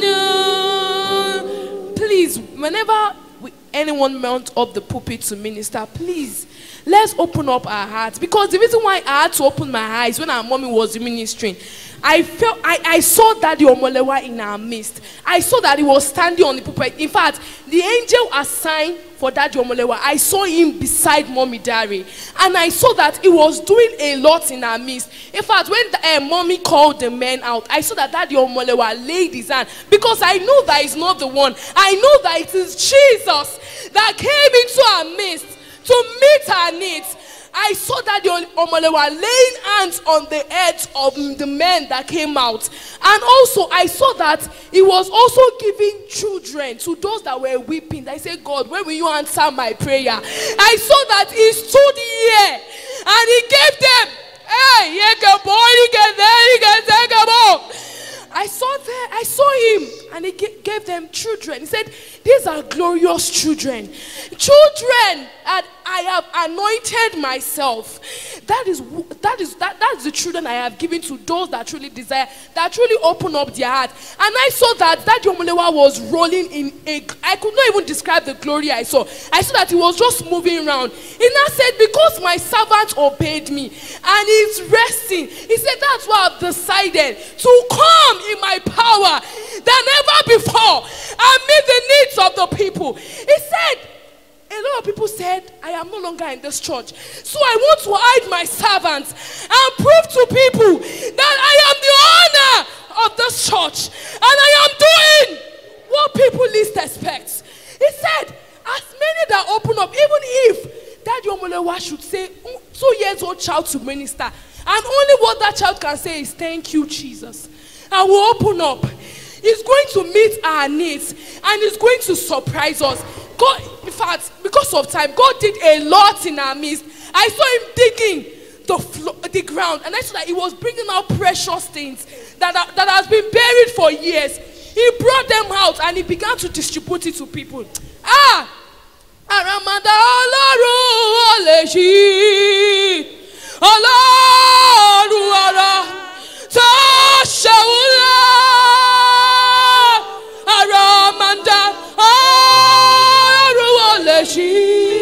ìyanu. Please, whenever we, anyone mount up the pulpit to minister, please let's open up our hearts because the reason why I had to open my eyes when our mommy was ministering, I felt I, I saw Daddy Omolewa in our midst. I saw that he was standing on the pulpit. In fact, the angel assigned for Daddy Omolewa, I saw him beside Mommy Dari, and I saw that he was doing a lot in our midst. In fact, when the, uh, Mommy called the men out, I saw that Daddy Omolewa laid his hand because I know that he's not the one. I know that it is Jesus that came into our midst to meet our needs. I saw that the Omolewa laying hands on the heads of the men that came out. And also, I saw that he was also giving children to those that were weeping. I said, God, when will you answer my prayer? I saw that he stood here and he gave them. Hey, you can boy, you can there, you can take a ball. I saw there, I saw him, and he ga- gave them children. He said, These are glorious children. Children that I have anointed myself. That is wh- that is that that's the children I have given to those that truly desire, that truly open up their heart. And I saw that that Yomulewa was rolling in a I could not even describe the glory I saw. I saw that he was just moving around. He now said, Because my servant obeyed me and he's resting, he said, That's why I've decided to come in my power than ever before and meet the needs of the people. He said, a lot of people said, I am no longer in this church. So I want to hide my servants and prove to people that I am the of this church, and I am doing what people least expect. He said, as many that open up, even if that Yomolewa should say, "Mm, two years old child to minister, and only what that child can say is, Thank you, Jesus. And we open up. He's going to meet our needs and he's going to surprise us. God, in fact, because of time, God did a lot in our midst. I saw him digging the, flo- the ground and I saw that he was bringing out precious things that, are, that has been buried for years. He brought them out and he began to distribute it to people. Ah! Àràmàdà ọlọ́run ò lè ṣí ọlọ́run ọ̀rọ̀ tó ṣàwùlọ. Àràmàdà ọlọ́run ò lè ṣí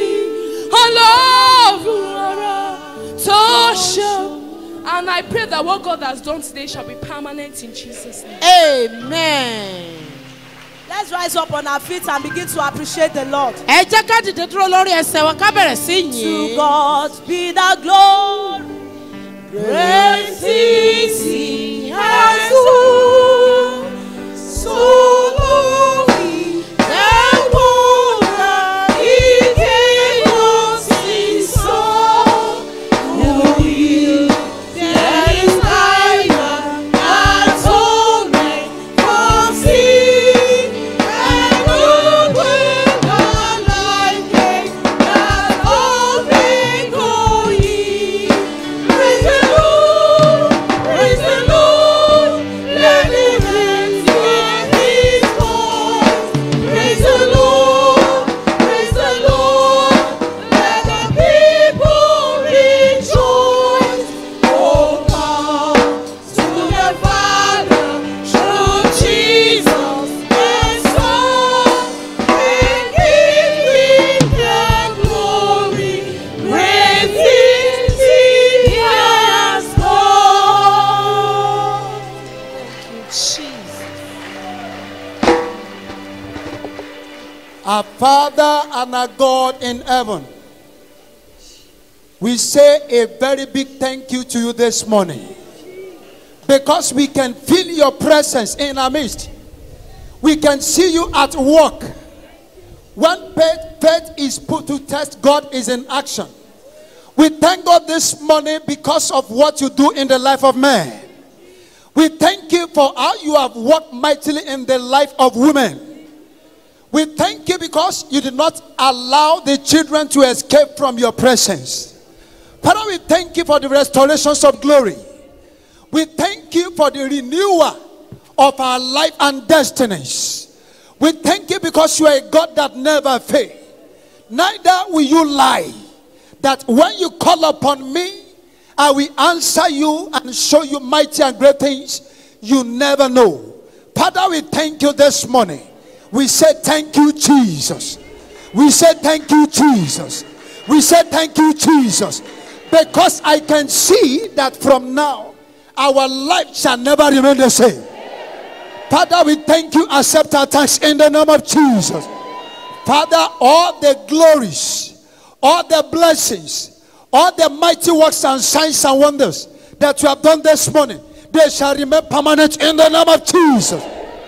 ọlọ́run ọ̀rọ̀ tó ṣàwùlọ. And I pray that what God has done today shall be permanent in Jesus' name. Amen. Let's rise up on our feet and begin to appreciate the Lord. ẹ jẹ́ ká dìde dúró lórí ẹsẹ̀ wa ká bẹ̀rẹ̀ sí To yìn. God be the glory. Great things he has done. So glory and wonder he gave us his son. Glory, there is neither atonement for sin. And good when the light came, that all may go ye. Praise the Lord, praise the Lord, let the hands hear his voice. Praise the Lord, praise the Lord, let the people rejoice. Oh, come to the Father through Jesus and Son, and give him the glory. Great things he has done. Our Father and our God in heaven, we say a very big thank you to you this morning because we can feel your presence in our midst. We can see you at work. When faith, faith is put to test, God is in action. We thank God this morning because of what you do in the life of man. We thank you for how you have worked mightily in the life of women. We thank you because you did not allow the children to escape from your presence. Father, we thank you for the restorations of glory. We thank you for the renewal of our life and destinies. We thank you because you are a God that never fails. Neither will you lie. That when you call upon me, I will answer you and show you mighty and great things you never know. Father, we thank you this morning. We say thank you, Jesus. We say thank you, Jesus. We say thank you, Jesus. Because I can see that from now, our life shall never remain the same. Father, we thank you. Accept our thanks in the name of Jesus. Father, all the glories, all the blessings, all the mighty works and signs and wonders that you have done this morning, they shall remain permanent in the name of Jesus.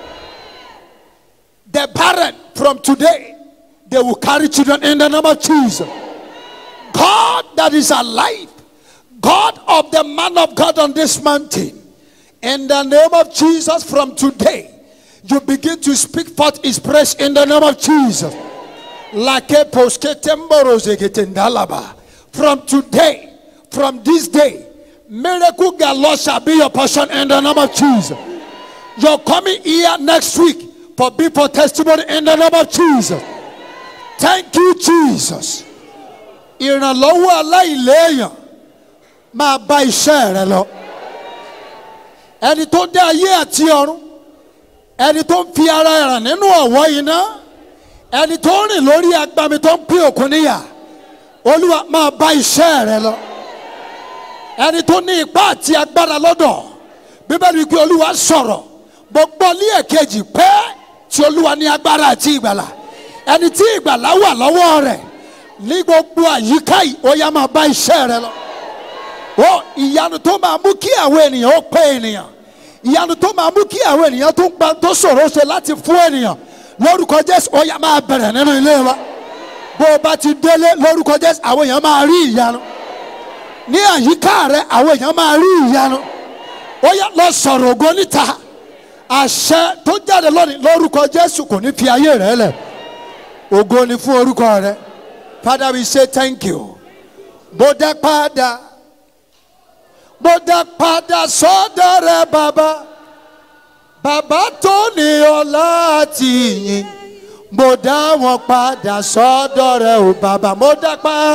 The barren from today, they will carry children in the name of Jesus. God that is alive, God of the man of God on this mountain, in the name of Jesus from today, you begin to speak forth his praise in the name of Jesus. Like a posketemborozeketendalaba. From today, from this day, miracle galore shall be your portion in the name of Jesus. You're coming here next week for people testimony in the name of Jesus. Thank you, Jesus. Ìrànlọ́wọ́ aláìléèyàn máa bá iṣẹ́ rẹ lọ. Ẹni tó dé ayé àti ọ̀run. Ẹni tó ń fi ara ràn nínú ọ̀wọ́ iná. Ẹni tó ń rìn lórí agbami tó ń pín òkun níyà. Olúwa máa bá iṣẹ́ rẹ lọ. Ẹni tó ní ipá àti agbára lọ́dọ̀. Bíbélì pé Olúwa sọ̀rọ̀. Gbogbo ní èkejì pé tí Olúwa ní agbára àti ìgbàlà. Ẹni tí ìgbàlà wà lọ́wọ́ rẹ̀ ní gbogbo àyíká yìí ó yá máa bá iṣẹ́ rẹ lọ. ó ìyanu tó máa mú kí àwọn ènìyàn ó pé ènìyàn ìyanu tó máa mú kí àwọn ènìyàn tó ń gba tó ṣòro ṣe láti fún ènìyàn lórúkọ jésù ó yá máa bẹ̀rẹ̀ nínú ilé wa bó o bá ti délé lórúkọ jésù àwọn èèyàn máa rí ìyanu ní àyíká rẹ àwọn èèyàn máa rí ìyanu ó yá lọ sọ̀rọ̀ ògo níta àṣẹ tó jáde lónìí lórúkọ jésù kò ní fi ayé rẹ lẹ̀ ògo ni fún orúkọ rẹ father we say thank you mo dá padà mo dá padà sọ́dọ̀ rẹ bàbá bàbá tó ní ọlá àti ìyìn mo dá wọn padà sọ́dọ̀ rẹ o bàbá mo dá pa.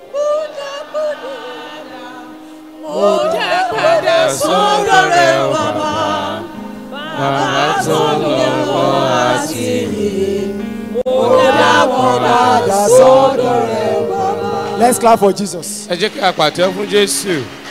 mo dá padà sọ́dọ̀ rẹ̀ bàbá bàbá tó lọ́wọ́ àti ìyìn mo dá wọn padà sọ́dọ̀ rẹ̀ bàbá. let's clap for jesus. ẹ jẹ́ kí a pàtẹ́ fún jésù.